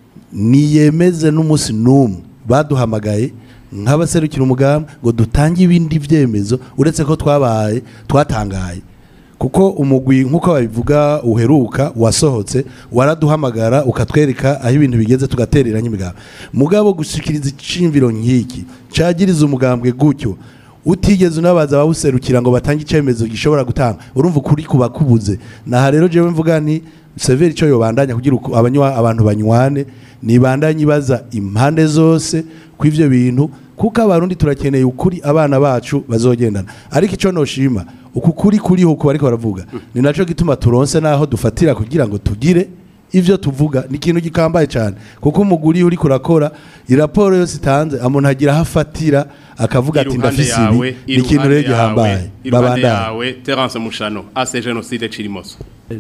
niyemeze n'umunsi n'umwe baduhamagaye nk'abaserukira umugambi ngo dutange ibindi byemezo uretse ko twabaye twatangaye kuko umugwi nk'uko babivuga uheruka wasohotse waraduhamagara ukatwereka aho ibintu bigeze tugatereranya imigambi mugabo gushikiriza iciyumviro nk'iki cagiriza umugambwe gutyo utigeze unabaza abawuserukira ngo batange icyemezo gishobora gutanga urumva ukuri kuba kubuze naha rero jewe mvuga nti severi icyo yobandanya kugira uko abanywa abantu banywane nibandanye ibaza impande zose ku ivyo bintu kuko abarundi turakeneye ukuri abana bacu bazogendana ariko icyo noshima uku kuri kuriho uko bariko baravuga ni naco gituma turonse naho dufatira kugira ngo tugire ivyo tuvuga ni ikintu gikambaye cyane kuko umuguri uri kurakora iraporo yose itanze umuntu agira aho afatira akavuga ati iruhande ndafise yawe ibi ni ikintu rero gihambaye iruhande babandanye yawe Terence Mushano ase genocide Chirimoso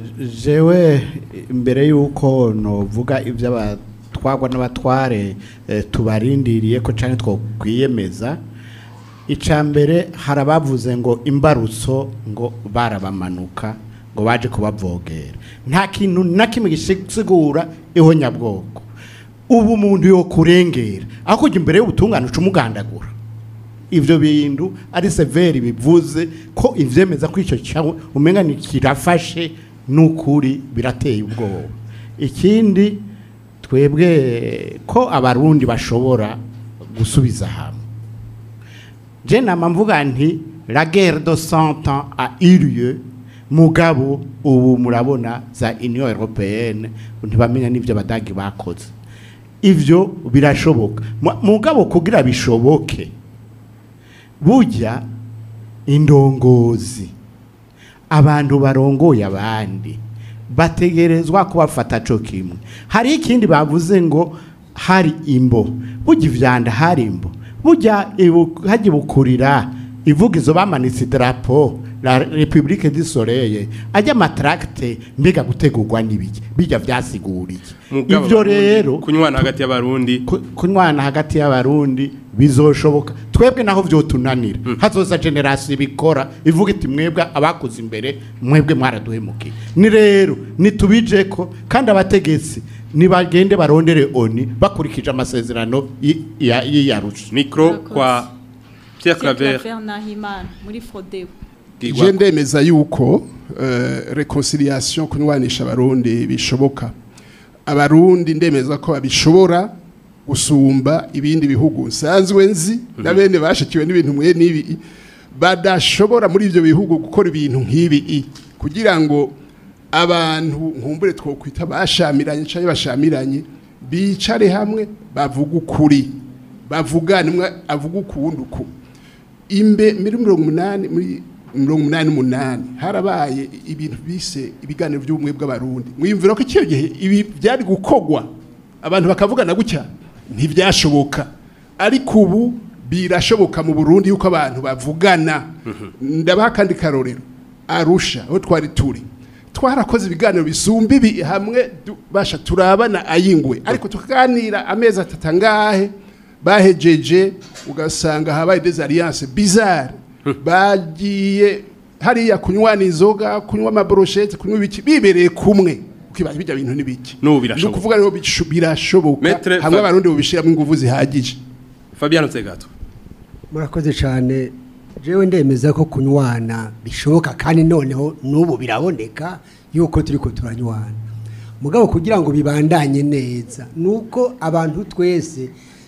jewe imbere y'uko novuga ibyo abatwagwa n'abatware eh, tubarindiriye ko cyane twokwiyemeza icya mbere hari abavuze ngo imbarutso ngo barabamanuka ngo baje kubavogera nta kintu na kimwe gisigura ihonyabwoko ubu umuntu yo kurengera aho kujya imbere y'ubutungane uca umugandagura ivyo bintu ari severi bivuze ko ivyemeza ko ico cyawe umenga ni kirafashe n'ukuri birateye ubwoba ikindi twebwe ko abarundi bashobora gusubiza hamwe je nama mvuga nti la guerre de cent ans a eu lieu mugabo ubu murabona za union européenne ntibamenya n'ivyo abadagi bakoze ivyo birashoboka Mu- mugabo kugira bishoboke burya indongozi abantu barongoye abandi bategerezwa kubafata co kimwe hari ikindi bavuze ngo hari imbo burya ivyanda hari imbo burya ibu- hajya bukurira ivugizo bamanitse idarapo la republique du soleil ajya amatracte mbega gutegurwa n'ibiki bijya vyasiguriye Mugabo ivyo Abarundi, rero kunywana hagati y'abarundi kunywana hagati y'abarundi bizoshoboka twebwe naho vyotunanira hazoza generasiyo ibikora ivuga iti mwebwe abakoze imbere mwebwe mwaraduhemukiye ni rero nitubijeko kandi abategetsi nibagende barondere oni bakurikije amasezerano y- ya- y'iyarusha mikro kwa Pierre Claver Claver Nahimana muri Frodeo je ndemeza yuko eh, reconciliation kunywanisha abarundi bishoboka abarundi ndemeza ko babishobora gusumba ibindi bihugu nsanzwe nzi na bene bashikiwe n'ibintu mwe n'ibi badashobora muri ibyo bihugu gukora ibintu nk'ibi kugira ngo abantu nkumbure twokwita bashamiranye cyangwa bashamiranye bicare hamwe bavuga ukuri bavugana umwe avuga ukuwundi uku imbe muri mirongo umunani muri mirongo umunani n'umunani harabaye ibintu bise ibiganiro by'ubumwe bw'abarundi mwiyumvira ko icyo gihe ibi byari gukogwa abantu bakavugana gutya ntibyashoboka ariko ubu birashoboka mu burundi yuko abantu bavugana ndabaha akandi karorero arusha aho twari turi twarakoze ibiganiro bisumba ibi hamwe du- basha turabana ayingwe ariko tukaganira amezi atatu angahe bahejeje ugasanga habaye des alliances bizarre bagiye hariya kunywana inzoga kunywa amaboroshete kunywa ibiki bibereye kumwe ukibaza bijya bintu n'ibiki n'ubu ni birashoboka ukuvuga rero bishu- birashoboka Maître hamwe Fa- abarundi bubishiramo ingufu zihagije Fabiano Tsegato murakoze cyane jewe ndemeza ko kunywana bishoboka kandi noneho n'ubu biraboneka yuko turi ko turanywana mugabo kugira ngo bibandanye neza ni uko abantu twese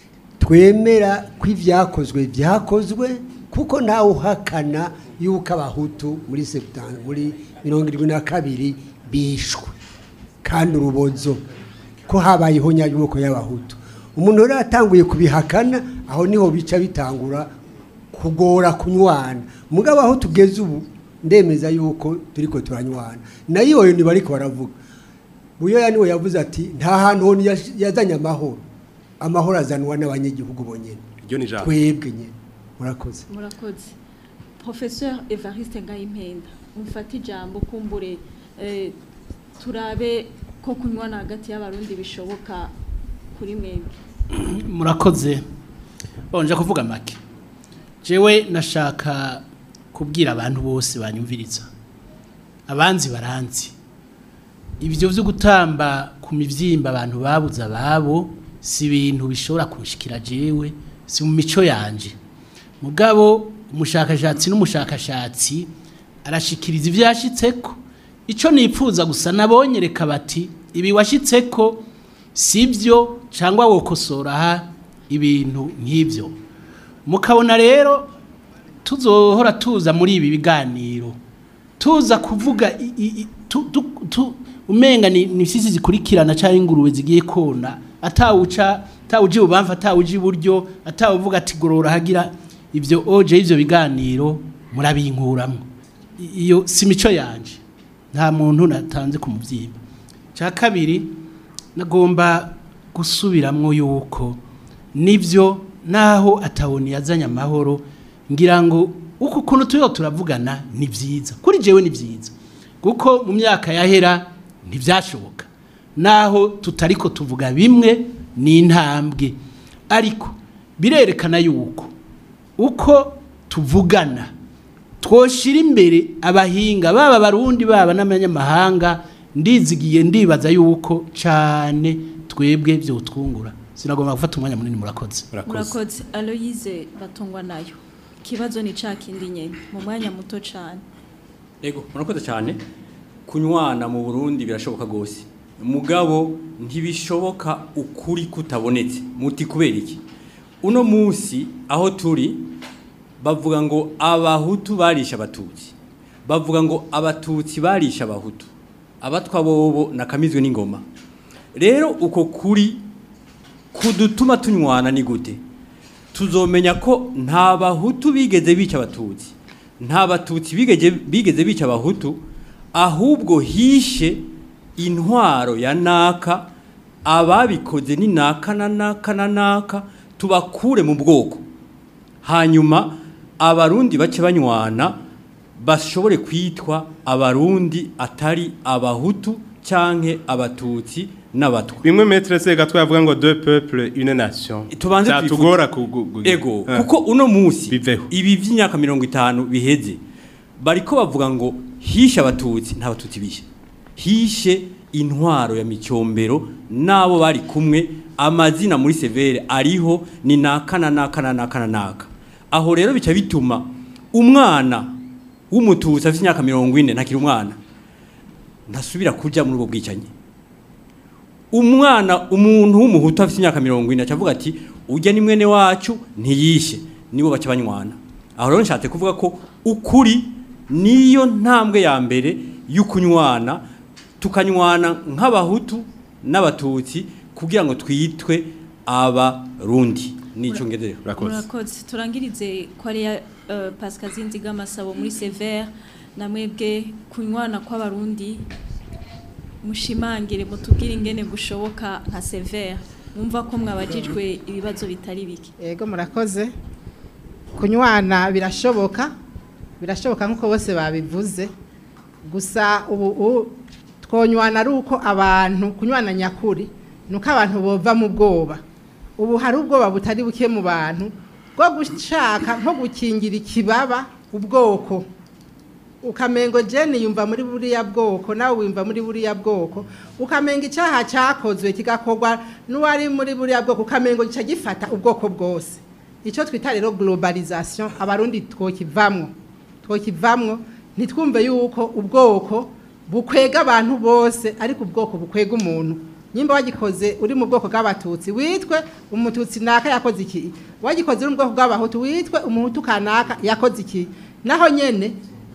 twemera ko ibyakozwe byakozwe kuko ntawe uhakana yuko abahutu muri septani muri mirongo irindwi na kabiri bishwe kandi urubozo ko habayeho nyabwoko y'abahutu umuntu rero yatanguye kubihakana aho niho bica bitangura kugora kunywana mugabo aho tugeze ubu ndemeza yuko turi ko turanywana nayo iyo niba ariko baravuga buyoya niwe yavuze ati nta hantu honi yash- yazanye amahoro amahoro azanwa n'abanyagihugu bonyine iryo ni ijambo twebwe nyine murakoze murakoze professeur evariste ngayimpenda umfate ijambo kumbure eh, turabe ko kunywana hagati y'abarundi bishoboka kuri mwebwe murakoze bonje kuvuga make jewe nashaka kubwira abantu bose banyumviriza abanzi baranzi ibyo byo gutamba ku mivyimba abantu babuze ababo si ibintu bishobora kunshikira jewe si mu mico yanje mugabo umushakashatsi n'umushakashatsi arashikiriza ibyo yashitseko icyo nipfuza gusa nabonye reka bati ibi washyitseko si byo cyangwa wokosora aha ibintu nk'ibyo mukabona rero tuzohora tuza muri ibi biganiro tuza kuvuga i- i- i- tu- tu- tu- umenga ni ni sisi zikurikirana cyangwa ingurube zigiye kona atawuca atawuji ubamva atawuji iburyo atawuvuga ati gorora hagira ibyo oje ivyo biganiro murabinkuramo I- iyo si mico yanje nta muntu natanze ku mubyimba cya kabiri nagomba gusubiramwo yuko nibyo naho atawoni yazanye amahoro ngira ngo uko ukuntu turiho turavugana ni byiza kuri jewe ni byiza kuko mu myaka yahera ntibyashoboka naho tutari ko tuvuga bimwe ni intambwe ariko birerekana yuko uko tuvugana twoshira imbere abahinga baba abarundi baba n'abanyamahanga ndizigiye ndibaza yuko cyane twebwe byotwungura sinagomba gufata umwanya munini murakoze murakoze aloyize batungwa nayo ikibazo ni cya kindi nyine mu mwanya muto cyane Ego, murakoze cyane. Kunywana mu Burundi birashoboka gose. Mugabo ntibishoboka ukuri kutabonetse. Muti kubera iki? Uno musi aho turi bavuga ngo abahutu barisha abatutsi. Bavuga ngo abatutsi barisha abahutu. Abatwa bobo nakamizwe n'ingoma. Rero uko kuri kudutuma tunywana ni gute? Tuzomenya ko nta bahutu bigeze bica abatutsi. nta batutsi bigeze bigeze bica abahutu ahubwo hishe intwaro ya naka ababikoze ni naka na naka na naka tubakure mu bwoko hanyuma abarundi bace banywana bashobore kwitwa abarundi atari abahutu canke abatutsi n'abatwa bimwe metre Segato yavuga ngo deux peuples une nation tubanze byatugora twifuze- ego kuko uno musi ibi vy'imyaka mirongo itanu biheze bariko bavuga ngo hishe abatutsi nta batutsi bishe hishe intwaro ya micombero n'abo bari kumwe amazina muri severe ariho ni naka na naka na naka na naka aho rero bica bituma umwana w'umututsi afite imyaka mirongo ine ntakiri umwana ntasubira kuja muri ubwo bwicanyi umwana umuntu w'umuhutu afite imyaka mirongo ine acavuga ati ujya ni mwene wacu ntiyishe nibo baca banywana aho rero nshatse kuvuga ko ukuri niyo ntambwe ya mbere y'ukunywana tukanywana nk'abahutu n'abatutsi kugira ngo twitwe abarundi nico ngedere murakoze turangirize ko ari ya uh, Pascal Zinziga Masabo muri Sever na mwebwe kunywana kw'abarundi mushimangire mutubwire ingene gushoboka nka Sever mwumva ko mwabajijwe ibibazo bitari bike yego murakoze kunywana birashoboka birashoboka nk'uko bose babivuze gusa ubu u- twonywana ari uko abantu kunywana nyakuri ni uko abantu bova mu bwoba ubu hari ubwoba butari buke mu bantu bwo gushaka nko gukingira ikibaba ubwoko ukamengo jeni yumva muri buriya bwoko nawe wumva muri buriya bwoko ukamenga icyaha cyakozwe kigakorwa n'uwari muri buriya bwoko ukamengo gica gifata ubwoko bwose icyo twita rero globalization abarundi twokivamwo twokivamwo ntitwumve yuko ubwoko bukwega abantu bose ariko ubwoko bukwega umuntu nyimba wagikoze uri mu bwoko bw'abatutsi witwe umututsi naka yakoze iki wagikoze uri mu bwoko bw'abahutu witwe umuhutu kanaka yakoze iki naho nyene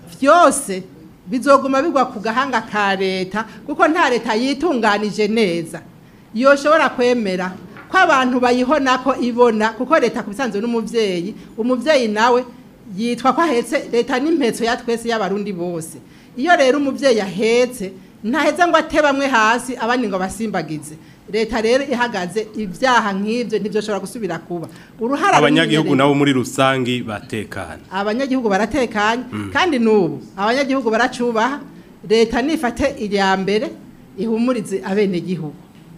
byose bizoguma bigwa ku gahanga ka leta kuko nta leta yitunganije neza yoshobora kwemera ko abantu bayihona ko ibona kuko leta ku bisanzwe n'umubyeyi umubyeyi nawe yitwa ko ahetse leta n'impetso ya twese y'abarundi bose iyo rero umubyeyi ahetse ntaheza ngo ate bamwe hasi abandi ngo basimbagize leta rero ihagaze ibyaha nk'ibyo ntibyoshobora gusubira kuba uruhara abanyagihugu runini nabo muri rusangi batekana abanyagihugu baratekanye kandi n'ubu abanyagihugu baracubaha leta nifate irya mbere ihumurize abenegihugu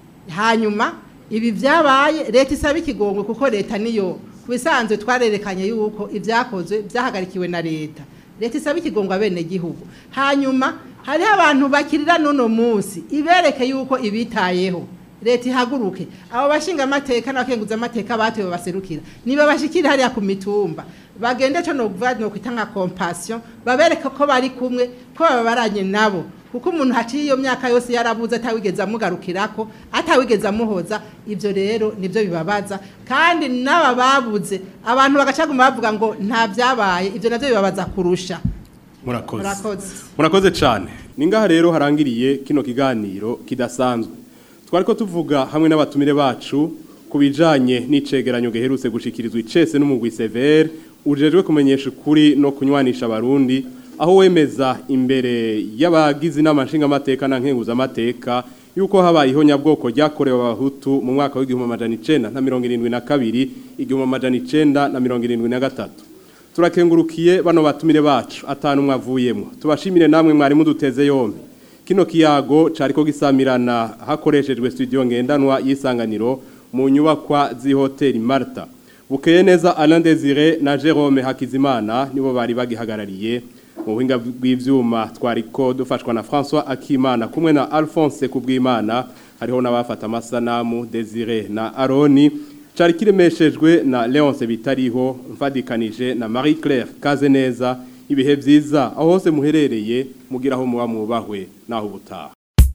hanyuma ibi byabaye leta isaba ikigongwe kuko leta niyo ku bisanzwe twarerekanye yuko ibyakozwe byahagarikiwe na leta leta isaba ikigongwe abenegihugu hanyuma hariho abantu bakirira n'uno munsi ibereke yuko ibitayeho leta ihaguruke abo bashinga amateka n'abakenguza amateka batowe baserukira niba bashikira hariya ku mitumba bagende cyo no kuvuga no kwita nka compassion babereke ko bari kumwe ko babaranye nabo kuko umuntu haciye iyo myaka yose yarabuze atawigeze amugarukirako atawigeze amuhoza ibyo rero nibyo bibabaza kandi n'aba babuze abantu bagacaguma bavuga ngo nta byabaye ibyo nabyo bibabaza kurusha murakoze murakoze murakoze cyane ni ngaha rero harangiriye kino kiganiro kidasanzwe twari ko tuvuga hamwe n'abatumire bacu ku bijyanye n'icegeranyo giherutse gushikirizwa icese n'umugwi severe ujejwe kumenyesha ukuri no kunywanisha abarundi aho wemeza imbere y'abagize inama nshingamateka na nkenguzamateka yuko habayeho nyabwoko ryakorewe abahutu mu mwaka w'igihumbi amajana icenda na mirongo irindwi na kabiri igihumbi amajana icenda na mirongo irindwi na gatatu turakengurukiye bano batumire bacu atanu mwavuyemo tubashimire namwe mwari muduteze yombi kino kiyago cariko gisamirana hakoreshejwe studio ngendanwa y'isanganiro mu nyubakwa z'ihoteli Marta bukeye neza Alain Desire na Jerome Hakizimana nibo bari bagihagarariye mu buhinga bw'ivyuma twariko dufashwa na François Akimana kumwe na Alphonse Kubwimana hariho n'abafata amasanamu Desire na Aroni cari kiremeshejwe na Leonce Bitariho mfadikanije na Marie Claire Kazeneza ibihe vyiza aho hose muherereye mugiraho muba mubahwe naho ubutaha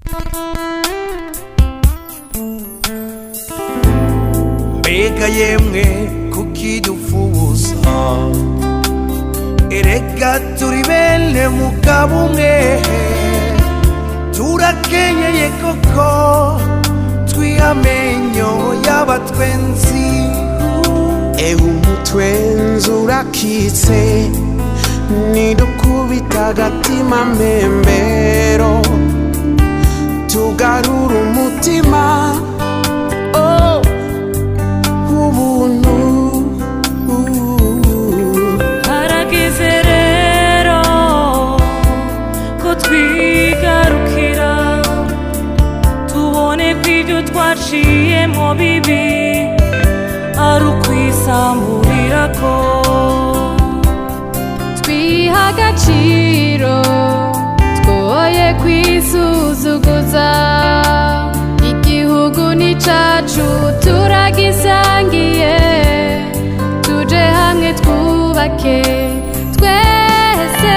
mbega yemwe kukidufuza erega turi bene mugabo umwe turakenyeye koko twihamenyo y'abatwenzi ewe umutwenzi urakitse nidukubita agatima mbembero tugarura umutima oh, ubuntu harageze rero ko twigarukira tubone ko ibyo twaciyemo bibi ari ukwisamburira ko twiha agaciro twoye kwisuzuguza igihugu ni cacu turagisangiye tuje hamwe twubake twese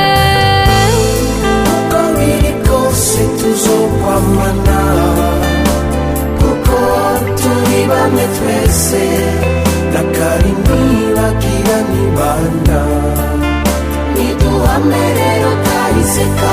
uko biri kose tuzokwamana kuko turi bamwe twese na kari ntibagira nibanda niduhame rero kahise ka